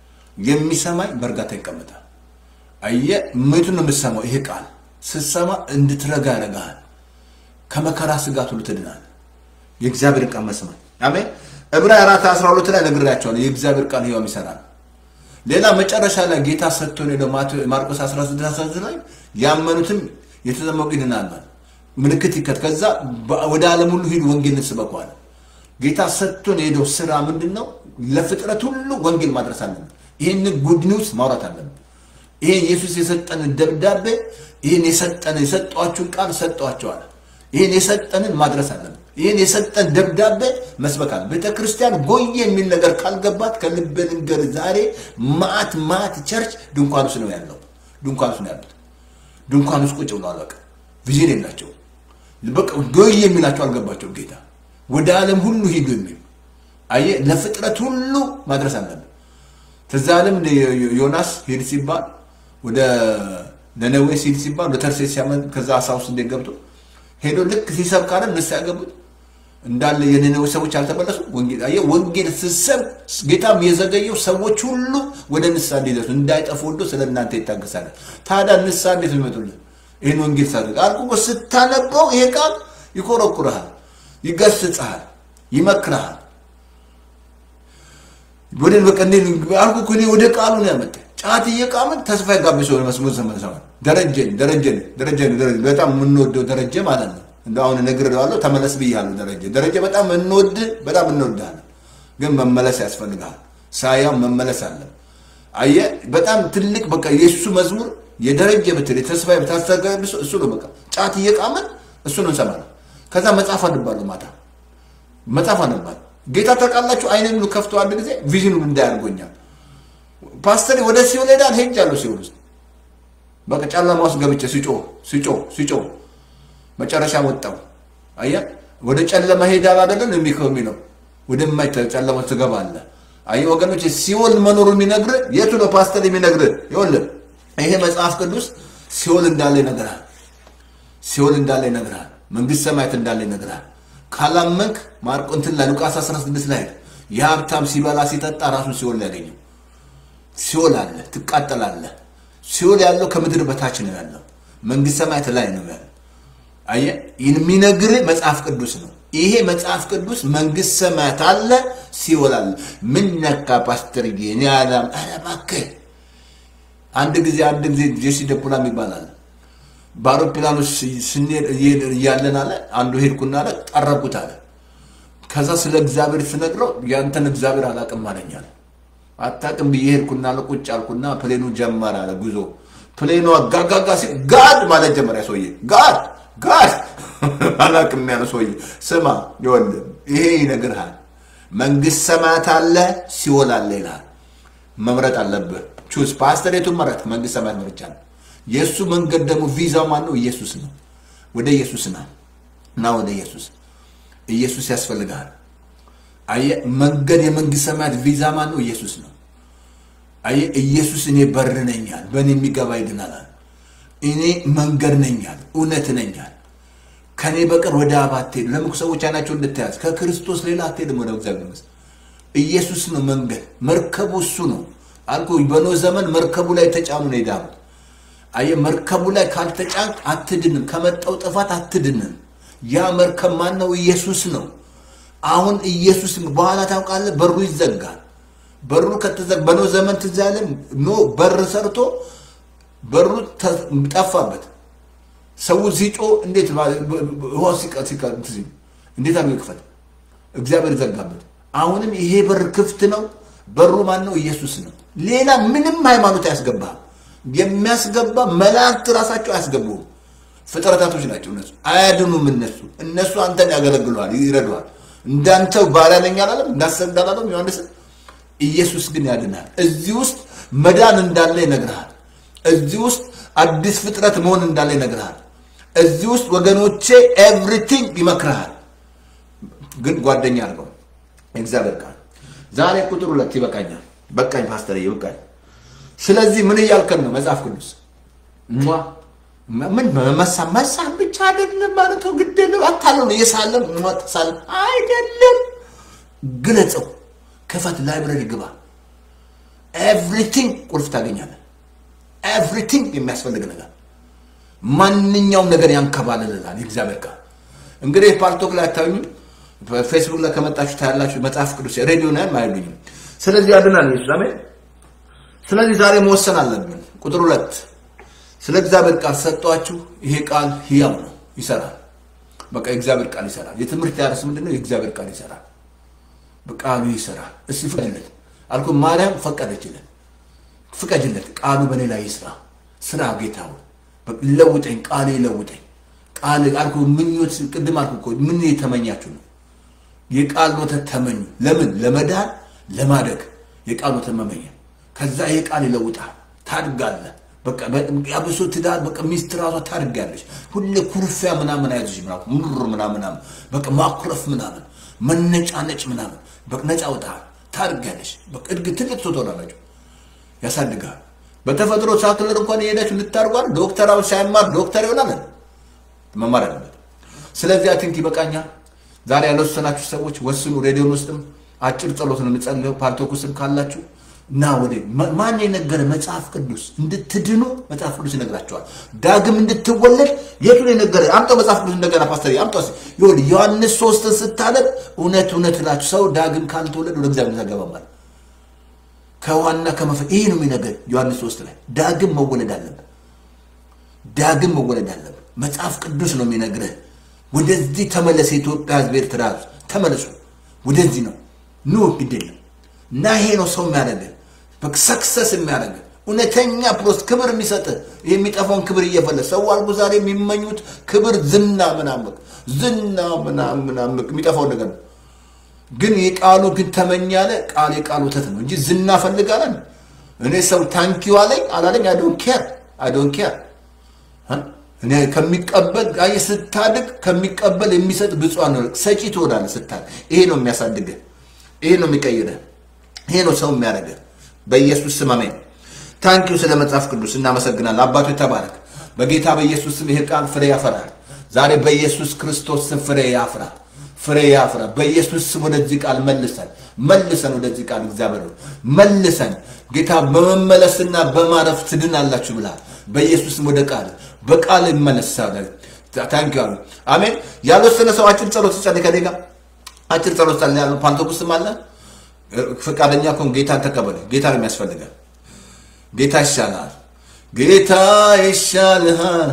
የሚሰማኝ በእርጋታ ይቀመጣል። አየ ምቱን ነው የምትሰማው። ይሄ ቃል ስትሰማ እንድትረጋ ያደርግሃል። ከመከራ ስጋት ሁሉ ትድናል። የእግዚአብሔር ቃል መስማት አሜን። ዕብራውያን አራት አስራ ሁለት ላይ ነግሬያቸዋለሁ። የእግዚአብሔር ቃል ሕያው ይሰራል። ሌላ መጨረሻ ላይ ጌታ ሰጥቶን ሄደው ማርቆስ 16 ላይ ያመኑትም የተጠመቁ ይድናል ማለት ምልክት ይከት ከዛ ወደ ዓለም ሁሉ ሂዱ ወንጌልን ስበኩ አለ። ጌታ ሰጥቶን የሄደው ስራ ምንድን ነው? ለፍጥረት ሁሉ ወንጌል ማድረስ አለብን። ይህን ጉድ ኒውስ ማውራት አለብን። ይሄን ኢየሱስ የሰጠንን ደብዳቤ ይህን የሰጠን የሰጧችሁን ቃል ሰጧቸዋል። ይህን የሰጠንን ማድረስ አለብን። ይህን የሰጠን ደብዳቤ መስበክ አለ። ቤተ ክርስቲያን ጎየ የሚል ነገር ካልገባት ከልብ ልንገር፣ ዛሬ ማት ማት ቸርች ድንኳን ውስጥ ነው ያለው። ድንኳን ውስጥ ነው ያሉት። ድንኳን ውስጥ ቁጭ ብለዋል። በቃ ቪዥን የላቸው። በቃ ጎየ የሚላቸው አልገባቸው። ጌታ ወደ ዓለም ሁሉ ሂዱ የሚል አየ ለፍጥረት ሁሉ ማድረስ አለብን። ትዝ አለም ዮናስ ሂድ ሲባል ወደ ነነዌ ሲሄድ ሲባል ወደ ተርሴስ ሲያመን ከዛ አሳ ውስጥ እንዴት ገብቶ ሄዶ ልክ ሲሰብክ አይደል እነሱ ያገቡት እንዳለ የነነዌ ሰዎች አልተመለሱ። ወንጌል አየህ፣ ወንጌል ስትሰብክ ጌታም የዘገየው ሰዎች ሁሉ ወደ ንስሐ እንዲደርሱ እንዳይጠፉ ወዶ ስለ እናንተ ይታገሳል። ታዲያ ንስሐ እንዴት ይመጡልን? ይህን ወንጌል ሳደርግ አልኩ እኮ ስታነበው ይሄ ቃል ይኮረኩርሃል፣ ይገስጽሃል፣ ይመክርሃል። ወደ በቃ እንዴ አልኩ እኮ እኔ ወደ ቃሉ ነው ያመጣኝ። ጫት እየቃምን ተስፋ የጋቢ ሰው መስሙር ሰመሰማ ደረጀን ደረጀን ደረጀን ደረጀ በጣም የምንወደው ደረጀ ማለት ነው። እንደ አሁን እነግርሃለሁ ተመለስ ብያለሁ። ደረጀ ደረጀ በጣም እንወድ በጣም እንወድሃለን፣ ግን መመለስ ያስፈልግሃል። ሳያው መመለስ አለ። አየ በጣም ትልቅ በቃ የእሱ መዝሙር የደረጀ ብትል የተስፋ ብታስተጋቢ እሱ ነው። በቃ ጫት እየቃምን እሱ ነው እንሰማለን። ከዛ መጽሐፍ አነባለሁ ማታ መጽሐፍ አነባለሁ። ጌታ ታውቃላችሁ፣ አይኔን ሁሉ ከፍቶ አንድ ጊዜ ቪዥኑ እንዳያርጎኛል ፓስተር ወደ ሲኦል ሄዳል። ሄጃለሁ ሲኦል ውስጥ በቃ ጨለማ ውስጥ ገብቼ ሲጮህ ሲጮህ ሲጮህ መጨረሻ ወጣው። አያ ወደ ጨለማ ሄዳል አይደለም የሚከው የሚለው ወደማይታ ጨለማ ትገባለህ። አየህ ወገኖች፣ ሲኦል መኖሩ የሚነግርህ የቱ ነው ፓስተር የሚነግርህ? ይኸውልህ ይሄ መጽሐፍ ቅዱስ ሲኦል እንዳለ ይነግራል። ሲኦል እንዳለ ይነግራል። መንግስት ሰማያት እንዳለ ይነግራል። ካላመንክ ማርቆ እንትን ላይ ሉቃስ 16 ላይ የሀብታም ሲበላ ሲጠጣ ራሱን ሲኦል ያገኘው ሲኦል አለ፣ ትቃጠላለህ። ሲኦል ያለው ከምድር በታች ነው ያለው፣ መንግስት ሰማያት ላይ ነው ያለው። አየህ የሚነግርህ መጽሐፍ ቅዱስ ነው። ይሄ መጽሐፍ ቅዱስ መንግስት ሰማያት አለ፣ ሲኦል አለ። ምን ነካ ፓስተርዬ? እኔ አላም ኧረ እባክህ አንድ ጊዜ አንድ ጊዜ ጄሲ ደፑላም ይባላል በአውሮፕላኑ ስንሄድ እያለን አለ አንዱ ሄድኩና አለ ጠረኩት አለ። ከዛ ስለ እግዚአብሔር ስነግረው ያንተን እግዚአብሔር አላቅም አለኝ አለ። አታቅም ብዬ ሄድኩና አለ ቁጭ አልኩና ፕሌኑ ጀመረ አለ ጉዞ። ፕሌኑ ጋጋጋ ሲል ጋድ ማለት ጀመረ ሰውዬ። ጋድ ጋድ አላቅም ያለ ሰውዬ። ስማ ይኸውልህ ይሄ ይነግርሃል። መንግስት ሰማያት አለ ሲኦል አለ ይልሃል። መምረጥ አለብህ። ቹስ ፓስተር የቱን መረጥ? መንግስት ሰማያት መርጫ ነው። የእሱ መንገድ ደግሞ ቪዛው ማን ነው? ኢየሱስ ነው። ወደ ኢየሱስ ና እና ወደ ኢየሱስ ኢየሱስ ያስፈልግሃል። አየህ መንገድ የመንግስት ሰማያት ቪዛ ማን ነው? ኢየሱስ ነው። አየህ ኢየሱስ እኔ በር ነኛል፣ በእኔ የሚገባ ይድናላል። እኔ መንገድ ነኛል፣ እውነት ነኛል። ከእኔ በቀር ወደ አብ አትሄድም። ለምን ሰዎች አይናቸው እንድታያዝ ከክርስቶስ ሌላ አትሄድም ወደ እግዚአብሔር መንግስት። ኢየሱስ ነው መንገድ፣ መርከቡ እሱ ነው አልኩ። በኖህ ዘመን መርከቡ ላይ ተጫኑ ነው የዳኑት። አየህ መርከቡ ላይ ካልተጫንክ አትድንም። ከመጣው ጥፋት አትድንም። ያ መርከብ ማን ነው? ኢየሱስ ነው። አሁን ኢየሱስ በኋላ ታውቃለህ፣ በሩ ይዘጋል። በሩ ከተዘጋ በኖህ ዘመን ትዝ ያለን ኖህ በር ሰርቶ በሩ ጠፋበት። ሰው ሲጮ እንዴት ውሃ እንዴት አድርጎ ይክፈት? እግዚአብሔር ዘጋበት። አሁንም ይሄ በር ክፍት ነው። በሩ ማን ነው? ኢየሱስ ነው። ሌላ ምንም ሃይማኖት አያስገባም። የሚያስገባ መላእክት ራሳቸው አያስገቡም። ፍጥረታቶች ናቸው እነሱ አያድኑም። እነሱ እነሱ አንተን ያገለግለዋል፣ ይረዷል። እንዳንተው ባሪያ ነኝ አላለም፣ እንዳሰግድ አላለም ዮሐንስ። ኢየሱስ ግን ያድናል። እዚህ ውስጥ መዳን እንዳለ ይነግርሃል። እዚህ ውስጥ አዲስ ፍጥረት መሆን እንዳለ ይነግርሃል። እዚህ ውስጥ ወገኖቼ ኤቭሪቲንግ ይመክርሃል። ግን ጓደኛ አድርገው እግዚአብሔር ቃል ዛሬ ቁጥር ሁለት ይበቃኛል። በቃኝ ፓስተር ይበቃኝ። ስለዚህ ምን እያልከን ነው? መጽሐፍ ቅዱስ ምን መሳ መሳም ብቻ አይደለም ማለት ነው። ግደለም አታለው ነው የሳለም ተሳለም አይደለም። ግለጸው፣ ክፈት፣ ላይብረሪ ግባ። ኤቭሪቲንግ ቁልፍ ታገኛለህ። ኤቭሪቲንግ የሚያስፈልግ ነገር ማንኛውም ነገር ያንከባልልላል የእግዚአብሔር ቃል። እንግዲህ ፓልቶክ ላይ አታዩኝም፣ ፌስቡክ ላይ ከመጣችሁ ታያላችሁ። መጽሐፍ ቅዱስ ሬዲዮ ናይም አይሉኝም። ስለዚህ ያድናል ኢየሱስ አሜን። ስለዚህ ዛሬ መወሰን አለብን። ቁጥር ሁለት ስለ እግዚአብሔር ቃል ሰጧችሁ። ይሄ ቃል ህያው ነው፣ ይሰራል። በቃ የእግዚአብሔር ቃል ይሰራል። የትምህርት ያርስ ምንድን ነው? የእግዚአብሔር ቃል ይሰራል። በቃሉ ይሰራል። እስቲ ፍቀድለት አልኩ። ማርያም ፈቀደችለት። ፍቀድለት፣ ቃሉ በእኔ ላይ ይስራ። ስራ ጌታ ሆይ ለውጠኝ፣ ቃሌ ለውጠኝ። ቃል አልኩ። ምኞት ቅድም አልኩ እኮ ምን የተመኛችሁ ነው? የቃል ወተት ተመኙ። ለምን? ለመዳን ለማደግ የቃል ወተት መመኘ ከዛ ይሄ ቃል ይለውጣል። ታድጋለህ። በቃ አብሶ ትዳር በቃ ሚስት ራሷ ታድጋለች። ሁሌ ኩርፊያ ምናምን አይዞሽ ምናምን ምር ምናምን ምናምን በቃ ማኩረፍ ምናምን መነጫነጭ ምናምን በቃ ነፃ ወጣል። ታድጋለች። በቃ እድግ ትልቅ ሰው ትሆናላችሁ። ያሳድጋል። በተፈጥሮ ሳክለር እንኳን የሄዳችሁ ልታርጓል። ዶክተራው ሳይማር ዶክተር ይሆናል መማር አለበት። ስለዚህ አይ ቲንክ ይበቃኛል። ዛሬ ያልወሰናችሁ ሰዎች ወስኑ። ሬዲዮን ውስጥም አጭር ጸሎት ነው የምጸልየው። ፓልቶኩስም ካላችሁ እና ወደ ማን የነገረ መጽሐፍ ቅዱስ እንድትድኑ መጽሐፍ ቅዱስ ይነግራቸዋል። ዳግም እንድትወለድ የቱን የነገረ አምጣው መጽሐፍ ቅዱስ እንደገና ፓስተር አምጣው። ይሁን ዮሐንስ ሶስትን ስታነብ እውነት እውነት እላችሁ ሰው ዳግም ካልተወለድ ወደ እግዚአብሔር አይገባም ማለት ከዋና ከመፈ ይሄ ነው የሚነገር ዮሐንስ ሶስት ላይ ዳግም መወለድ አለብን። ዳግም መወለድ አለብን። መጽሐፍ ቅዱስ ነው የሚነግርህ። ወደዚህ ተመለስ። የኢትዮጵያ ሕዝብ ኤርትራ ሕዝብ ተመለሱ። ወደዚህ ነው ኑ ግድ የለም እና ይሄ ነው ሰው የሚያደርግህ ሰክሰስ የሚያደርግህ እውነተኛ ፕሮስ ክብር የሚሰጥህ የሚጠፋውን ክብር እየፈለ ሰው አልጎ ዛሬ የሚመኙት ክብር ዝና ምናምን ዝና ምናምን ምናምን የሚጠፋውን ነገር ነው። ግን የቃሉ ግን ተመኛለ ቃል የቃል ወተት ነው እንጂ ዝና ፈልጋለን። እኔ ሰው ታንኪዩ አለኝ አላለኝ አይ ዶንት ኬር አይ ዶንት ኬር እኔ ከሚቀበል አይ ስታድግ ከሚቀበል የሚሰጥ ብፁዓን ነው። ሰጪ ትሆናለህ ስታድግ። ይሄ ነው የሚያሳድግህ፣ ይሄ ነው የሚቀይርህ። ይሄ ነው ሰው የሚያደርገ በኢየሱስ ስም አሜን። ታንኪዩ ስለ መጽሐፍ ቅዱስ እናመሰግናለን። አባቶ ተባረክ። በጌታ በኢየሱስ ስም ይሄ ቃል ፍሬ ያፈራል። ዛሬ በኢየሱስ ክርስቶስ ስም ፍሬ ያፍራ፣ ፍሬ ያፍራ። በኢየሱስ ስም ወደዚህ ቃል መልሰን መልሰን ወደዚህ ቃል እግዚአብሔር ሆይ መልሰን ጌታ በመመለስና በማረፍ ትድናላችሁ ብላል። በኢየሱስ ስም ወደ ቃል በቃል ይመለሳል። ታንኪዩ አሜን። ያልወሰነ ሰው አጭር ጸሎት ጸልይ ከኔ ጋር አጭር ጸሎት ጸልይ ያለው ፓንቶኩስም አለ ፈቃደኛ ከሆን ጌታን ተቀበለ። ጌታ ነው የሚያስፈልገን። ጌታ ይሻልሃል። ጌታ ይሻልሃል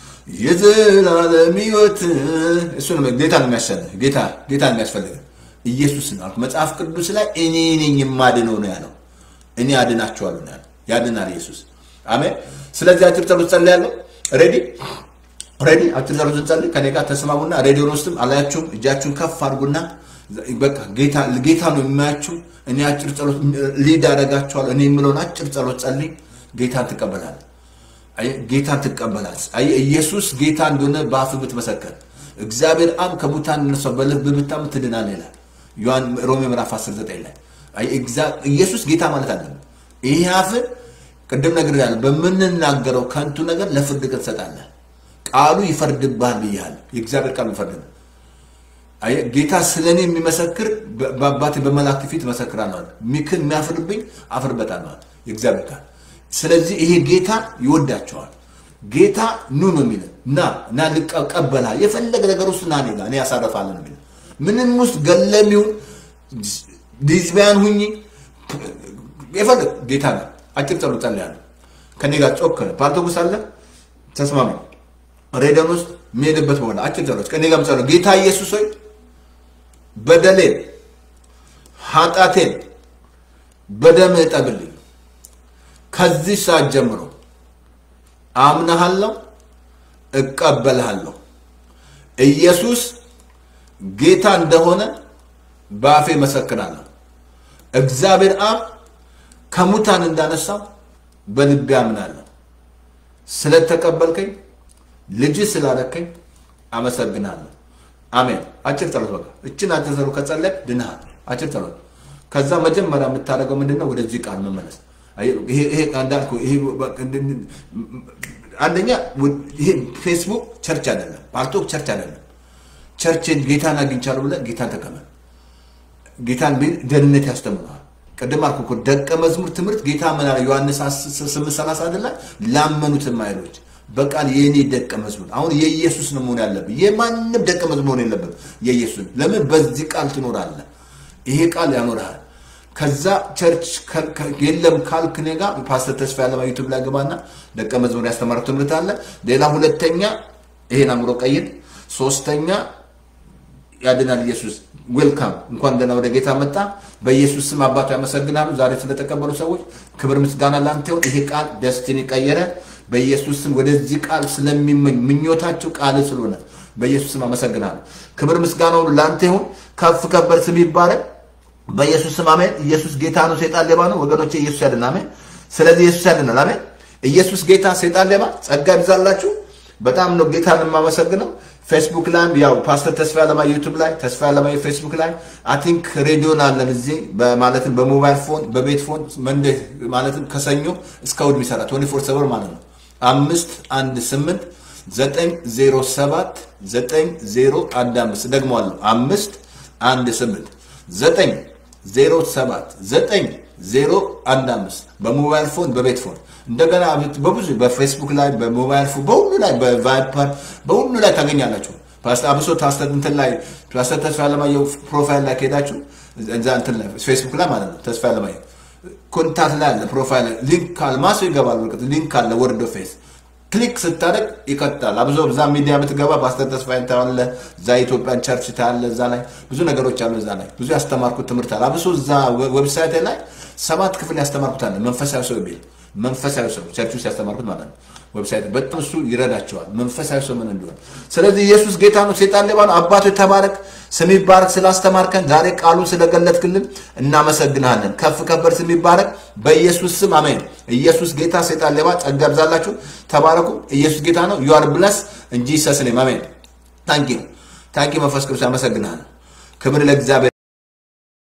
የዘላለም ሕይወት እሱ ነው። ጌታ ነው የሚያሻልህ። ጌታ ጌታ ነው የሚያስፈልገን። ኢየሱስ ነው አልኩ። መጽሐፍ ቅዱስ ላይ እኔ ነኝ የማድነው ነው ያለው። እኔ አድናችኋለሁ ነው ያለው። ያድናል ኢየሱስ። አሜን። ስለዚህ አጭር ጸሎት ጸልያለሁ። ሬዲ ሬዲ አጭር ጸሎት እንጸልይ። ከኔ ጋር ተስማሙና ሬዲዮን ውስጥም አላያችሁም፣ እጃችሁን ከፍ አድርጉና በቃ ጌታ ጌታ ነው የሚያችሁ። እኔ አጭር ጸሎት ሊድ አደርጋችኋለሁ። እኔ የምለውን አጭር ጸሎት ጸልይ። ጌታን ትቀበላለህ። ጌታን ትቀበላለህ። ኢየሱስ ጌታ እንደሆነ በአፍ ብትመሰከር እግዚአብሔር አብ ከሙታን ነሳው በልብ ብታምን ትድናለህ ይላል ዮሐን ሮሜ ምዕራፍ 19 ላይ ኢየሱስ ጌታ ማለት አለብን። ይሄ አፍን ቅድም ነግሬሃለሁ። በምንናገረው ከንቱ ነገር ለፍርድ ቀን ትሰጣለህ። ቃሉ ይፈርድብሃል ብያለሁ። የእግዚአብሔር ቃሉ ይፈርድብሃል። ጌታ ስለ እኔ የሚመሰክር በአባቴ በመላእክት ፊት እመሰክራለሁ አለ። ሚክን የሚያፍርብኝ አፍርበታለሁ አለ የእግዚአብሔር ቃል። ስለዚህ ይሄ ጌታ ይወዳቸዋል። ጌታ ኑ ነው የሚለን ና እና ልቀበላ የፈለገ ነገር ውስጥ ና እኔ ጋር እኔ ያሳረፋለሁ ነው የሚለን ምንም ውስጥ ገለሚውን ዲዝቢያን ሁኝ የፈለግ ጌታ ጋር አጭር ጸሎት ጸልያለሁ። ከኔ ጋር ጮክ ፓርቶጉስ አለ ተስማሚ ሬዲዮን ውስጥ የሚሄድበት በኋላ አጭር ጸሎት ከኔ ጋር ጸሎት ጌታ ኢየሱስ ሆይ በደሌን ኃጢአቴን በደም እጠብልኝ። ከዚህ ሰዓት ጀምሮ አምናሃለሁ፣ እቀበልሃለሁ። ኢየሱስ ጌታ እንደሆነ በአፌ መሰክራለሁ። እግዚአብሔር አብ ከሙታን እንዳነሳው በልቤ አምናለሁ። ስለተቀበልከኝ ልጅ ስላደረከኝ አመሰግናለሁ። አሜን። አጭር ጸሎት በቃ እችን አጭር ጸሎት ከጸለቅ ድንሃል። አጭር ጸሎት። ከዛ መጀመሪያ የምታደርገው ምንድነው? ወደዚህ ቃል መመለስ። ይሄ እንዳልኩ ይሄ አንደኛ ይሄ ፌስቡክ ቸርች አይደለም፣ ፓርቶክ ቸርች አይደለም። ቸርችን ጌታን አግኝቻለሁ ብለህ ጌታን ተቀበል። ጌታን ቢል ደህንነት ያስተምረዋል። ቅድም አልኩ እኮ ደቀ መዝሙር ትምህርት ጌታ ምን አለ? ዮሐንስ ስምንት ሰላሳ አይደለ? ላመኑትም አይሎች በቃል የእኔ ደቀ መዝሙር አሁን የኢየሱስ ነው መሆን ያለብህ። የማንም ደቀ መዝሙር መሆን የለብን። የኢየሱስ ለምን? በዚህ ቃል ትኖራለህ። ይሄ ቃል ያኖርሃል። ከዛ ቸርች የለም ካልክ እኔ ጋር ፓስተር ተስፋ ያለማ ዩቱብ ላይ ገባና ደቀ መዝሙር ያስተማረው ትምህርት አለ። ሌላ ሁለተኛ ይሄን አምሮ ቀይድ። ሶስተኛ ያድናል ኢየሱስ ዌልካም እንኳን ደህና ወደ ጌታ መጣ። በኢየሱስ ስም አባቱ ያመሰግናሉ። ዛሬ ስለተቀበሉ ሰዎች ክብር ምስጋና ላንተ ይሁን። ይሄ ቃል ደስቲኒ ቀየረ። በኢየሱስ ስም ወደዚህ ቃል ስለሚመኝ ምኞታቸው ቃል ስለሆነ በኢየሱስ ስም አመሰግናለሁ። ክብር ምስጋና ሁሉ ላንተ ይሁን። ከፍ ከበር ስም ይባረክ። በኢየሱስ ስም አሜን። ኢየሱስ ጌታ ነው፣ ሴጣን ሌባ ነው። ወገኖቼ ኢየሱስ ያድናል። አሜን። ስለዚህ ኢየሱስ ያድናል። አሜን። ኢየሱስ ጌታ፣ ሴጣን ሌባ። ጸጋ ይብዛላችሁ። በጣም ነው ጌታን የማመሰግነው። ፌስቡክ ላይም ያው ፓስተር ተስፋ ያለማየ ዩቱብ ላይ ተስፋ ያለማየ ፌስቡክ ላይ አይ ቲንክ ሬዲዮን አለን እዚህ ማለትም በሞባይል ፎን በቤት ፎን መንዴ ማለትም ከሰኞ እስከ እሑድ የሚሰራ 24 ሰበር ማለት ነው። አምስት አንድ ስምንት ዘጠኝ ዜሮ ሰባት ዘጠኝ ዜሮ አንድ አምስት ደግሞአለሁ። አምስት አንድ ስምንት ዘጠኝ ዜሮ ሰባት ዘጠኝ ዜሮ አንድ አምስት በሞባይል ፎን በቤት ፎን እንደገና በብዙ በፌስቡክ ላይ በሞባይል ፎን በሁሉ ላይ በቫይፐር በሁሉ ላይ ታገኛላችሁ። አብሶ ፓስተር እንትን ላይ ፓስተር ተስፋ ያለማየሁ ፕሮፋይል ላይ ከሄዳችሁ እዛ እንትን ላይ ፌስቡክ ላይ ማለት ነው ተስፋ ያለማየሁ ኮንታክት ላይ አለ ፕሮፋይል ሊንክ አለ ማሱ ይገባል። በርቀት ሊንክ አለ ወርዶ ፌስ ክሊክ ስታደርግ ይቀጥላል። አብዞ እዛ ሚዲያ ብትገባ ፓስተር ተስፋዬን ታያለ። እዛ የኢትዮጵያን ቸርች ታያለ። እዛ ላይ ብዙ ነገሮች አሉ። እዛ ላይ ብዙ ያስተማርኩት ትምህርት አለ። አብሶ እዛ ዌብሳይት ላይ ሰባት ክፍል ያስተማርኩት አለ። መንፈሳዊ ሰው ቢል መንፈሳዊ ሰው ቸርች ውስጥ ያስተማርኩት ማለት ነው። ዌብሳይት በጣም እሱ ይረዳቸዋል፣ መንፈሳዊ ሰው ምን እንደሆነ። ስለዚህ ኢየሱስ ጌታ ነው፣ ሴጣን ሌባ ነው። አባቶ ተባረክ፣ ስም ይባረክ። ስላስተማርከን ዛሬ ቃሉን ስለገለጥክልን እናመሰግንሃለን። ከፍ ከበር ስም ይባረክ፣ በኢየሱስ ስም አሜን። ኢየሱስ ጌታ፣ ሴጣን ሌባ። ጸጋ ይብዛላችሁ፣ ተባረኩ። ኢየሱስ ጌታ ነው። ዩ አር ብለስ እንጂ ሰስኔም አሜን። ታንኪ ታንኪ መንፈስ ቅዱስ ያመሰግንሃለን። ክብር ለእግዚአብሔር